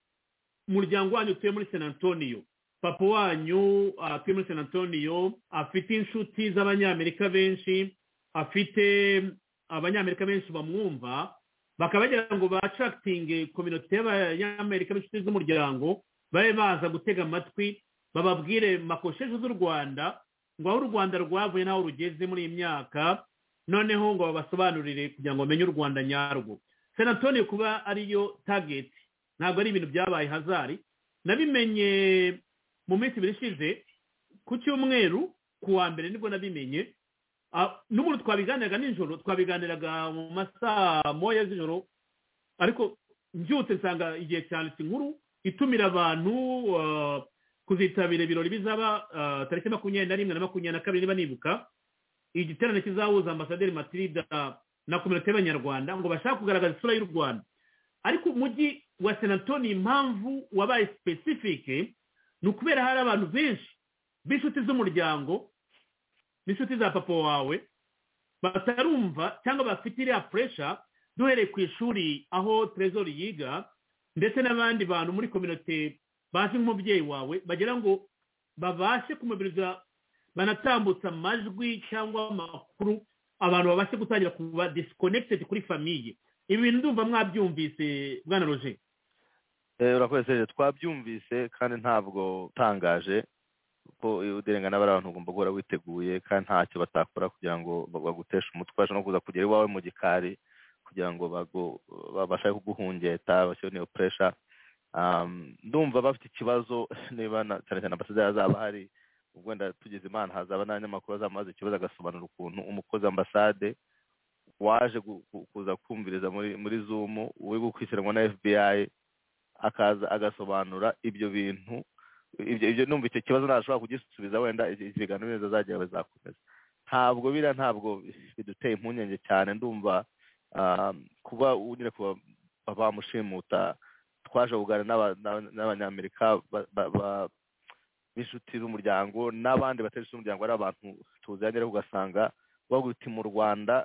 umuryango wanyu utuye muri san antonio papa wanyu atuye muri san antonio afite inshuti z'abanyamerika benshi afite abanyamerika benshi bamwumva bakaba bagira ngo bacakitinge kominote y'abanyamerika b'inshuti z'umuryango babe baza gutega amatwi bababwire makosheje z'u rwanda ngo aho u rwanda rwavuye n'aho rugeze muri iyi myaka noneho ngo babasobanurire kugira ngo bamenye u rwanda nyarwo san antonio kuba ariyo tageti ntabwo ari ibintu byabaye hazari nabimenye mu minsi ibiri ishize ku cyumweru ku wa mbere nibwo nabimenye n'ubundi twabiganiraga nijoro twabiganiraga mu masaha moya z'ijoro ariko mbyutse nsanga igihe cyane inkuru itumira abantu kuzitabira ibirori bizaba tariki makumyabiri na rimwe na makumyabiri na kabiri niba nibuka igiterane kizahuza ambasaderi matirida na kominote y'abanyarwanda ngo bashake kugaragaza isura y'u rwanda ariko umujyi wa senatoni impamvu wabaye sipesifike ni ukubera hari abantu benshi b'inshuti z'umuryango n'inshuti za papa wawe batarumva cyangwa bafite iriya puresha duhereye ku ishuri aho terezori yiga ndetse n'abandi bantu muri kominote bazi nk'umubyeyi wawe bagira ngo babashe kumubiriza banatambutsa amajwi cyangwa amakuru abantu babashe gutangira kuba disikonekitedi kuri famiye ibi bintu ndumva mwabyumvise bwana roje urakoze serivisi twabyumvise kandi ntabwo utangaje kuko uderenga n'abari abantu ugomba guhora witeguye kandi ntacyo batakora kugira ngo baguteshe umutwe no kuza kugera iwawe mu gikari kugira ngo babashe kuguhungeta bashyire niyo puresha ndumva bafite ikibazo niba cyane cyane ambasaderi azaba ahari ubwo tugize imana hazaba n'abanyamakuru azamaze ikibazo agasobanura ukuntu umukozi ambasade waje kuza kumviriza muri zumu uri gukurikiranwa na fbi akaza agasobanura ibyo bintu ibyo numva icyo kibazo ntashobora kugisubiza wenda ibiganiro neza azajya bizakomeza ntabwo biriya ntabwo biduteye impungenge cyane ndumva kuba unyine kuba bamushimuta twaje kuganira n'abanyamerika b'inshuti z'umuryango n'abandi bateje z'umuryango ari abantu tuzengere ugasanga baguti mu rwanda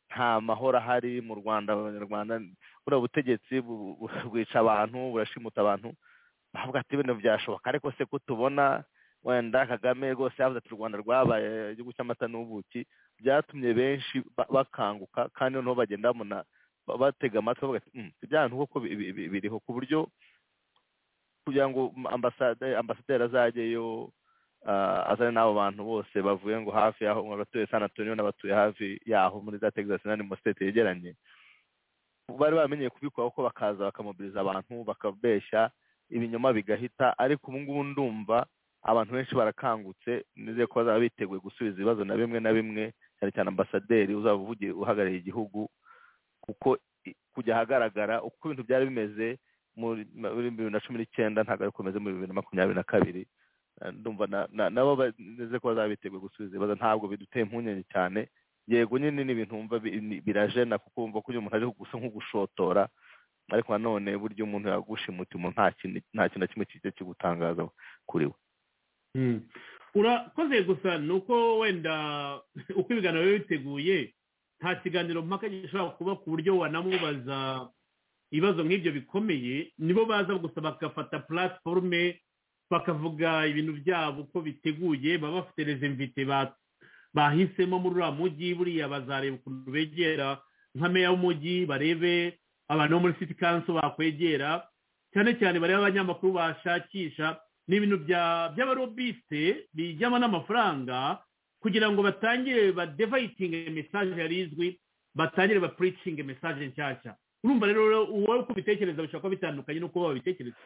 nta mahoro ahari mu rwanda abanyarwanda buriya butegetsi bwica abantu burashimuta abantu bavuga ati ibintu byashoboka ariko se ko tubona wenda kagame rwose yavuze ati u rwanda rwabaye igihugu cy'amata n'ubuki byatumye benshi bakanguka kandi noneho bagenda babona batega amatwi bavuga ati ibyaha nkuko biriho ku buryo kugira ngo ambasaderi azajyeyo azane n'abo bantu bose bavuye ngo hafi yaho abatuye san antonio n'abatuye hafi yaho muri za texas n'andi masiteti yegeranye bari bamenyeye kubikora kuko bakaza bakamobiliza abantu bakabeshya ibinyoma bigahita ariko ubu ngubu ndumva abantu benshi barakangutse nizeye ko bazaba biteguye gusubiza ibibazo na bimwe na bimwe cyane cyane ambasaderi uzaba uvugiye uhagarariye igihugu kuko kujya ahagaragara uko ibintu byari bimeze muri bibiri na cumi n'icyenda ntabwo ari kumeze muri bibiri na makumyabiri na kabiri ndumva nabo nizeye ko bazaba biteguye gusubiza ibibazo ntabwo biduteye impungenge cyane yego nyine n'ibintu wumva birajena kuko wumva ko uyu muntu ari gusa nk'ugushotora ariko nanone burya umuntu yagushimuta umuntu nta kintu na kimwe kijya kigutangaza kuri we urakoze gusa ni uko wenda uko ibiganiro biba biteguye nta kiganiro mpaka gishobora kuba ku buryo wanamubaza ibibazo nk'ibyo bikomeye nibo baza gusa bagafata purasiforume bakavuga ibintu byabo uko biteguye baba bafite rezimvite bahisemo muri uriya mujyi buriya bazareba ukuntu begera nka meya w'umujyi barebe abantu bo muri siti kanso bakwegera cyane cyane barebe abanyamakuru bashakisha ni ibintu by'abarobiste bijyamo n'amafaranga kugira ngo batangire badevayitinge mesaje yari izwi batangire bapuricinge mesaje nshyashya urumva rero wowe uko ubitekereza bishobora kuba bitandukanye n'uko babitekereza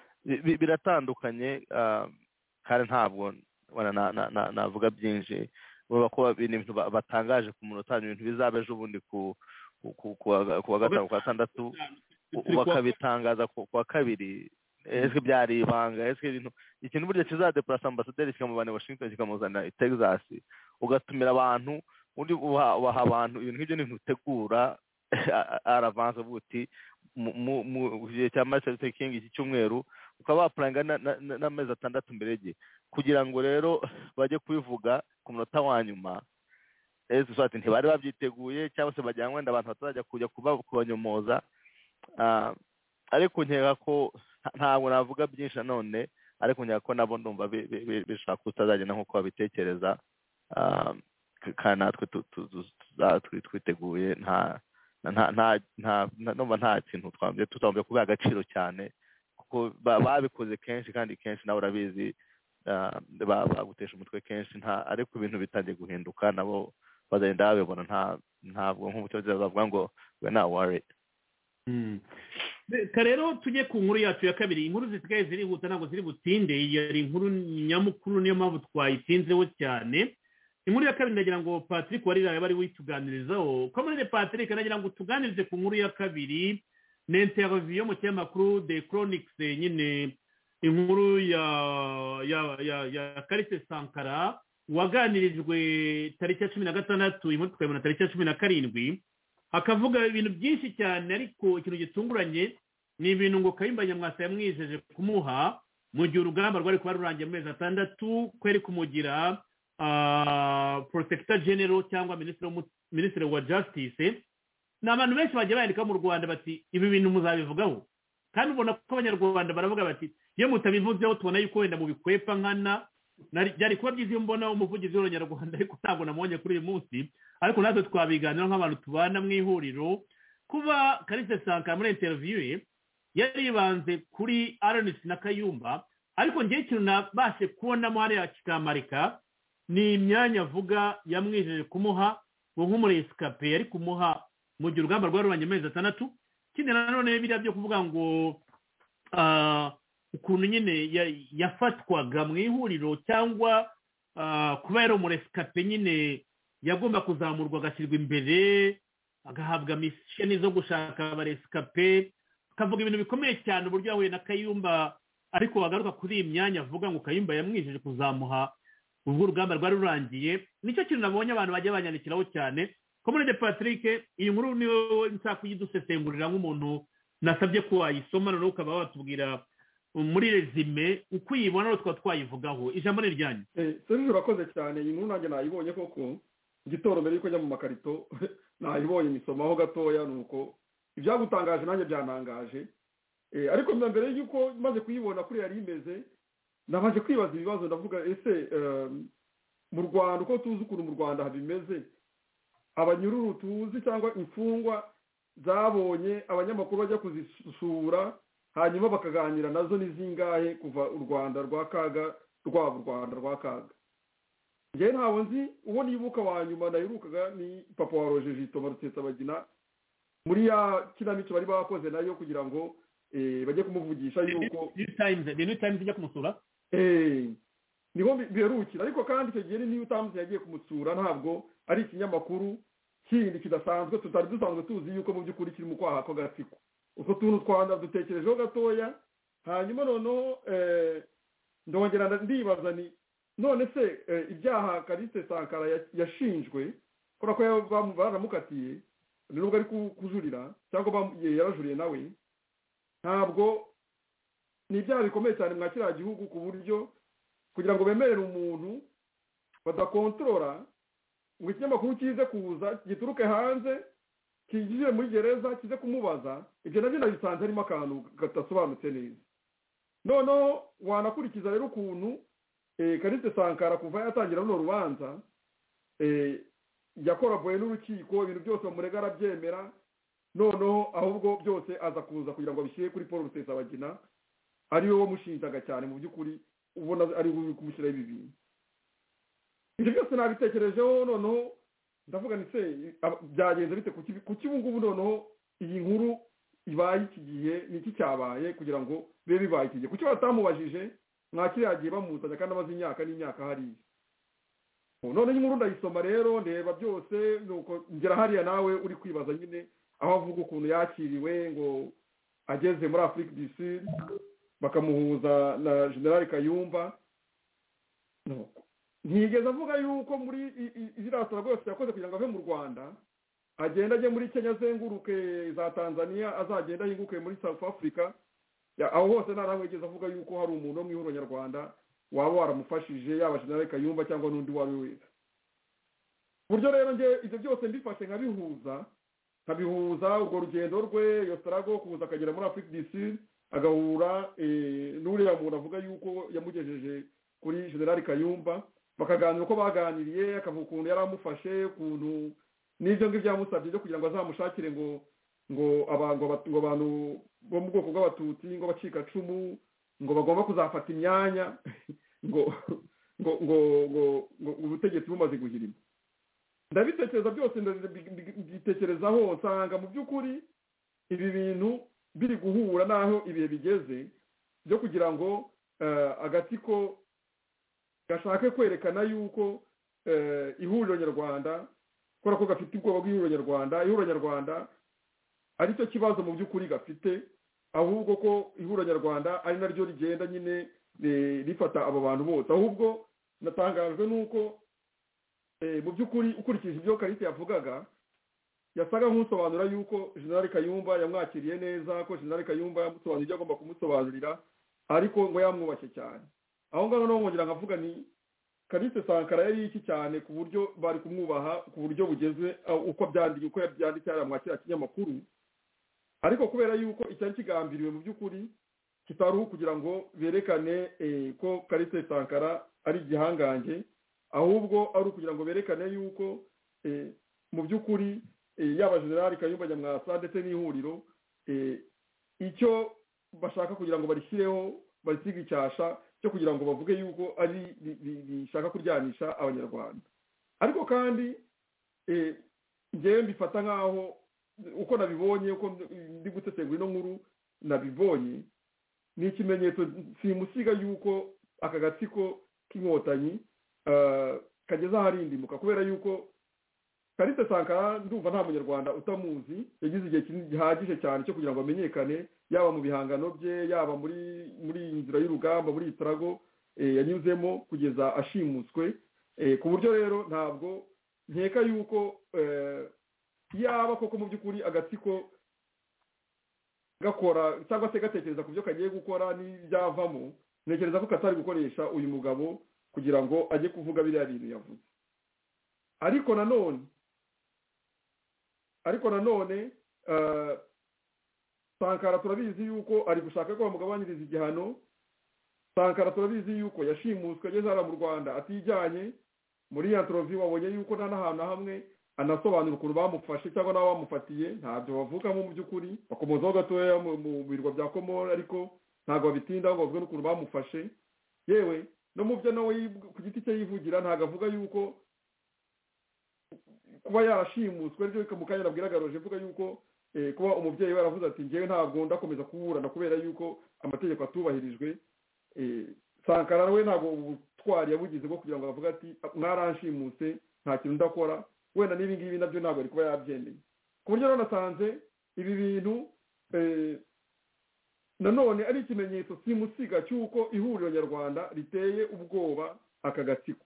biratandukanye kandi ntabwo navuga byinshi urabona ko ni ibintu batangaje ku muntu utanga ibintu bizaba ejo bundi ku wa gatanu kwa gatandatu bakabitangaza ku wa kabiri ese byari ibanga ese ibintu ikintu burya kizadepurasa ambasaderi kikamuvana i washington kikamuzana i texas ugatumira abantu undi ubaha abantu ibintu nk'ibyo ni utegura aravanze uvuga uti mu gihe cya marisa luther king iki cyumweru ukaba wapuranga n'amezi atandatu mbere ye kugira ngo rero bajye kubivuga ku munota wa nyuma ati ntibari babyiteguye cyangwa se bagira ngo wenda abantu batarajya kujya kubanyomoza ariko nkeka ko ntabwo navuga byinshi nanone ariko nkeka ko nabo ndumva bishobora kutazagenda nk'uko babitekereza kandi natwe twiteguye nta numva nta kintu twambye tutambye kubiha agaciro cyane kuko babikoze kenshi kandi kenshi nawe urabizi bagutesha umutwe kenshi nta ariko ibintu bitangiye guhinduka nabo bazagenda babibona ntabwo nk'umuturage bavuga ngo we na waridi reka rero tujye ku nkuru yacu ya kabiri inkuru zisigaye zirihuta ntabwo ziri butinde yari inkuru nyamukuru niyo mpamvu twayitinzeho cyane inkuru ya kabiri ndagira ngo patrick warira yaba ari wituganirizaho komune patrick ndagira ngo utuganirize ku nkuru ya kabiri ni interiviyo mu kinyamakuru de chronics nyine inkuru ya ya ya ya karise sankara waganirijwe tariki ya cumi na gatandatu inkuru tukayibona tariki ya cumi na karindwi akavuga ibintu byinshi cyane ariko ikintu gitunguranye ni ibintu ngo kayimba nyamwasa yamwijeje kumuha mu gihe urugamba rwari kuba rurangiye mu mezi atandatu kweri kumugira porosegita genero cyangwa minisitiri wa jasitise ni abantu benshi bagiye bandika mu rwanda bati ibi bintu muzabivugaho kandi ubona ko abanyarwanda baravuga bati iyo mutabivuzeho tubona yuko wenda mubikwepa nkana byari kuba byiza iyo mbona umuvugizi w'abanyarwanda ariko ntabwo namubonye kuri uyu munsi ariko natwe twabiganiraho nk'abantu tubana mu ihuriro kuba karise sankara muri interiviyu ye yaribanze kuri aronisi na kayumba ariko ngewe ikintu nabashe kubonamo hariya kikamarika ni imyanya avuga yamwijeje kumuha ngo nk'umuresikape yari kumuha mu gihe urugamba rwarubanye amezi atandatu ikindi nanone biriya byo kuvuga ngo ukuntu nyine yafatwaga mu ihuriro cyangwa kuba yari umuresikape nyine yagomba kuzamurwa agashyirwa imbere agahabwa misheni zo gushaka abaresikape akavuga ibintu bikomeye cyane uburyo yahuye na kayumba ariko wagaruka kuri iyi myanya avuga ngo kayumba yamwijeje kuzamuha ubwo urugamba rwari rurangiye nicyo kintu nabonye abantu bajya banyandikiraho cyane komunede patrick iyi nkuru niyo nshaka kuyidusesengurira nk'umuntu nasabye ko wayisoma noneho ukaba watubwira muri rezime uko uyibona tukaba twayivugaho ijambo ni iryanyu serivisi urakoze cyane iyi nkuru nanjye nayibonye koko igitoro mbere yuko njya mu makarito nayibonye nisomaho gatoya ni uko ibyagutangaje nanjye byanangaje ariko mbere yuko maze kuyibona kuri yari imeze nabaje kwibaza ibibazo ndavuga ese mu rwanda uko tuzi ukuntu mu rwanda habimeze abanyururu tuzi cyangwa imfungwa zabonye abanyamakuru bajya kuzisura hanyuma bakaganira nazo ni zingahe kuva u rwanda rwa kaga rwaba u rwanda rwa kaga njyewe ntabwo nzi uwo nibuka wa nyuma naherukaga ni papa wa roje jito barutetsabagina muri ya kinamico bari bakoze nayo kugira ngo bajye kumuvugisha yuko ni new times ijya kumusura niho biherukira ariko kandi icyo gihe ni new times yagiye kumusura ntabwo ari ikinyamakuru kindi kidasanzwe tutari dusanzwe tuzi yuko mu by'ukuri kiri mu kwaha ko gatsiko utwo tuntu twanda dutekerejeho gatoya hanyuma noneho ndongera ndibaza ni none se ibyaha karisite sankara yashinjwe kubera ko baramukatiye nubwo ari kujurira cyangwa yarajuriye nawe ntabwo ni ibyaha bikomeye cyane mwa kiriya gihugu ku buryo kugira ngo bemerere umuntu badakontorora ngo ikinyamakuru kize kuza gituruke hanze kinjire muri gereza kize kumubaza ibyo nabyo nabisanze harimo akantu gadasobanutse neza noneho wanakurikiza rero ukuntu karitse sankara kuva yatangira runo rubanza yakoraboye n'urukiko ibintu byose bamurega arabyemera noneho ahubwo byose aza kuza kugira ngo abishyire kuri paul rusesabagina ariwe wamushinjaga cyane mu by'ukuri ubona ari kumushyiraho ibi bintu ibyo byose nabitekerejeho noneho ndavuga ni se byagenze bite ku kibungubu noneho iyi nkuru ibaye iki gihe ni iki cyabaye kugira ngo bibe bibaye iki gihe kuki batamubajije nta kiriya gihe bamuzanye kandi amaze imyaka n'imyaka hariya noneho inkuru ndayisoma rero ndeba byose nuko ngera hariya nawe uri kwibaza nyine aho avuga ukuntu yakiriwe ngo ageze muri afurika du sud bakamuhuza na generale kayumba ntigeze avuga yuko muri iriya sura rwose yakoze kugira ngo ave mu rwanda agenda ajye muri kenya azenguruke za tanzania azagenda ahinguke muri south africa aho hose nta nawe yigeze avuga yuko hari umuntu wo mu ihuriro nyarwanda waba waramufashije yaba generale kayumba cyangwa n'undi uwo ari we wese ku buryo rero ibyo byose mbifashe nkabihuza nkabihuza urwo rugendo rwe iyo sitarago kuza akagera muri afurika du sud agahura n'uriya muntu avuga yuko yamugejeje kuri generali kayumba bakaganira uko baganiriye akavuga ukuntu yari amufashe ukuntu n'ibyo ngibyo yamusabye byo kugira ngo azamushakire ngo ngo abantu ngo abantu bo mu bwoko bw'abatutsi ngo abacikacumu ngo bagomba kuzafata imyanya ngo ngo ngo ngo ubutegetsi bumaze guhirima ndabitekereza byose ndabitekerezaho nsanga mu by'ukuri ibi bintu biri guhura n'aho ibihe bigeze byo kugira ngo agatsiko gashake kwerekana yuko ihuriro nyarwanda kubera ko gafite ubwoba bw'ihuriro nyarwanda ihuriro nyarwanda ari cyo kibazo mu by'ukuri gafite ahubwo ko ihuriro nyarwanda ari naryo rigenda nyine rifata abo bantu bose ahubwo natangajwe n'uko mu by'ukuri ukurikije ibyo karita yavugaga yasaga nk'usobanura yuko jenerali kayumba yamwakiriye neza ko jenerali kayumba yamusobanurira ibyo agomba kumusobanurira ariko ngo yamwubashye cyane aho ngaho naho nkongera nkavuga ni karite sankara yari iki cyane ku buryo bari kumwubaha ku buryo bugeze uko byandika uko yabyanditse hariya mwakira kinyamakuru ariko kubera yuko icyari kigambiriwe mu by'ukuri kitari ukugira ngo berekane ko karite sankara ari igihangange ahubwo ari ukugira ngo berekane yuko mu by'ukuri yaba generali kayumba nyamwasa ndetse n'ihuriro icyo bashaka kugira ngo barishyireho barisiga icyasha cyo kugira ngo bavuge yuko ari bishaka kuryanisha abanyarwanda ariko kandi ngewe mbifata nk'aho uko nabibonye uko ndi gutegura ino nkuru nabibonye ni ikimenyetso simusiga yuko aka gatsiko k'inkotanyi kageze aharindimuka kubera yuko karite sankara ndumva nta munyarwanda utamuzi yagize igihe gihagije cyane cyo kugira ngo amenyekane yaba mu bihangano bye yaba muri muri iyi nzira y'urugamba muri iyi tarago yanyuzemo kugeza ashimuswe ku buryo rero ntabwo nkeka yuko yaba koko mu by'ukuri agatsiko gakora cyangwa se gatekereza ku byo kagiye gukora n'ibyavamo ntekereza ko katari gukoresha uyu mugabo kugira ngo ajye kuvuga biriya bintu yavuze ariko nanone ariko nanone sankara turabizi yuko ari gushaka ko bamugabanyiriza igihano sankara turabizi yuko yashimuswe ageze hariya mu rwanda atijyanye muri ya torovi wabonye yuko nta n'ahantu hamwe anasobanura ukuntu bamufashe cyangwa n'abo bamufatiye ntabyo bavugamo mu by'ukuri bakomozaho gatoya mu birwa bya komora ariko ntabwo babitindaho ngo bavuge n'ukuntu bamufashe yewe no mu byo nawe ku giti cye yivugira ntabwo avuga yuko kuba yarashimuswe aribyo mu kanya nabwiragaroje avuga yuko kuba umubyeyi we yaravuze ati ngewe ntabwo ndakomeza kuburana kubera yuko amategeko atubahirijwe sankara we ntabwo ubutwari yabugize bwo kugira ngo avuge ati mwaranshimuse nta kintu ndakora wenda n'ibi ngibi nabyo ntabwo ari kuba yabyemeye ku buryo nasanze ibi bintu nanone ari ikimenyetso simusiga cy'uko ihuriro nyarwanda riteye ubwoba aka gatsiko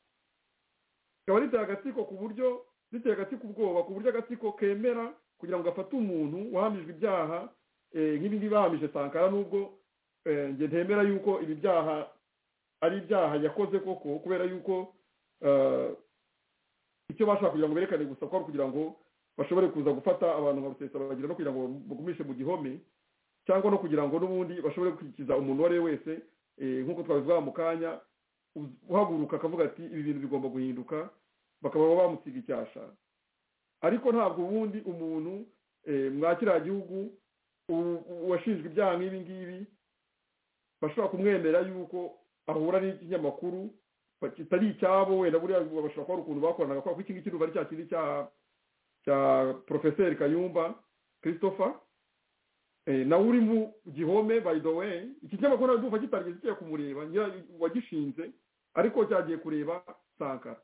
rikaba riteye agatsiko ku buryo riteye agatsiko ubwoba ku buryo agatsiko kemera kugira ngo gafate umuntu wahamijwe ibyaha nk'ibi ngibi bahamije sankara nubwo njye ntemera yuko ibi byaha ari ibyaha yakoze koko kubera yuko icyo bashaka kugira ngo berekane gusa ko ari ukugira ngo bashobore kuza gufata abantu nka bagira no kugira ngo bagumishe mu gihome cyangwa no kugira ngo n'ubundi bashobore gukikiza umuntu uwo ari we wese nk'uko twabivuga mu kanya uhaguruka akavuga ati ibi bintu bigomba guhinduka bakaba bamusiga icyasha ariko ntabwo ubundi umuntu mwa kiriya gihugu washinjwe ibyaha nk'ibi ngibi bashobora kumwemera yuko ahura n'ikinyamakuru kitari icyabo wenda buriya bashobora kuba ari ukuntu bakoranaga kuko iki ngiki ari cya kindi cya porofeseri kayumba christopher nawe uri mu gihome by the way iki kinyamakuru ntabwo ndumva kitarigeze kigiye kumureba wagishinze ariko cyagiye kureba sankara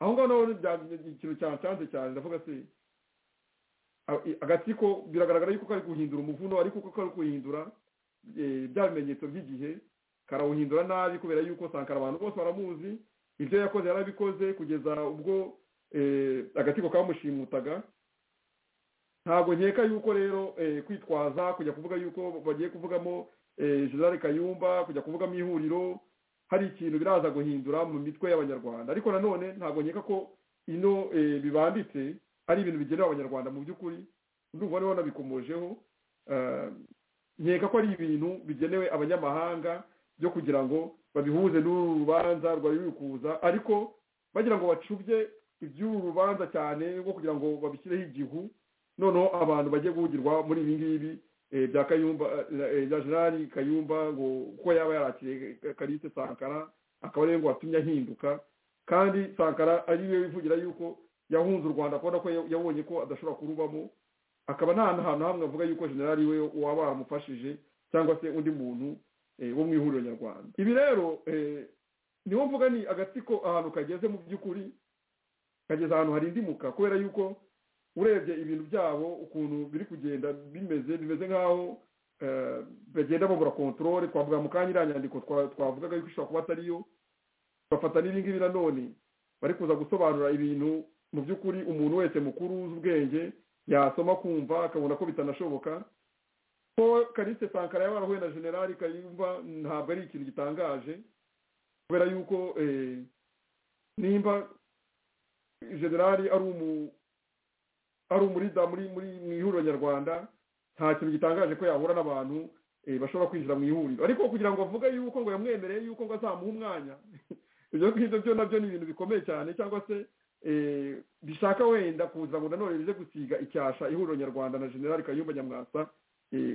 aho ngaho nawe ikintu cyancanze cyane ndavuga se agatsiko biragaragara yuko kari guhindura umuvuno ariko uko kari guhindura bya bimenyetso by'igihe karawuhindura nabi kubera yuko sankara abantu bose baramuzi ibyo yakoze yarabikoze kugeza ubwo agatsiko kamushimutaga ntabwo nkeka yuko rero kwitwaza kujya kuvuga yuko bagiye kuvugamo jenerali kayumba kujya kuvugamo ihuriro hari ikintu biraza guhindura mu mitwe y'abanyarwanda ariko nanone ntabwo nkeka ko ino bibanditse ari ibintu bigenewe abanyarwanda mu by'ukuri ndumva niho wanabikomojeho nkeka ko ari ibintu bigenewe abanyamahanga byo kugira ngo babihuze n'urubanza rwari kuza ariko bagira ngo bacubye iby'uru rubanza cyane rwo kugira ngo babishyireho igihu noneho abantu bajye guhugirwa muri ibi ngibi bya kayumba bya gerari kayumba ngo kuko yaba yarakiriye karite sankara akaba ariwe ngo watumye ahinduka kandi sankara ariwe wivugira yuko yahunze u rwanda kubona ko yabonye ko adashobora kurubamo akaba nta hantu hamwe avuga yuko generali we waba waramufashije cyangwa se undi muntu wo mu ihuriro nyarwanda ibi rero niho mvuga ni agatsiko ahantu kageze mu by'ukuri kageze ahantu harindimuka kubera yuko urebye ibintu byabo ukuntu biri kugenda bimeze bimeze nk'aho bagenda babura kontorore twavuga mu kanya iriya nyandiko twavugaga yuko ishobora kuba atariyo bafata n'ibingibi nanone bari kuza gusobanura ibintu mu by'ukuri umuntu wese mukuru uzi ubwenge yasoma kumva akabona ko bitanashoboka ko karisite sankara yaba yarahuye na generali kayumba ntabwo ari ikintu gitangaje kubera yuko nimba generali ari umu ari umurida muri muri mu ihuriro nyarwanda nta kintu gitangaje ko yahura n'abantu bashobora kwinjira mu ihuriro ariko kugira ngo avuge yuko ngo yamwemereye yuko ngo azamuha umwanya ibyo ngibyo byo nabyo ni ibintu bikomeye cyane cyangwa se bishaka wenda kuza ngo nanone bize gusiga icyasha ihuriro nyarwanda na generali kayumba nyamwasa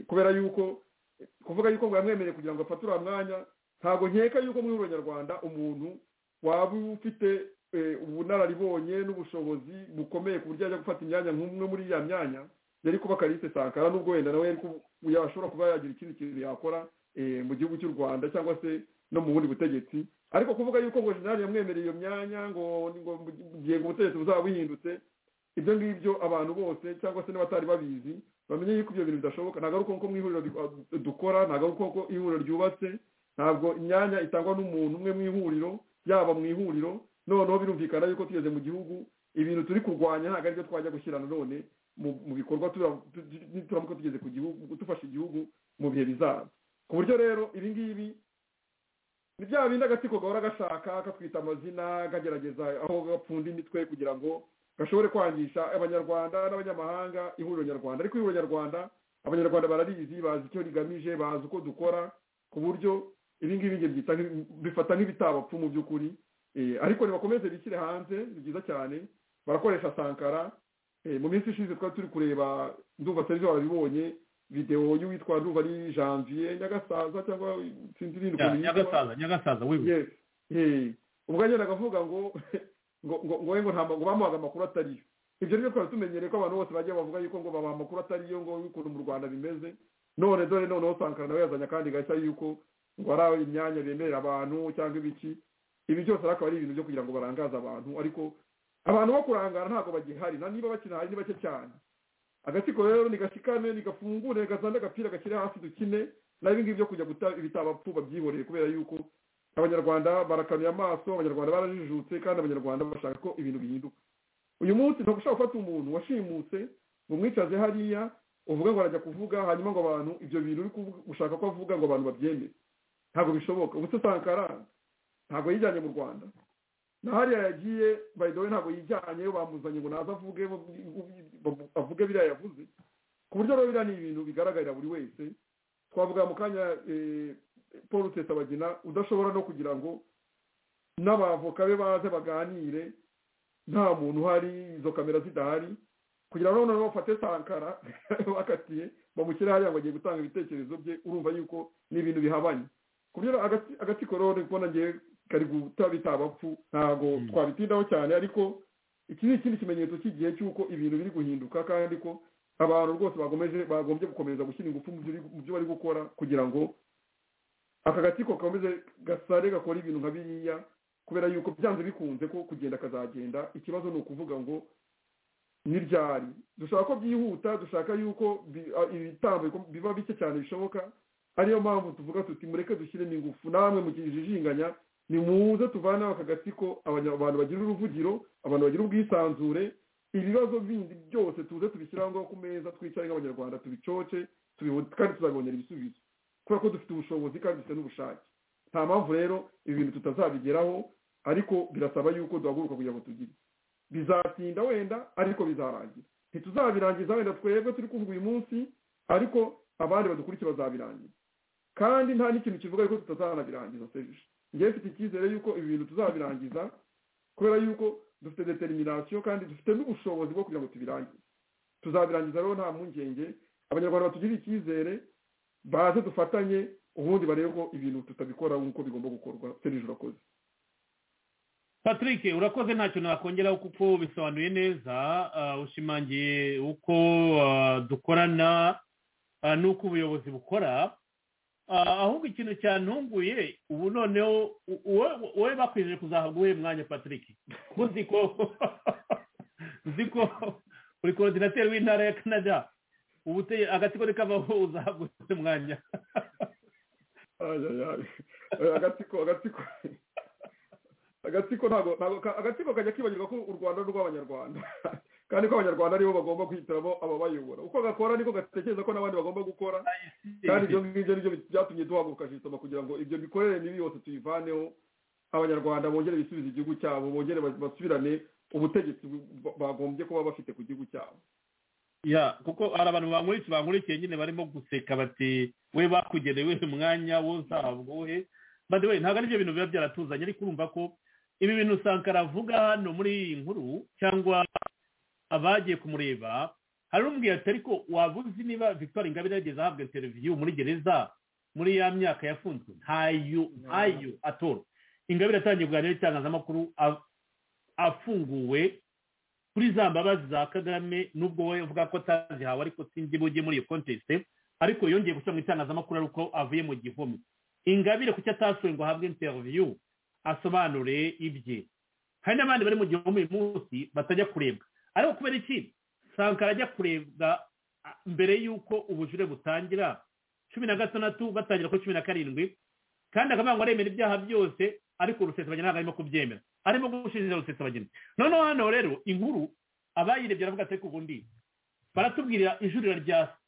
kubera yuko kuvuga yuko ngo yamwemereye kugira ngo afate uriya mwanya ntabwo nkeka yuko mu ihuriro nyarwanda umuntu waba ufite ubunararibonye n'ubushobozi bukomeye ku buryo ajya gufata imyanya nk'umwe muri iya myanya yari kuba karise sankara n'ubwo wenda nawe yashobora kuba yagira ikindi kintu yakora mu gihugu cy'u rwanda cyangwa se no mu bundi butegetsi ariko kuvuga yuko ngo jenali yamwemereye iyo myanya ngo ngo gihe ngo ubutegetsi buzaba buhindutse ibyo ngibyo abantu bose cyangwa se n'abatari babizi bamenye yuko ibyo bintu bidashoboka ntabwo ari uko mu ihuriro dukora ntabwo ari uko ihuriro ryubatse ntabwo imyanya itangwa n'umuntu umwe mu ihuriro yaba mu ihuriro noneho birumvikana yuko tugeze mu gihugu ibintu turi kurwanya ntabwo aribyo twajya gushyira nanone mu bikorwa turamuka tugeze ku gihugu dufashe igihugu mu bihe bizaza ku buryo rero ibi ngibi ni bya bindi agatsiko gahora gashaka katwita amazina kagerageza aho gapfunda imitwe kugira ngo gashobore kwangisha abanyarwanda n'abanyamahanga ihuriro nyarwanda ariko ihuriro nyarwanda abanyarwanda bararizi bazi icyo rigamije bazi uko dukora ku buryo ibi ngibi bifata nk'ibitabapfu mu by'ukuri ariko nibakomeze bishyire hanze ni byiza cyane barakoresha sankara mu minsi ishize twari turi kureba ndumva serivisi barabibonye videwo y'uwitwa ndumva ari janvier nyagasaza cyangwa sinzi ibindi ukuntu yitwa nyagasaza nyagasaza wewe ubwo agenda akavuga ngo ngo ngo ngo ngo nta ngo bamuhaga amakuru atariyo ibyo rero twari tumenyereye ko abantu bose bagiye bavuga yuko ngo babaha amakuru atariyo ngo ukuntu mu rwanda bimeze none dore noneho sankara nawe yazanye akandi gashya yuko ngo ari imyanya bemerera abantu cyangwa ibiki ibi byose akaba ari ibintu byo kugira ngo barangaze abantu ariko abantu bo kurangara ntabwo bagihari na niba bakinahari ni bake cyane agatsiko rero nigashikame nigafungure gazande agapira gakiri hasi dukine nabi ngibi byo kujya guta ibitabapfu babyihoreye kubera yuko abanyarwanda barakanuye amaso abanyarwanda barajijutse kandi abanyarwanda bashaka ko ibintu bihinduka uyu munsi ntabwo ushobora gufata umuntu washimutse ngo umwicaze hariya uvuga ngo arajya kuvuga hanyuma ngo abantu ibyo bintu uri gushaka ko avuga ngo abantu babyemere ntabwo bishoboka ubuse sankara ntabwo yijyanye mu rwanda na hariya yagiye bayidowe ntabwo yijyanye bamuzanye ngo naze avuge avuge biriya yavuze ku buryo rero biriya ni ibintu bigaragarira buri wese twavuga mu kanya paul rusesabagina udashobora no kugira ngo n'abavoka be baze baganire nta muntu uhari izo kamera zidahari kugira ngo noneho bafate sankara bakatiye bamushyire hariya ngo agiye gutanga ibitekerezo bye urumva yuko ni ibintu bihabanye ku buryo agatsiko rero ni kubona ngewe kari guta bitabapfu ntabwo twabitindaho cyane ariko iki ni ikindi kimenyetso cy'igihe cy'uko ibintu biri guhinduka kandi ko abantu rwose bagomeje bagombye gukomeza gushyira ingufu mu byo bari gukora kugira ngo aka gatsiko gakomeze gasare gakora ibintu nka biriya kubera yuko byanze bikunze ko kugenda kazagenda ikibazo ni ukuvuga ngo ntiryari dushaka ko byihuta dushaka yuko ibitambo biba bike cyane bishoboka ariyo mpamvu tuvuga tuti mureke dushyiremo ingufu namwe mu kijijinganya ni muze tuvane aka gatsiko abantu bagira uruvugiro abantu bagira ubwisanzure ibibazo bindi byose tuze tubishyiraho ngaho ku meza twicare nk'abanyarwanda tubicoce kandi tuzabibonera ibisubizo kubera ko dufite ubushobozi kandi dufite n'ubushake nta mpamvu rero ibi bintu tutazabigeraho ariko birasaba yuko duhaguruka kugira ngo tugire bizatinda wenda ariko bizarangira ntituzabirangiza wenda twebwe turi kuvuga uyu munsi ariko abandi badukurikiye bazabirangiza kandi nta n'ikintu kivuga yuko tutazanabirangiza serije ngewe mfite icyizere yuko ibi bintu tuzabirangiza kubera yuko dufite determination kandi dufite n'ubushobozi bwo kugira ngo tubirangize tuzabirangiza rero nta mpungenge abanyarwanda batugirira icyizere baze dufatanye ubundi barebe ko ibintu tutabikora nk'uko bigomba gukorwa serije urakoze patrick urakoze ntacyo nakongeraho kuko bisobanuye neza ushimangiye uko dukorana n'uko ubuyobozi bukora ahubwo ikintu cyantunguye ubu noneho wowe bakwijeje kuzahabwa uwuhe mwanya patrick kuko nzi ko uri korodinateri w'intara ya canada agatsiko kavaho uzahabwa uwuhe mwanya agatsiko agatsiko agatsiko ntabwo agatsiko kajya kibagirwa ko u rwanda ari urw'abanyarwanda kandi ko abanyarwanda aribo bagomba kwihitiramo ababayobora uko gakora niko gatekereza ko n'abandi bagomba gukora kandi ibyo ngibyo nibyo byatumye duhaguruka jisoma kugira ngo ibyo mikorere mibi yose tuyivaneho abanyarwanda bongere bisubize igihugu cyabo bongere basubirane ubutegetsi bagombye kuba bafite ku gihugu cyabo ya kuko hari abantu bankurikiye bankurikiye nyine barimo guseka bati we bakugenewe umwanya wo uzahabwa wowe bade ntabwo ari byo bintu biba byaratuzanye ariko urumva ko ibi bintu sankara avuga hano muri iyi nkuru cyangwa abagiye kumureba hari umubwira ati ariko waba uzi niba victoire ingabire yageze ahabwa interiviyu muri gereza muri ya myaka yafunzwe ntayo ntayo atora ingabire atangiye kuganira n'itangazamakuru afunguwe kuri za mbabazi za kagame nubwo we avuga ko atazihawe ariko sinzi bujye muri iyo kontesite ariko yongeye gushyira mu itangazamakuru ari uko avuye mu gihome ingabire kuki atasuye ngo ahabwe interiviyu asobanure ibye hari n'abandi bari mu gihome uyu munsi batajya kurebwa ariko kubera iki sankara ajya kurebwa mbere y'uko ubujure butangira cumi na gatandatu batangira kuri cumi na karindwi kandi akavuga ngo aremera ibyaha byose ariko urusesabageni ntabwo arimo kubyemera arimo gushishiriza urusesabageni noneho hano rero inkuru abayirebye aravuga ati ubundi baratubwirira ijurira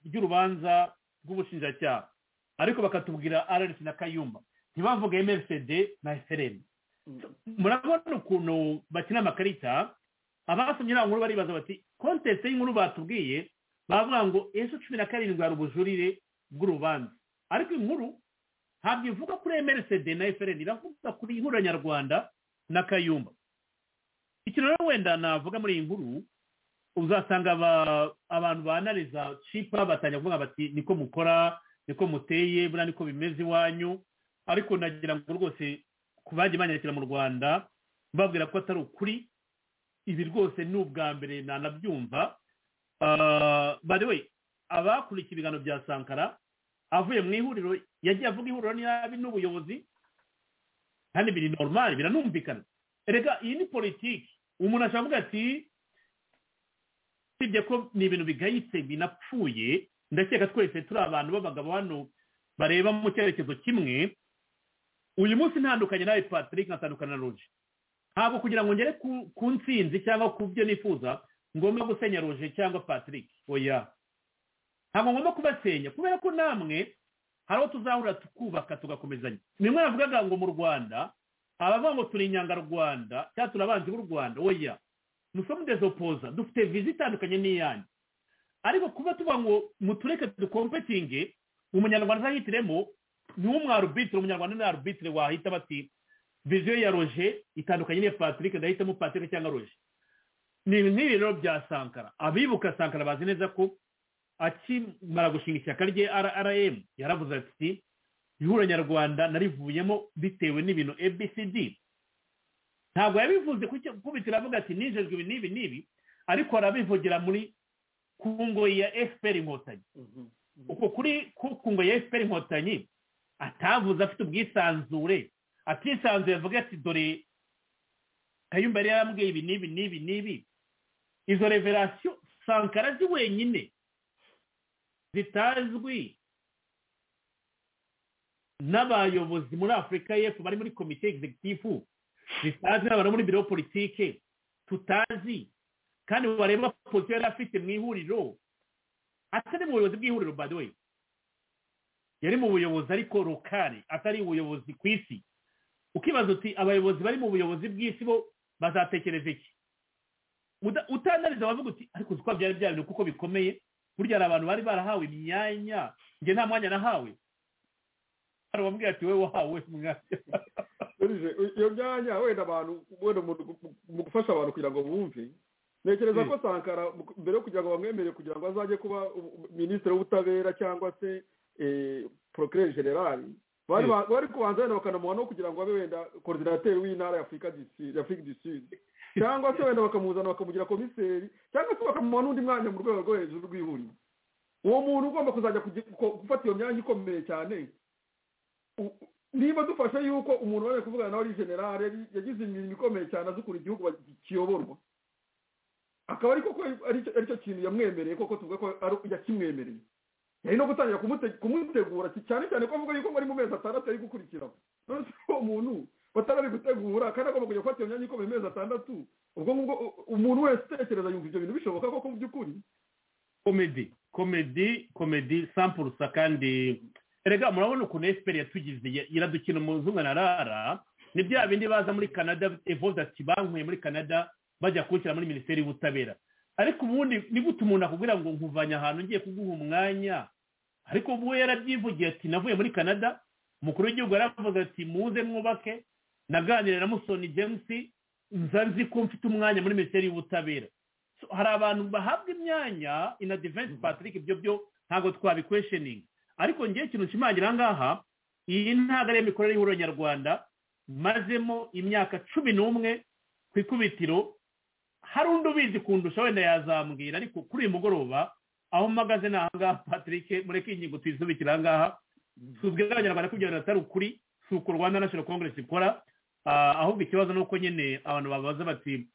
ry'urubanza rw'ubushinjacyaha ariko bakatubwira ararisi na kayumba ntibavuge emerisede na efereni murabona ukuntu bakina amakarita abasomye nkuru baribaza bati kontesite y'inkuru batubwiye bavuga ngo ejo cumi na karindwi hari ubujurire bw'urubanza ariko inkuru ntabwo ivuga kuri emerisede na efereni iravuga kuri ihuriro nyarwanda na kayumba ikintu rero wenda navuga muri iyi nkuru uzasanga abantu banariza cipa batangira kuvuga bati niko mukora niko muteye buriya niko bimeze iwanyu ariko nagira ngo rwose ku bagiye banyakira mu rwanda babwira ko atari ukuri ibi rwose ni ubwa mbere nanabyumva we abakurikiye ibiganiro bya sankara avuye mu ihuriro yagiye avuga ihuriro nabi n'ubuyobozi kandi biri normal biranumvikana reka iyi ni politiki umuntu ashobora kuvuga ati usibye ko ni ibintu bigayitse binapfuye ndakeka twese turi abantu b'abagabo hano bareba mu cyerekezo kimwe uyu munsi ntandukanye nawe patrick nkatandukana na roje ntabwo kugira ngo ngere ku nsinzi cyangwa ku byo nifuza ngomba gusenya roje cyangwa patrick oya ntabwo ngomba kubasenya kubera ko namwe hari aho tuzahura tukubaka tugakomezanya nimwe yavugaga ngo mu rwanda abavuga ngo turi inyangarwanda cyangwa turi abanzi b'u rwanda oya nusomu dezopoza dufite viza itandukanye n'iyanyu ariko kuba tuba ngo mutureke dukompetinge umunyarwanda azahitiremo niwo mwarubitire umunyarwanda ni arubitire wahita bati viziyo ya roje itandukanye n'iya patrick ndahitamo patrick cyangwa roje ni nk'ibi rero bya sankara abibuka sankara bazi neza ko akimara gushinga ishyaka rye rm yaravuze ati ihura nyarwanda narivuyemo bitewe n'ibintu abcd ntabwo yabivuze kubitira avuga ati nijejwe ibi n'ibi n'ibi ariko arabivugira muri ku ngoyi ya efuperi inkotanyi uko kuri ku ngoyi ya efuperi inkotanyi atavuze afite ubwisanzure atisanzuye avuga ati dore kayumba yari yarambwiye ibi n'ibi n'ibi n'ibi izo reverasiyo sankara zi wenyine zitazwi n'abayobozi muri afurika y'epfo bari muri komite egizegitifu zitazwi n'abantu muri biro politike tutazi kandi bareba posiyo yari afite mu ihuriro atari mu buyobozi bw'ihuriro by the way yari mu buyobozi ariko rukari atari ubuyobozi ku isi ukibaza uti abayobozi bari mu buyobozi bw'isi bo bazatekereza iki utanariza wavuga uti ariko uzi ko byari byabintu kuko bikomeye burya hari abantu bari barahawe imyanya njye nta mwanya nahawe hari uwambwira ati wowe wahawe umwanya iyo myanya wenda abantu wenda umuntu mu gufasha abantu kugira ngo bumve ntekereza ko sankara mbere yo kugira ngo bamwemere kugira ngo azajye kuba minisitiri w'ubutabera cyangwa se porokere generali bari kubanza wenda bakanamuha no kugira ngo abe wenda koridinateri w'intara y'afurika du sud cyangwa se wenda bakamuzana bakamugira komiseri cyangwa se bakamuha n'undi mwanya mu rwego rwo hejuru rw'ihuriro uwo muntu ugomba kuzajya gufata iyo myanya ikomeye cyane niba dufashe yuko umuntu wari kuvugana nawe ari generale yagize imirimo ikomeye cyane azukura igihugu kiyoborwa akaba ariko ko ari cyo kintu yamwemereye koko tuvuga ko yakimwemereye yari no gutangira kumutegura cyane cyane ko avuga yuko muri mu mezi atandatu ari gukurikira none uwo muntu gutegura kandi agomba kujya gufata iyo myanya ikomeye amezi atandatu ubwo ngubwo umuntu wese utekereza yumva ibyo bintu bishoboka koko mu by'ukuri komedi komedi komedi sampurusa kandi erega murabona ukuntu efuperi yatugize iradukina umunsi umwe na rara ni bya bindi baza muri canada evoze ati bankuye muri canada bajya kuwushyira muri minisiteri y'ubutabera ariko ubundi ni gute umuntu akubwira ngo nkuvanye ahantu ngiye kuguha umwanya ariko ubu we yarabyivugiye ati navuye muri canada umukuru w'igihugu yaravuze ati muze mwubake naganira na musoni james nza nzi ko mfite umwanya muri minisiteri y'ubutabera hari abantu bahabwa imyanya ina divensi patrick ibyo byo ntabwo twabikwesheninga ariko ngewe ikintu nshimangira aha ngaha iyi ntabwo ari imikorere y'ihuriro nyarwanda mazemo imyaka cumi n'umwe ku ikubitiro hari undi ubizi kundusha wenda yazambwira ariko kuri uyu mugoroba aho mpagaze ni aha ngaha patrick mureke ingingo tuyisubikira aha ngaha tuzwi abanyarwanda kugira ngo atari ukuri si uko rwanda national congress ikora ahubwo ikibazo ni uko nyine abantu babaza bati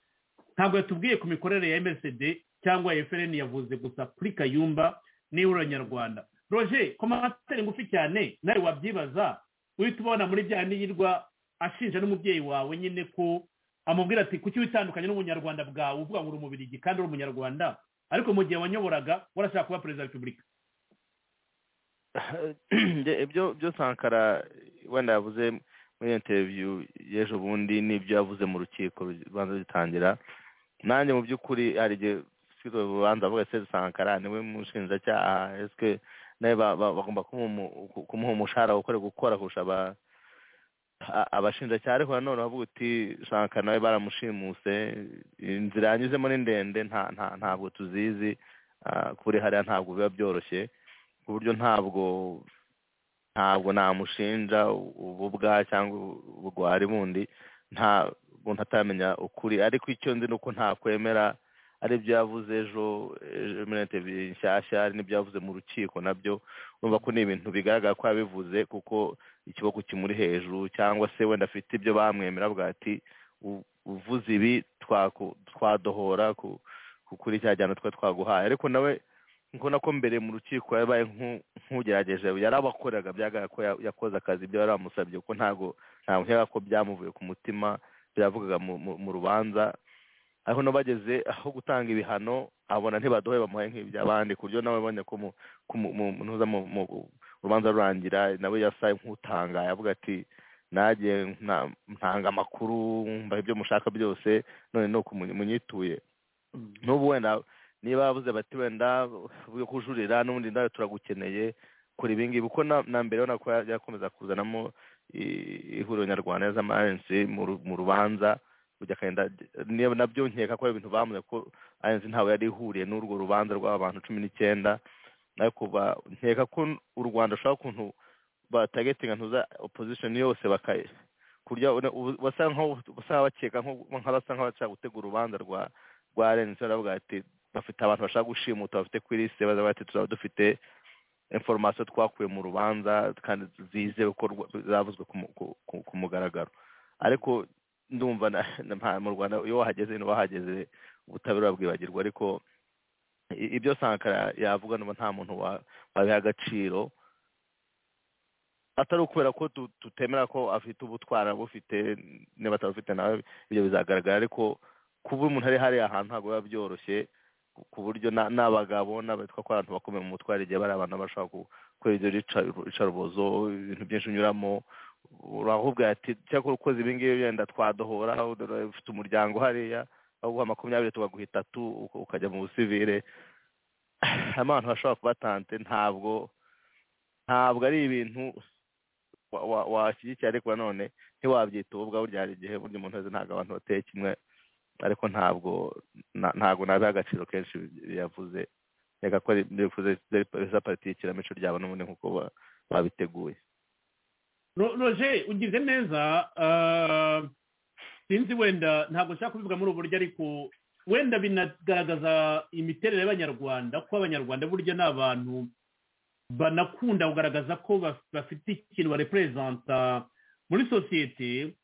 ntabwo yatubwiye ku mikorere ya msd cyangwa efuperi yavuze gusa kuri kayumba n'ihuriro nyarwanda roger komasiteri ngufi cyane nawe wabyibaza uhita ubona muri bya niyirwa ashinja n'umubyeyi wawe nyine ko amubwira ati kuki witandukanye n'ubunyarwanda bwawe uvuga ngo uri umubirigi kandi uri umunyarwanda ariko mu gihe wanyoboraga warashaka kuba perezida wa repubulika ibyo byo sankara wenda yavuze muri interiviyu y'ejo bundi n'ibyo yavuze mu rukiko rubanza rutangira nanjye mu by'ukuri hari igihe usibye urubanza avuga se sankara niwe mushinjacyaha esike nawe bagomba kumuha umushahara wo gukora kurusha abashinjacyaha ariko nanone bavuga uti shaka nawe baramushimuse inzira yanyuzemo ni ndende ntabwo tuzizi kuri hariya ntabwo biba byoroshye ku buryo ntabwo ntabwo namushinja ububwa cyangwa ubugwari bundi ntabwo ntatamenya ukuri ariko icyo nzi ni uko ntakwemera ari ibyo yavuze ejo muri interineti nshyashya hari n'ibyo yavuze mu rukiko nabyo urumva ko ni ibintu bigaragara ko yabivuze kuko ikiboko kimuri hejuru cyangwa se wenda afite ibyo bamwemera bwa ati uvuze ibi twadohora kuri cya gihano twari twaguhaye ariko nawe nkubona ko mbere mu rukiko yabaye nk'ugerageje yarabakoreraga byagaragara ko yakoze akazi ibyo bari bamusabye kuko ntabwo ntabwo nkeka ko byamuvuye ku mutima byavugaga mu rubanza ariko bageze aho gutanga ibihano abona ntibaduhe bamuhe nk'iby'abandi ku buryo nawe abonye ko mu rubanza rurangira nawe yasa nk'utangaye avuga ati nagiye ntanga amakuru mbaha ibyo mushaka byose none ni uko munyituye n'ubu wenda niba babuze bati wenda yo kujurira n'ubundi nawe turagukeneye kuri ibi ngibi kuko na mbere urabona ko yakomeza kuzanamo ihuriro nyarwanda z'amarensi mu rubanza nabyo nkeka ko ari ibintu bamuze ko arenze ntawe yari ihuriye n'urwo rubanza rw'abantu cumi n'icyenda ariko nkeka ko u rwanda rushobora ukuntu batagetinga ntuza opozishoni yose basa nk'abashaka gutegura urubanza rwa rwa arenze baravuga ati bafite abantu bashaka gushimuta bafite kuri lisite baza bati turaba dufite inforomasiyo twakuye mu rubanza kandi zizewe ko zavuzwe ku mugaragaro ariko ndumva mu rwanda iyo wahageze n'uwahageze ubutabera bwibagirwa ariko ibyo sankara yavuga nuba nta muntu wabiha agaciro atari ukubera ko tutemera ko afite ubutwara bufite niba atabufite nawe ibyo bizagaragara ariko kuba umuntu ari hariya ahantu ntabwo biba byoroshye ku buryo n'abagabo n'abitwa ko abantu bakomeye mu mutwaro igihe bari abantu bashobora gukora ibyo bicarubozo ibintu byinshi unyuramo urahubwira ati cyakora ukoze ibi ngibi wenda twadohora ufite umuryango hariya aho uguha makumyabiri tukaguha itatu uka- ukajya mu busivire harimo abantu bashobora kubatante ntabwo ntabwo ari ibintu wa- wa- washyigikira ariko nanone ntiwabyita ubu bwawe burya hari igihe burya umuntu wese ntabwo abantu bateye kimwe ariko ntabwo na- ntabwo nabiha agaciro kenshi biyavuze reka ko bivuze za pariti y'ikinamico ryabo n'ubundi nk'uko ba- babiteguye Ro- roger ugize neza ah, sinzi wenda ntabwo nshaka kubivuga muri ubu buryo ariko wenda binagaragaza imiterere y'abanyarwanda ko abanyarwanda burya ni abantu banakunda kugaragaza ko baf- bafite ikintu bareperezanta muri sosiyete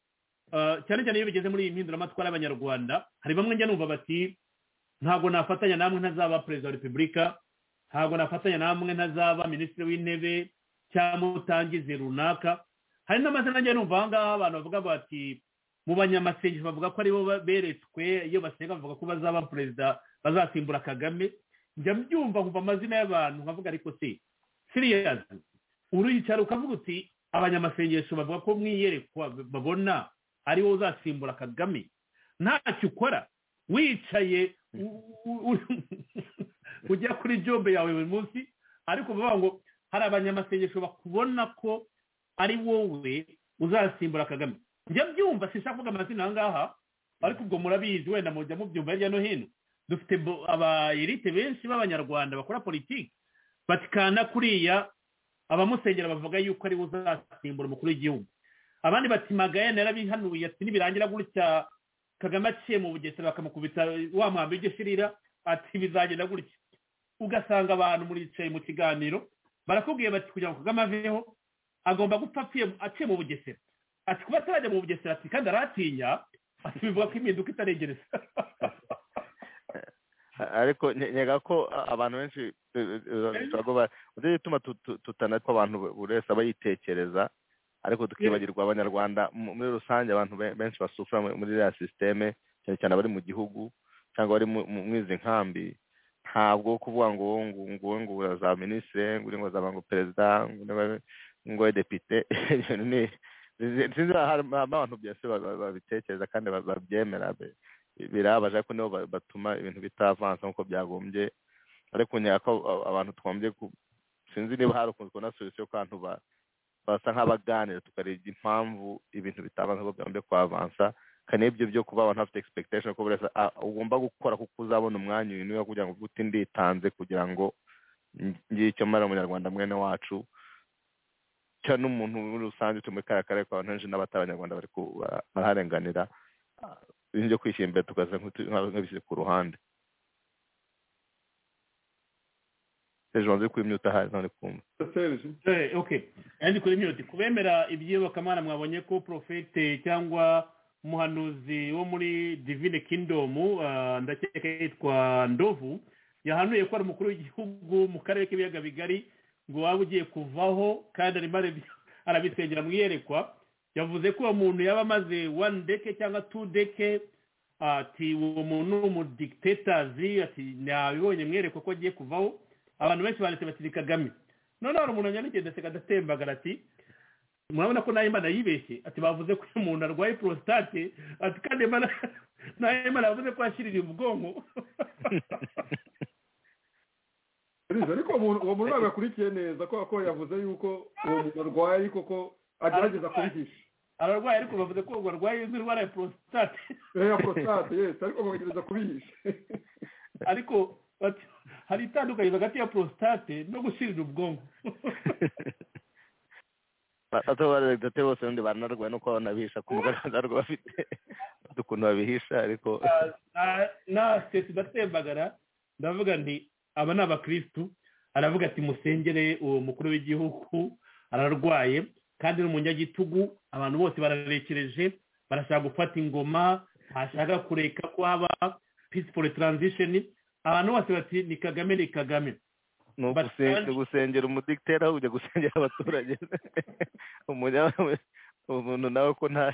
ah, cyane cyane iyo bigeze muri iyi mpinduramatwara y'abanyarwanda hari bamwe njya numva bati ntabwo nafatanya namwe ntazaba perezida wa repubulika ntabwo nafatanya namwe ntazaba minisitiri w'intebe cyangwa utangize runaka hari n'amazina njye numva aha ngaha abantu bavuga bati mu banyamasengesho bavuga ko aribo ba- beretswe iyo basenga bavuga ko bazaba perezida bazasimbura kagame njya mbyumva nkumva amazina y'abantu nkavuga ariko se siriyazi uruyicara ukavuga uti abanyamasengesho bavuga ko mu iyerekwa babona ari wowe uzasimbura kagame ntacyo ukora wicaye u- u- u- ujya kuri jobe yawe buri munsi ariko bavuga ngo hari abanyamasengesho bakubona ko ari wowe uzasimbura kagame njya mbyumva sinshaka kuvuga amazina aha ngaha ariko ubwo murabizi wenda mujya mubyumva hirya no hino dufite bo- abayerite benshi b'abanyarwanda bakora politiki batikana kuriya abamusengera bavuga yuko ari we uzasimbura umukuru w'igihugu abandi bati magayane yarabihanuye ati nibirangira gutya kagame aciye mu bugesera bakamukubita wa mwambi ugeshirira ati bizagenda gutya ugasanga abantu muricaye mu kiganiro barakubwiye bati kugira ngo kagame aveho agomba gupfa apfuye aciye mu bugesera ati kuba atarajya mu bugesera ati kandi aratinya ati bivuga ko impinduka itaregereza ariko nye- nyega ko a- abantu benshi bituma tutana ko abantu bu- buri wese aba yitekereza ariko tukibagirwa abanyarwanda mu- muri rusange abantu be- benshi basufura mu- muri iriya sisiteme cyane cyane abari mu gihugu cyangwa abari mu- mu- muri izi nkambi ntabwo kuvuga ngo wowe ngo nguwe ngo urazaba minisitiri ngo uri ngo uzaba ngo perezida ngo uri ngo ube depite ibintu ni sinzi harimo abantu byose ba- ba- babitekereza kandi ba- babyemera be birabaje ariko nibo ba- batuma ibintu bitavansa nk'uko byagombye ariko nyaka ko a- abantu twagombye ku- sinzi niba hari ukuntu kubona solusiyo yo abantu ba- basa nk'abaganira tukareba impamvu ibintu bitavansa nk'uko byagombye kwavansa kandi n'ibyo byo kuba abantu bafite expectation ko buri wese a- ugomba gukora kuko uzabona umwanya uyu kugira ngo uvuge uti nditanze kugira ngo ng- ngire icyo mara umunyarwanda mwene wacu cya n'umuntu muri rusange turi muri kariya karere kwa abantu benshi n'abatari abanyarwanda bari ku- ba- baraharenganira ibintu byo kwishyira imbere tukaza nk'utu- nka- nk'abishyize ku ruhande hejuru nzi kwimyuta ahari ntari kumva Eh, okay kandi kuri myoti kubemera iby'iyobokamana mwabonye ko profete cyangwa umuhanuzi wo muri divine kingdom ah, ndakeka yitwa ndovu yahanuye ko ari umukuru w'igihugu mu karere k'ibiyaga bigari ngo waba ugiye kuvaho kandi arimo arabya- arabisengera mu iyerekwa yavuze ko uwo muntu yaba amaze one deke cyangwa two deke ati uwo muntu ni umudigitetazi ati nabibonye mu iyerekwa ko agiye kuvaho abantu benshi banditse bati ni kagame noneho hari umuntu wanyandikiye ndetse agatembagara ati murabona ko nayo imana yibeshye ati bavuze ko uyu muntu arwaye porositate ati kandi imana nayo imana yavuze ko yashyirira ubwonko Uriza, ariko uwo muntu- uwo muntu ntabwo yakurikiye neza kubera ko yavuze yuko uwo muntu arwaye ariko ko agerageza kubihisha ararwaye ariko bavuze ko ubu arwaye izi ndwara ya porositate ya prostate yes ariko bagerageza kubihisha ariko bati hari itandukanye hagati ya porositate no gushyirira ubwonko bato baregate bose ubundi baranarwaye nuko banabihisha ku mugaragaro ntabwo bafite bafite ukuntu babihisha ariko na- na sesi ndatembagara ndavuga nti aba ni abakirisitu aravuga ati musengere uwo mukuru w'igihugu ararwaye kandi ni umunyagitugu abantu bose bararekereje barashaka gufata ingoma ntashaka kureka ko haba peaceful transition abantu bose bati ni kagame ni kagame ni ugusen- ni ugusengera umudigiteri aho kujya gusengera abaturage Umunya- umuntu nawe ko nta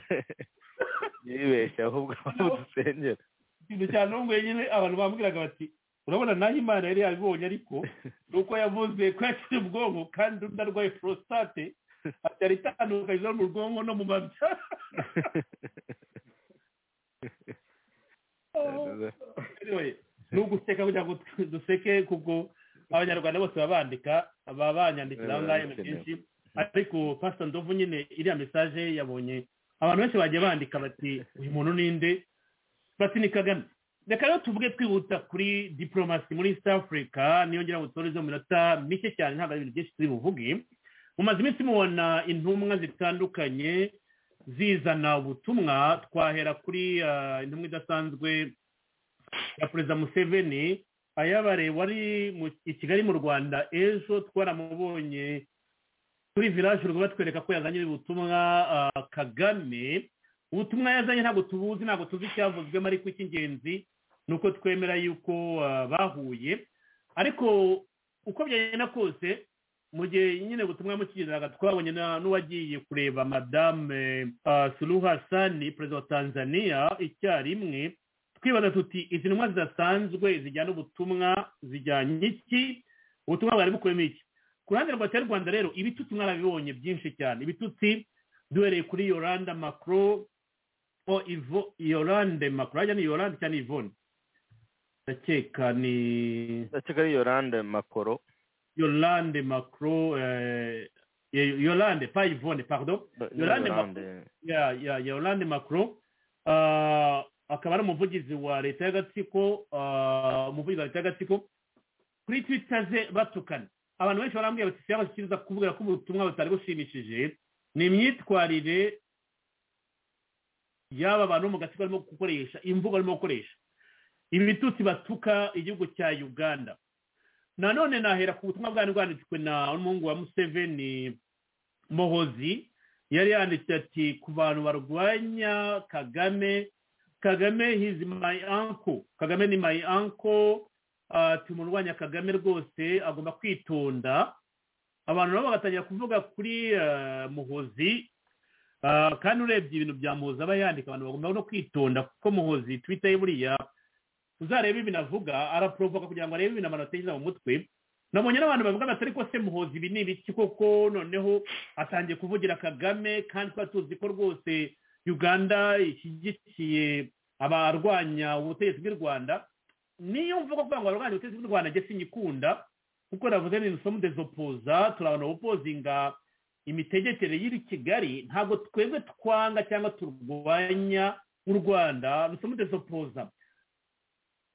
yibeshya ahubwo dusengera ikintu cya ntunguye nyine abantu bambwiraga bati urabona naho imana yari yabibonye ariko ni uko yavuze ko yakiri ubwonko kandi undi arwaye prostate ati yari itandukanyije no mu bwonko no mu mabya guseka kugira ngo duseke kuko abanyarwanda bose baba bandika baba banyandikira aho ngaho ibintu byinshi ariko pasita ndovu nyine iriya mesaje yabonye abantu benshi bagiye bandika bati uyu muntu ni nde bati ni kagame reka rero tuvuge twihuta kuri diporomasi muri east africa niyongera ngo tutorezeho minota mike cyane ntabwo ari ibintu byinshi turi buvuge mumaze iminsi mubona intumwa zitandukanye zizana ubutumwa twahera kuri intumwa idasanzwe ya perezida museveni ayabareye wari i kigali mu rwanda ejo twaramubonye kuri village urwo batwereka ko yazanye ubutumwa kagame ubutumwa yazanye ntabwo tubuzi ntabwo tuzi icyavuzwemo ariko icy'ingenzi ni uko twemera yuko bahuye ariko uko byagenda kose mu gihe nyine ubutumwa mukigeraga twabonye n'uwagiye kureba madame suluhu hasani perezida wa tanzania icyarimwe twibaza tuti izi ntumwa zidasanzwe zijyana ubutumwa zijyanye iki ubutumwa bwari bukubiyemo iki ku ruhande rwa cya rwanda rero ibitutsi mwarabibonye byinshi cyane ibitutsi duhereye kuri yoranda makro o ivo yorande makro hajya ni yorande cyangwa ni ivone ndakeka ni ndakeka ari yorande makoro yorande makro yorande pa ivone pardon yorande makro yorande makro akaba ari umuvugizi wa leta y'agatsiko umuvugizi wa leta y'agatsiko kuri twita ze batukana abantu benshi barambwira bati siya bashyikiriza kuvuga ko ubutumwa butari bushimishije ni imyitwarire y'aba bantu bo mu gatsiko barimo gukoresha imvugo barimo gukoresha ibitutsi batuka igihugu cya uganda nanone nahera ku butumwa bwari bwanditswe na umuhungu wa museveni mohozi yari yanditse ati ku bantu barwanya kagame kagame hizi mayi anko kagame ni mayi anko tumurwanya kagame rwose agomba kwitonda abantu nabo bagatangira kuvuga kuri muhozi kandi urebye ibintu bya muhozi aba yandika abantu bagomba no kwitonda kuko muhozi twita ye buriya uzareba ibintu avuga araporovoka kugira ngo arebe ibintu abantu batekereza mu mutwe nabonye n'abantu bavuga batari ko se muhozi ibi ni ibiki koko noneho atangiye kuvugira kagame kandi twari tuzi ko rwose uganda ishyigikiye abarwanya ubutegetsi bw'u rwanda niyo mvuga kugira ngo barwanye ubutegetsi bw'u rwanda njye sinyikunda kuko navuze ni isomo dezopoza turabona ubupozinga imitegekere y'iri kigali ntabwo twebwe twanga cyangwa turwanya u rwanda ni isomo dezopoza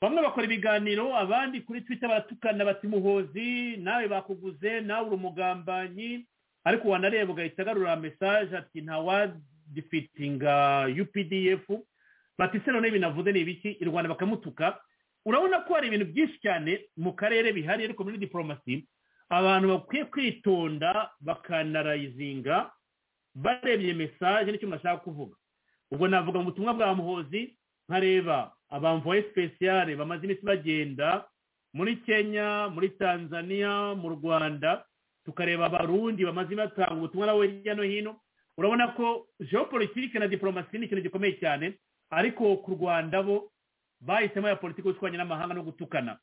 bamwe bakora ibiganiro abandi kuri twita baratukana bati muhozi nawe bakuguze nawe uri umugambanyi ariko wanareba ugahita agarura mesaje ati ntawadifitinga updf bati se noneho binavuze ni ibiki i rwanda bakamutuka urabona ko hari ibintu byinshi cyane mu karere bihari ariko muri diporomasi abantu bakwiye kwitonda bakanarayizinga barebye mesaje n'icyo bashaka kuvuga ubwo navuga mu butumwa bwa muhozi nkareba abamvoye sipesiyare bamaze iminsi bagenda muri kenya muri tanzania mu rwanda tukareba abarundi bamaze batanga ubutumwa nabo hirya no hino urabona ko geopolitike na diporomasi ni ikintu gikomeye cyane ariko ku rwanda bo bahisemo ya politiki y'ubushwanyi n'amahanga no gutukana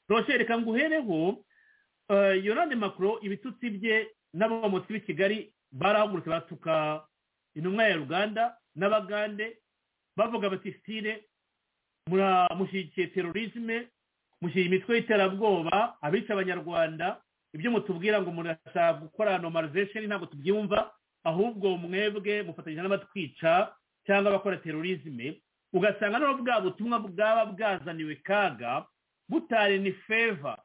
roshe reka nguhereho yorande makuro ibitutsi bye n'abamotsi b'i kigali barahagurutse batuka intumwa ya uganda n'abagande bavuga bati sitire mushyigikiye terorisme mushyira imitwe y'iterabwoba abica abanyarwanda ibyo mutubwira ngo murashaka gukora normalization ntabwo tubyumva ahubwo mwebwe mufatanyije n'abatwica cyangwa abakora terorisme ugasanga noneho bwa butumwa bwaba bwazaniwe kaga butari ni feva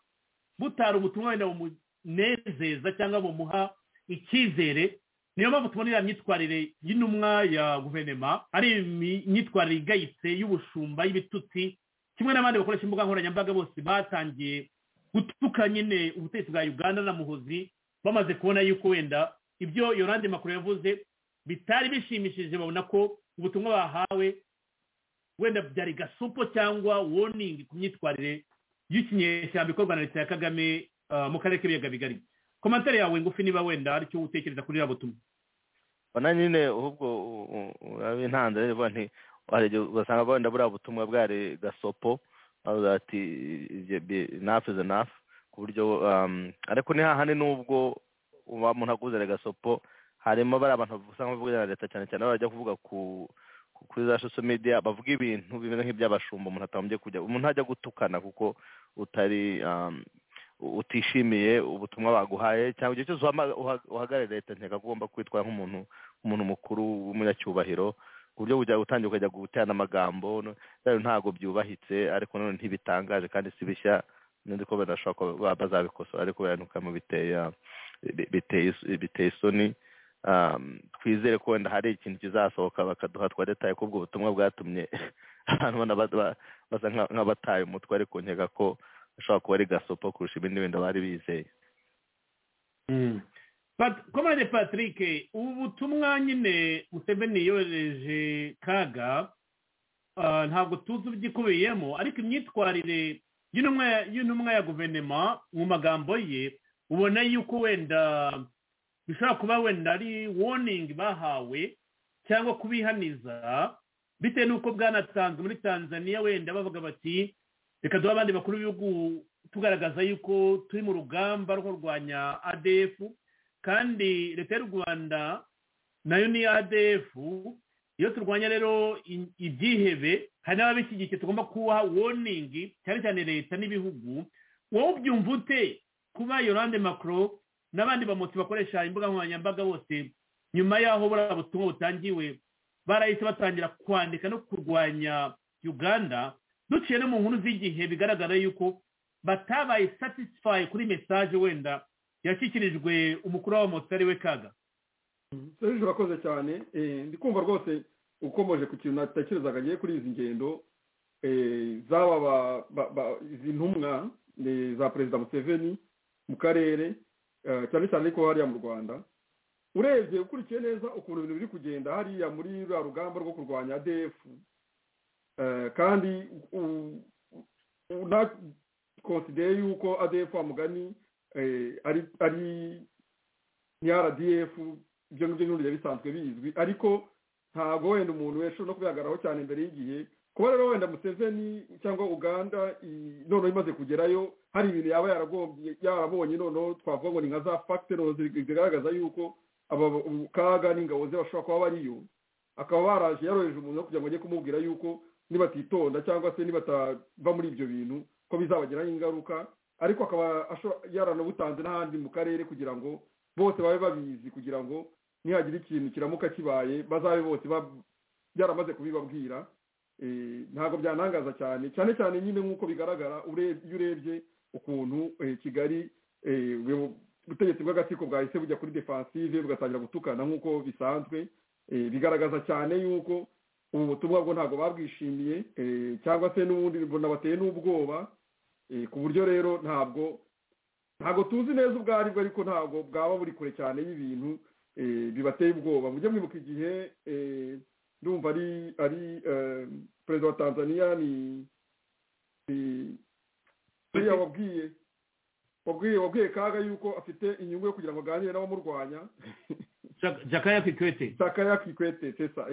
butari ubutumwa wenda bumunezeza cyangwa bumuha icyizere niyo mpamvu tubona iriya myitwarire y'intumwa ya guverinoma ari imyitwarire igayitse y'ubushumba y'ibitutsi kimwe n'abandi bakoresha imbuga nkoranyambaga bose batangiye gutuka nyine ubutegetsi bwa uganda na muhozi bamaze kubona yuko wenda ibyo yorande makuru yavuze bitari bishimishije babona ko ubutumwa bahawe wenda byari gasopo cyangwa woningi ku myitwarire y'ikinyeshyamba ikorwa na leta ya kagame mu karere k'ibiyaga bigari komantere yawe ngufi niba wenda hari icyo utekereza kuri iriya butumwa bona nyine ahubwo uraba intanze rero nti ugasanga wenda buriya butumwa bwari gasopo ati nafu izi nafu ku buryo ariko ni hahandi n'ubwo umuntu aguzere gasopo harimo bariya abantu usanga bavugira na leta cyane cyane bajya kuvuga ku kuri za social media bavuga ibintu bimeze nk'iby'abashumba umuntu atambye kujya umuntu ntajya gutukana kuko utari um, utishimiye ubutumwa baguhaye cyangwa igihe cyose uhagarariye leta ntega ugomba kwitwara nk'umuntu nk'umuntu mukuru w'umunyacyubahiro ku buryo bujya gutangira ukajya guterana amagambo rero ntabwo byubahitse ariko nanone ntibitangaje kandi si bishya n'undi ko badashobora kuba bazabikosora ariko biranuka biteye isoni twizere ko wenda hari ikintu kizasohoka bakaduha twa detaye ko ubwo butumwa bwatumye abantu basa nk'abataye umutwe ariko nkeka ko ashobora kuba ari gasopo kurusha ibindi bintu bari bizeye komande patrick ubu butumwa nyine museveni yohereje kaga ntabwo tuzi ibyikubiyemo ariko imyitwarire y'intumwa ya guverinoma mu magambo ye ubona yuko wenda bishobora kuba wenda ari woningi bahawe cyangwa kubihaniza bitewe n'uko bwanatanzwe muri tanzania wenda bavuga bati reka duhe abandi bakuru b'ibihugu tugaragaza yuko turi mu rugamba rwo kurwanya adefu kandi leta y'u rwanda nayo ni adefu iyo turwanya rero ibyihebe hari n'ababishyigikiye tugomba kubaha woningi cyane cyane leta n'ibihugu wowe ubyumva ute kuba yorande makoro n'abandi bamotsi bakoresha imbuga nkoranyambaga bose nyuma y'aho buriya butumwa butangiwe barahise batangira kwandika no kurwanya uganda duciye no mu nkuru z'igihe bigaragara yuko batabaye satisfaye kuri mesaje wenda yashyikirijwe umukuru w'abamotsi ari we kaga serije urakoze cyane ndi kumva rwose ukomeje ku kintu natekerezaga agiye kuri izi ngendo zaba izi ntumwa za perezida museveni mu karere cyane cyane ariko hariya mu rwanda urebye ukurikiye neza ukuntu ibintu biri kugenda hariya muri ruriya rugamba rwo kurwanya defu kandi unakonsideye yuko adefu mugani ari ni rdf ibyo ngibyo n'uburyo bisanzwe bizwi ariko ntabwo wenda umuntu yashobora no kubihagararaho cyane mbere y'igihe kuba rero wenda museveni cyangwa uganda noneho imaze kugerayo hari ibintu yaba yarabonye noneho twavuga ngo ni nka za fagitorozi zigaragaza yuko kaga n'ingabo ze bashobora kuba bariyo akaba baraje yaroheje umuntu kugira ngo ajye kumubwira yuko nibatitonda cyangwa se nibatava muri ibyo bintu ko bizabagiraho ingaruka ariko akaba yaranabutanze n'ahandi mu karere kugira ngo bose babe babizi kugira ngo nihagira ikintu kiramuka kibaye bazabe bose byaramaze kubibabwira ntabwo byanangaza cyane cyane cyane nyine nk'uko bigaragara iyo urebye ukuntu kigali ubutegetsi bw'agatsiko bwahise bujya kuri defansive bugatangira gutukana nk'uko bisanzwe bigaragaza cyane yuko ubu butumwa bwo ntabwo babwishimiye cyangwa se n'ubundi bateye n'ubwoba ku buryo rero ntabwo ntabwo tuzi neza ubwo aribwo ariko ntabwo bwaba buri kure cyane y'ibintu bibateye ubwoba mujye mwibuka igihe ndumva ari perezida wa tanzania ni buriya wabwiye wabwiye wabwiye kaga yuko afite inyungu yo kugira ngo aganire n'abamurwanya jakaya kikwete jakaya kikwete sesa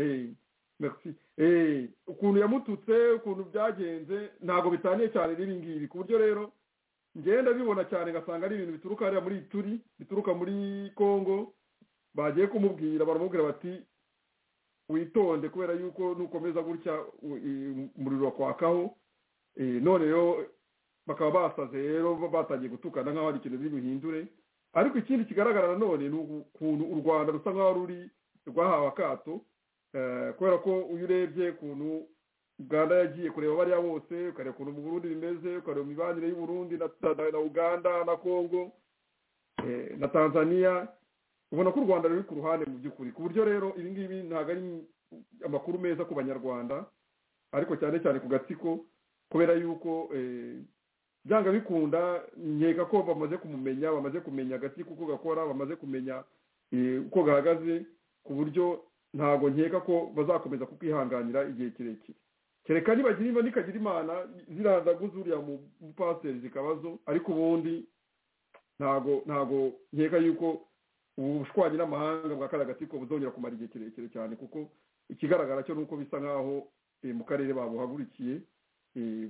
ukuntu yamututse ukuntu byagenze ntabwo bitaniye cyane n'ibi ngibi ku buryo rero ngenda bibona cyane ngasanga ari ibintu bituruka hariya muri turi bituruka muri congo bagiye kumubwira baramubwira bati witonde kubera yuko nukomeza gutya umuriro wakwakaho none rero bakaba basaze rero batangiye gutukana nk'aho hari ikintu biri buhindure ariko ikindi kigaragara nanone ni ukuntu u rwanda rusa nk'aho ruri rwahawe akato kubera ko iyo urebye ukuntu uganda yagiye kureba bariya bose ukareba ukuntu mu burundi bimeze ukareba imibanire y'u burundi na uganda na congo na tanzania ubona ko u rwanda ruri ku ruhande mu by'ukuri ku buryo rero ibi ngibi ntabwo ari amakuru meza ku banyarwanda ariko cyane cyane ku gatsiko kubera yuko byanga bikunda nkeka ko bamaze kumumenya bamaze kumenya agati kuko gakora bamaze kumenya uko gahagaze ku buryo ntabwo nkeka ko bazakomeza kukihanganira igihe kirekire kereka nibagira nikagira imana ziradagu zuriya mu pasiteri zikabazo ariko ubundi ntabwo ntabwo nkeka yuko ubushwanyi n'amahanga bwa kariya gatsiko buzongera kumara igihe kirekire cyane kuko ikigaragara cyo ni uko bisa nk'aho mu karere babuhagurukiye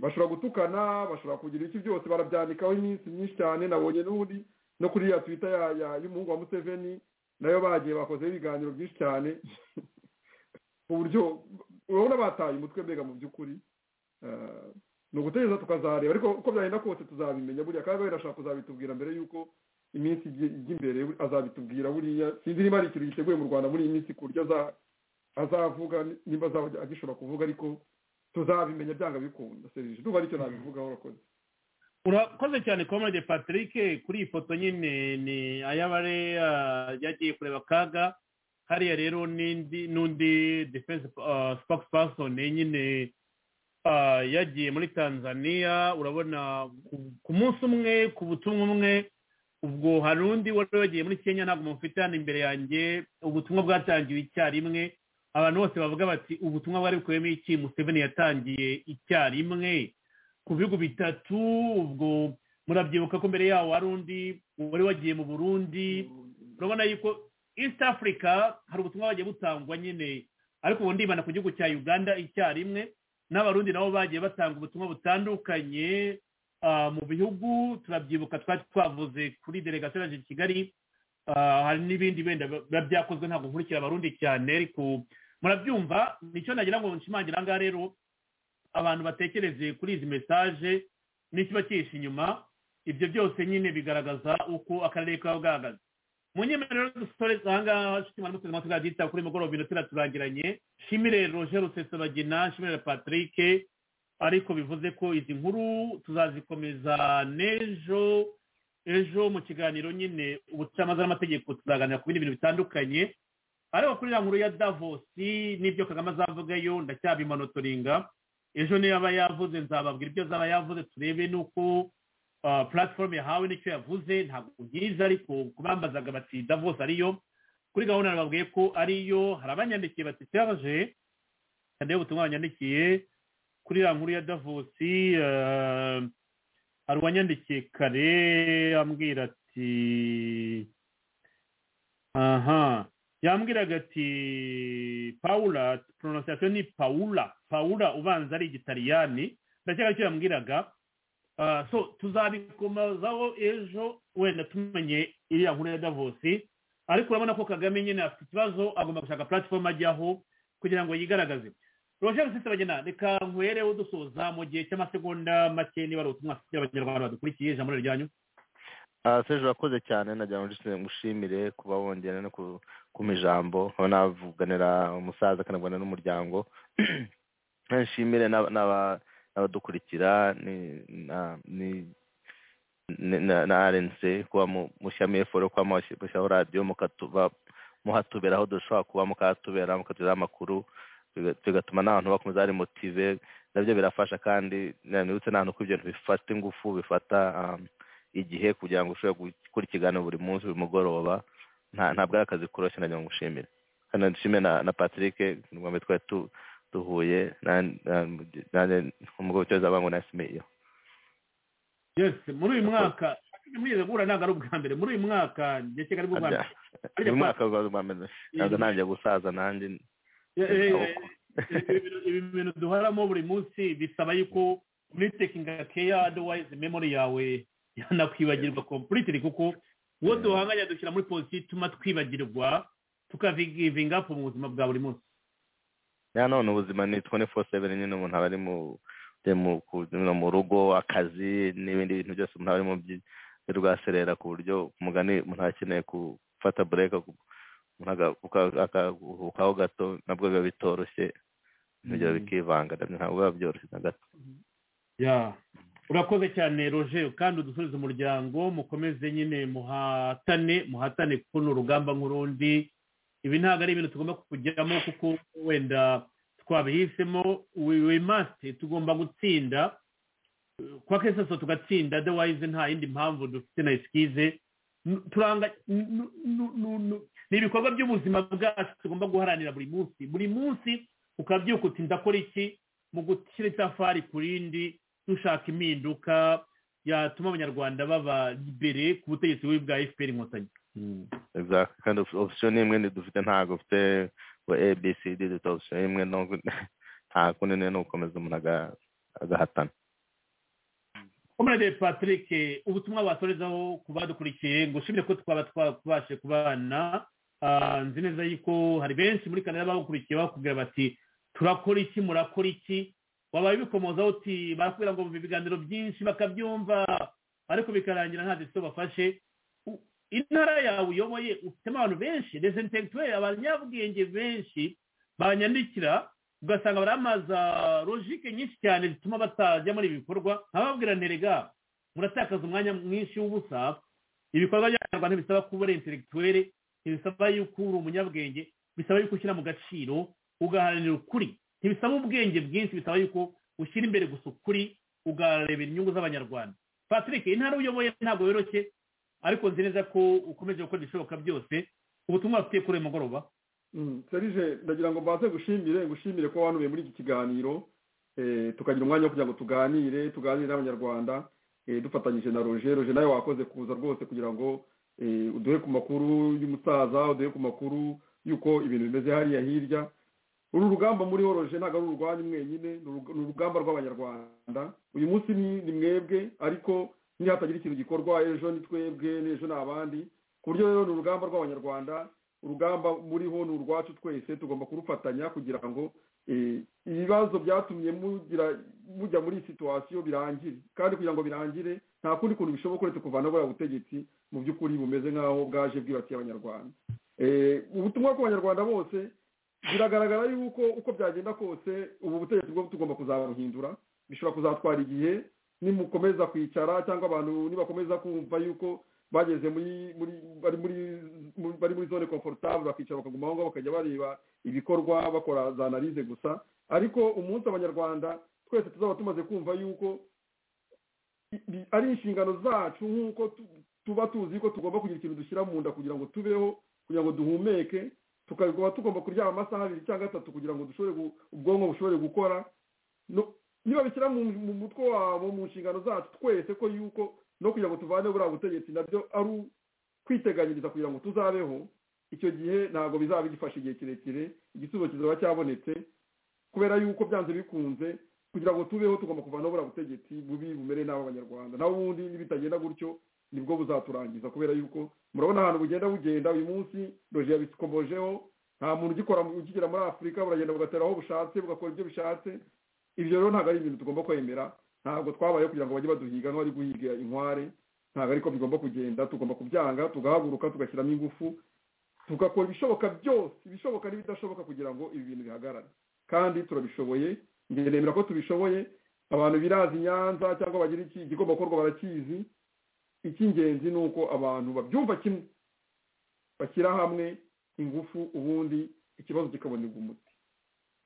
bashobora gutukana bashobora kugira iki byose barabyandikaho iminsi myinshi cyane nabonye n'ubundi no kuri ya twita y'umuhungu wa museveni nayo bagiye bakozeho ibiganiro byinshi cyane ku buryo urabona bataye umutwe mbega mu by'ukuri ni ugutegereza tukazareba ariko uko byagenda kose tuzabimenya buriya kandi birashaka kuzabitubwira mbere y'uko iminsi ijya imbere azabitubwira buriya sinzi niba hari ikintu giteguye mu rwanda muri iyi minsi ku buryo azavuga nimba azaba agishobora kuvuga ariko tuzabimenya byanga bikunda serivisi ndumva aricyo nabivugaho urakoze urakoze cyane komande patrick kuri iyi foto nyine ni ayabare yagiye kureba akaga hariya rero n'undi defense sipakisi pasoni nyine yagiye muri tanzania urabona ku munsi umwe ku butumwa umwe ubwo hari undi wari wagiye muri kenya ntabwo mufite hano imbere yanjye ubutumwa bwatangiwe icyarimwe abantu bose bavuga bati ubutumwa bwari bukubiyemo iki museveni yatangiye icyarimwe ku bihugu bitatu ubwo murabyibuka ko mbere yaho hari undi wari wagiye mu burundi urabona yuko east africa hari ubutumwa bagiye butangwa nyine ariko ubu ndibana ku gihugu cya uganda icyarimwe n'abarundi nabo bagiye batanga ubutumwa butandukanye mu bihugu turabyibuka twari twavuze kuri delegasiyo yaje kigali hari n'ibindi wenda biba byakozwe ntabwo nkurikira abarundi cyane ariko murabyumva nicyo nagira ngo nshimangira aha ngaha rero abantu batekereze kuri izi mesaje n'ikiba kihishe inyuma ibyo byose nyine bigaragaza uko akarere kaba gahagaze mu nyemerero rero dusore aha ngaha twari tuzi nka kuri mugoroba inotera turangiranye shimire roger rusesabagina shimire patrick ariko bivuze ko izi nkuru tuzazikomeza n'ejo ejo mu kiganiro nyine ubucamanza n'amategeko tuzaganira ku bindi bintu bitandukanye ariko kuri nkuru ya davosi n'ibyo kagame azavugayo ndacyabimanotoringa ejo niyo yaba yavuze nzababwira ibyo azaba yavuze turebe n'uko puratifomu yahawe n'icyo yavuze ntabwo byiza ariko kubambazaga bati davosi ariyo kuri gahunda nababwiye ko ariyo hari abanyandikiye bati cyaje kandi ubutumwa banyandikiye kuri ya nkuru ya davosi hari uwanyandikiye kare ambwira ati aha yambwiraga ati paula pronunciation ni paula paula ubanza ari igitaliyani ndakeka icyo yambwiraga so tuzabikomazaho ejo wenda tumenye iriya nkuru ya davosi ariko urabona ko kagame nyine afite ikibazo agomba gushaka platform ajyaho kugira ngo yigaragaze roger sisabagena reka nkwereho dusoza mu gihe cy'amasegonda make niba ari ubutumwa afitiye abanyarwanda badukurikiye ijambo ryanyu seje urakoze cyane nagira ngo ngushimire kuba wongera no kuma ijambo aho navuganira umusaza akanaganira n'umuryango nshimire n'abadukurikira na rnc kuba mushyamo eforo kuba mushyiraho radiyo muhatubera aho dushobora kuba mukahatubera mukatuberaho amakuru bigatuma n'abantu bakomeza ari motive nabyo birafasha kandi nibutse n'ahantu ko ibyo bifata ingufu bifata igihe kugira ngo ushobore gukora ikiganiro buri munsi buri mugoroba ntabwo ari akazi koroshye nagira ngo ushimire kandi nshime na patrick rwanda twari duhuye umugabo ucyoza abantu nasimiye yose muri uyu mwaka mwize guhura ntabwo ari ubwa mbere muri uyu mwaka ndetse ari bwo bwa mbere uyu mwaka bwa mbere ntabwo nanjye gusaza nanjye ibi bintu duharamo buri munsi bisaba yuko uritekinga keya aduwayizi memori yawe yanakwibagirwa kompuriti kuko uwo duhanganya dushyira muri polisi ituma twibagirwa tukavigivinga mu buzima bwa buri munsi ya none ubuzima ni twene fo seveni nyine umuntu aba ari mu rugo akazi n'ibindi bintu byose umuntu aba ari mu rwaserera ku buryo umugani umuntu aba akeneye gufata bureka akaruhukaho gato nabwo biba bitoroshye ntibyo bikivanga ntabwo biba byoroshye na gato urakoze cyane roje kandi udusubize umuryango mukomeze nyine muhatane muhatane kuko ni urugamba nk'urundi ibi ntabwo ari ibintu tugomba kujyamo kuko wenda twabihisemo masite tugomba gutsinda kwa kesasa tugatsinda adewayize nta yindi mpamvu dufite na esikize turanga ni ibikorwa by'ubuzima bwacu tugomba guharanira buri munsi buri munsi ukabyuka uti ndakora iki mu gushyira itafari ku rindi dushaka impinduka yatuma abanyarwanda baba imbere ku butegetsi bubi bwa efuperi inkotanyi kandi opisiyo ni imwe dufite ntabwo ufite ngo abcd dufite opisiyo imwe nta kundi ni ugukomeza umuntu agahatana komerade patrick ubutumwa batorezaho ku badukurikiye ngo ushimire ko twaba twabashe kubana nzi neza yuko hari benshi muri kanada bawukurikiye bakubwira bati turakora iki murakora iki wabaye ubikomozaho uti barakubwira ngo bumva ibiganiro byinshi bakabyumva ariko bikarangira nta disiyo bafashe U- intara yawe uyoboye ufitemo abantu benshi desentekitere abanyabwenge benshi banyandikira ugasanga baramaza logike nyinshi cyane zituma batajya muri ibi bikorwa nkababwira nterega muratakaza umwanya mwinshi w'ubusa ibikorwa by'abanyarwanda ntibisaba kuba uri intelektuwere ntibisaba yuko uri umunyabwenge bisaba yuko ushyira mu gaciro ugaharanira ukuri ntibisaba ubwenge bwinshi bisaba yuko ushyira imbere gusa ukuri ugaharanira inyungu z'abanyarwanda patrick intara uyoboye ntabwo yoroshye ariko nzi neza ko ukomeje gukora ibishoboka byose ubutumwa bafite kuri uyu mugoroba serije ndagira ngo mbanze gushimire ngushimire ko wanubiye muri iki kiganiro eh, tukagira umwanya wo kugira ngo tuganire tuganire n'abanyarwanda eh, dufatanyije na roger roger nawe wakoze kuza rwose kugira ngo eh, uduhe ku makuru y'umusaza uduhe ku makuru y'uko ibintu bimeze hariya hirya uru rugamba muriho roger ntabwo ari urwanyu mwenyine ni uruga- ni urugamba rw'abanyarwanda uyu munsi ni ni mwebwe ariko nihatagira ikintu gikorwa ejo ni twebwe n'ejo ni abandi ku buryo rero ni urugamba rw'abanyarwanda urugamba muriho ni urwacu twese tugomba kurufatanya kugira ngo eh, ibibazo byatumye mugira mujya muri iyi situwasiyo birangire kandi kugira ngo birangire nta kundi kuntu bishoboka uretse kuvana buriya butegetsi mu by'ukuri bumeze nk'aho bwaje bwibatiye abanyarwanda Eh, ubutumwa ku banyarwanda bose biragaragara yuko uko byagenda kose ubu butegetsi bwo tugomba kuzabuhindura bishobora kuzatwara igihe nimukomeza kwicara cyangwa abantu nibakomeza kumva yuko bageze muri muri bari muri muri- bari muri zone confortable bakicara bakaguma aho ngaho bakajya bareba ibikorwa bakora za analize gusa ariko umunsi abanyarwanda twese tuzaba tumaze kumva yuko bi- ari inshingano zacu nk'uko tu- tuba tuzi ko tugomba kugira ikintu dushyira mu nda kugira ngo tubeho kugira ngo duhumeke tukaba tugomba kuryama amasaha abiri cyangwa atatu kugira ngo dushobore gu- ubwonko bushobore gukora No- niba bishyira mu mu mutwe wabo mu nshingano zacu twese ko yuko no kugira ngo tuvane buriya butegetsi nabyo ari u- kwiteganyiriza kugira ngo tuzabeho icyo gihe ntabwo bizaba bigifashe igihe kirekire igisubizo kizaba cyabonetse kubera yuko byanze bikunze kugira ngo tubeho tugomba kuvanaho buriya butegetsi bubi bumere nabi abanyarwanda naho ubundi nibitagenda gutyo nibwo buzaturangiza kubera yuko murabona ahantu bugenda bugenda uyu munsi roje yabikomojeho nta muntu ugikora ukigera muri afurika buragenda bugatera aho bushatse bugakora ibyo bishatse ibyo rero ntabwo ari ibintu tugomba kwemera ntabwo twabayeho kugira ngo bajye baduhiga nk'abari guhiga inkware ntabwo ariko bigomba kugenda tugomba kubyanga tugahaguruka tugashyiramo ingufu tugakora ibishoboka byose ibishoboka n'ibidashoboka kugira ngo ibi bintu bihagarare kandi turabishoboye njye nemera ko tubishoboye abantu birazi i nyanza cyangwa bagira iki igigomba gukorwa barakizi icy'ingenzi ni uko abantu babyumva kimwe bashyira hamwe ingufu ubundi ikibazo kikabonerwa umuti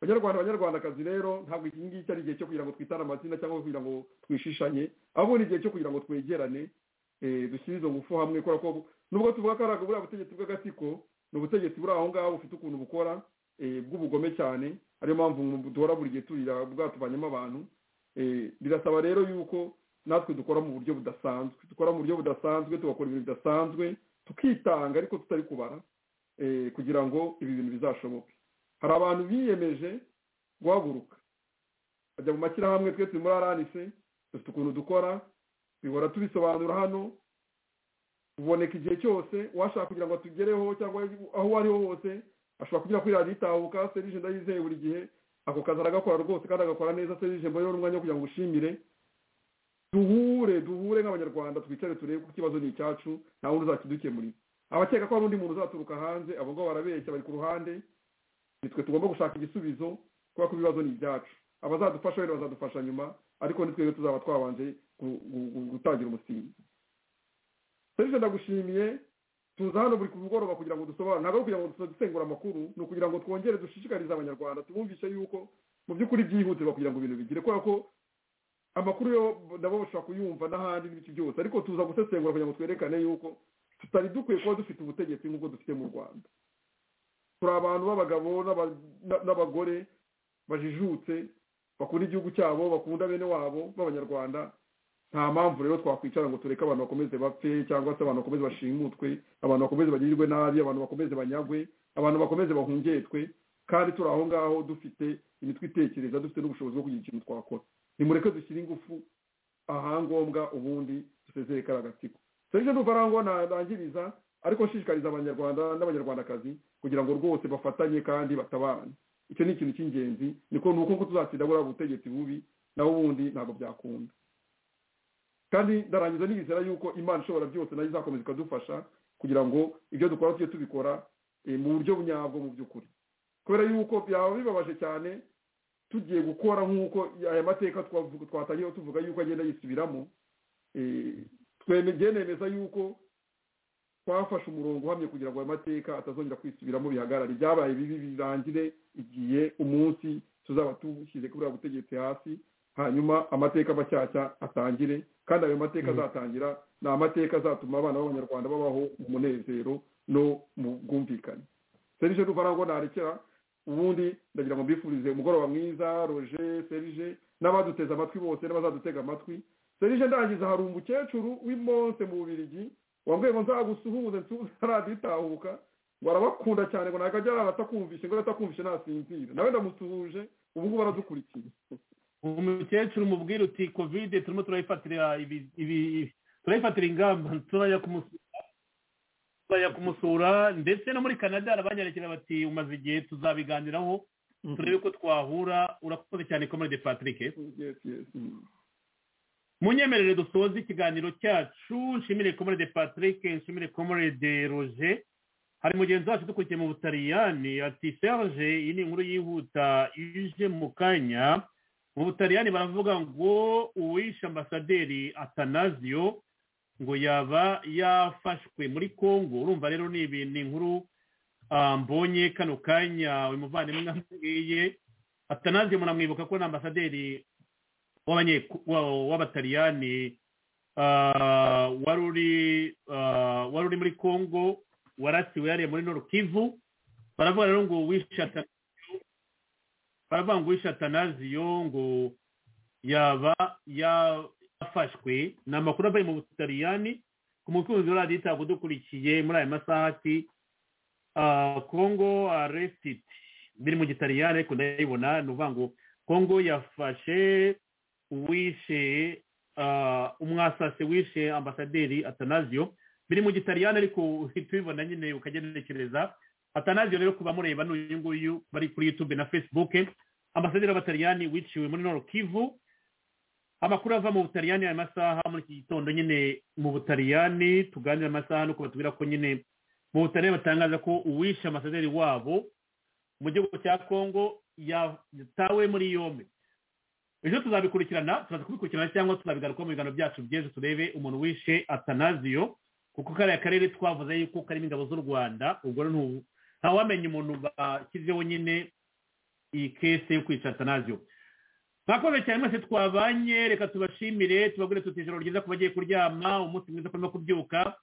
banyarwanda banyarwandakazi rero ntabwo iki ngiki ari igihe cyo kugira ngo twitane amazina cyangwa kugira ngo twishishanye ahubwo ni igihe cyo kugira ngo twegerane eh, dushyire izo ngufu hamwe kubera ko nubwo tuvuga ko ari ubwo- buriya butegetsi bw'agatsiko ni ubutegetsi buri aho ngaho bufite ukuntu bukora eh, bw'ubugome cyane ariyo mpamvu mu- duhora buri gihe turira bwatubanyamo abantu Eh, birasaba rero yuko natwe dukora mu buryo budasanzwe dukora mu buryo budasanzwe tugakora ibintu bidasanzwe tukitanga ariko tutari kubara eh, kugira ngo ibi bintu bizashoboke hari abantu biyemeje guhaguruka bajya mu mashyirahamwe twese muri aranise dufite ukuntu dukora bihora tubisobanura hano uboneka igihe cyose uwashaka kugira ngo atugereho cyangwa aho uwo ari ho hose ashobora kugira kuri radiyo itahuka serije ndayizeye buri gihe ako kazi aragakora rwose kandi agakora neza serije mbonyeho n'umwanya wo kugira ngo ushimire duhure duhure nk'abanyarwanda twicare turebe ko ikibazo ni icyacu nta wundi uzakidukemurira abakeka ko hari undi muntu uzaturuka hanze abo ngabo barabeshya bari ku ruhande nitwe tugomba gushaka igisubizo kubera ko ibibazo ni ibyacu abazadufasha rero bazadufasha nyuma ariko ni twebwe tuzaba twabanje gu- gu- gu- gutangira umusingi serije ndagushimiye tuza hano buri ku mugoroba kugira ngo dusobanure ntabwo ari ukugira ngo duso- dusengura amakuru ni ukugira ngo twongere dushishikarize abanyarwanda tubumvishe yuko mu by'ukuri byihutirwa kugira ngo ibintu bigire kubera ko amakuru yo nabo bashobora kuyumva n'ahandi n'ibiki byose ariko tuza gusesengura kugira ngo twerekane yuko tutari dukwiye kuba dufite ubutegetsi nk'ubwo dufite mu rwanda turi abantu b'abagabo n'aba- na- n'abagore bajijutse bakunda igihugu cyabo bakunda bene wabo b'abanyarwanda nta mpamvu rero twakwicara ngo tureke abantu bakomeze bapfe cyangwa se abantu bakomeze bashimutwe abantu bakomeze bagirirwe nabi abantu bakomeze banyagwe abantu bakomeze bahungetwe kandi turi aho ngaho dufite imitwe itekereza dufite n'ubushobozi bwo kugira ikintu twakora nimureke dushyire ingufu ahangombwa ubundi dusezere kariya gatsiko serije ndumva arango narangiriza ariko nshishikariza abanyarwanda n'abanyarwandakazi kugira ngo rwose bafatanye kandi batabarane icyo ni ikintu cy'ingenzi niko ni uko tuzatsinda buriya butegetsi bubi nawe ubundi ntabwo byakunda kandi ndarangiza n'ibizera yuko imana ishobora byose nayo izakomeza ikadufasha kugira ngo ibyo dukora tujye tubikora mu buryo nyabwo mu by'ukuri kubera yuko byaba bibabaje cyane tugiye gukora nk'uko aya mateka twatangiye tuvuga yuko agenda yisubiramo nemeza yuko twafashe umurongo uhamye kugira ngo aya mateka atazongera kwisubiramo bihagarare byabaye bibi birangire igihe umunsi tuzaba tushyize kuri buriya butegetsi hasi hanyuma amateka mashyashya atangire kandi ayo mateka azatangira ni amateka azatuma abana b'abanyarwanda babaho mu munezero no mu bwumvikane serije duvara ngo narekera ubundi ndagira ngo mbifurize umugoroba mwiza roje serije n'abaduteze amatwi bose n'abazadutega amatwi serije ndangiza hari umukecuru w'imonse mu bubirigi wambwiye ngo nzagusuhuze nsuhuze araditahuka ngo arabakunda cyane ngo ntabwo ajya arara atakumvishe ngo atakumvishe ntasinzira nawe ndamusuhuje ubu ngubu aradukurikiye umukecuru mubwira uti kovide turimo turayifatira turayifatira ingamba turajya kumusura turajya kumusura ndetse no muri canada arabanyarukira bati umaze igihe tuzabiganiraho turebe ko twahura urakoze cyane komode patrick munyemerere dusoze ikiganiro cyacu nshimire komore de patrick nshimire komore de roje hari mugenzi wacu dukurikiye mu butaliyani ati serge iyi ni inkuru yihuta ije mu kanya mu butaliyani baravuga ngo uwishe ambasaderi atanazio ngo yaba yafashwe muri congo urumva rero ni ibintu inkuru mbonye kano kanya uyu muvandimwe amubwiye atanazio muramwibuka ko ni ambasaderi w'abataliyani wari uri muri congo warasiwe yariye muri norukivu baravuga rero ngo baravuga ngo wishatanaziyo ngo yaba yafashwe ni amakuru avuye mu butaliyani ku mukunzi wa radiyo itabwa udukurikiye muri aya masaha ati congo aresiti biri mu gitaliyani ariko ndayibona ni ukuvuga ngo congo yafashe uwishe umwasase wishe ambasaderi atanazio biri mu gitariyani ariko tubibona nyine ukagenekereza atanazio rero kuba mureba n'uyu nguyu bari kuri yutube na facebook ambasaderi w'abataliyani wiciwe muri noro kivu amakuru ava mu butaliyani aya masaha muri iki gitondo nyine mu butaliyani tuganira amasaha nuko batubwira ko nyine mu butaliyani batangaza ko uwishe ambasaderi wabo mu gihugu cya kongo yatawe muri yombi ejo tuzabikurikirana turaza kubikurikirana cyangwa tuzabigaruka mu biganiro byacu by'ejo turebe umuntu wishe atanaziyo kuko kariya karere twavuze yuko karimo ingabo z'u rwanda ubwo ntawamenya umuntu bashyizeho nyine iyi kese yo kwica atanaziyo mwakoze cyane mwese twabanye reka tubashimire tubagure tuti ijoro ryiza ku bagiye kuryama umunsi mwiza kurimo kubyuka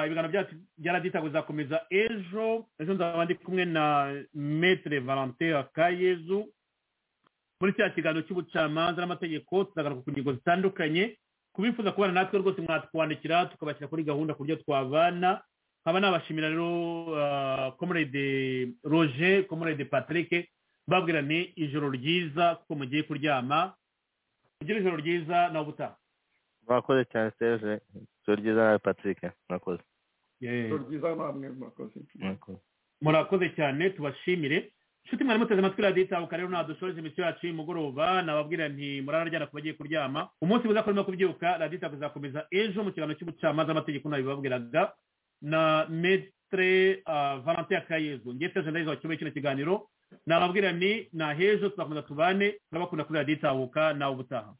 ibiganiro byacu byaraditago bizakomeza ejo ejo nzaba ndi kumwe na metere valentin akayezu muri cya kiganiro cy'ubucamanza n'amategeko tuzagaruka ku ngingo zitandukanye kubifuza kubana natwe rwose mwatwandikira tukabashyira kuri gahunda ku buryo twabana nkaba nabashimira rero komorede roje komorede patrick babwira ni ijoro ryiza kuko mugiye kuryama kugira ijoro ryiza nawe ubutaha mwakoze cyane serge ijoro ryiza nawe patrick mwakoze ijoro ryiza namwe mwakoze murakoze cyane tubashimire inshuti mwari muteze amatwi radiyo itabuka rero nadushoje imisiyo yacu y'umugoroba nababwira nti murararyana ku bagiye kuryama umunsi mwiza kurimo kubyuka radiyo itabuka izakomeza ejo mu kiganiro cy'ubucamanza amategeko nabibabwiraga na metre valentin akayezu ngiye serge ndayiza wacyubaye kino kiganiro nababwira ni nahejo tuzakomeza tubane turabakunda kuri radiyo itabuka nawe ubutaha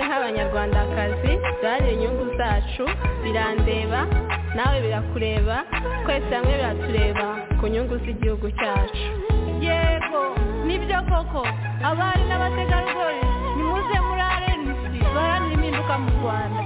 b'abanyarwandakazi duharanire inyungu zacu birandeba nawe birakureba twese hamwe biratureba ku nyungu z'igihugu cyacu yego nibyo koko abari n'abategarugori nimuze muri arenisi baharanira impinduka mu rwanda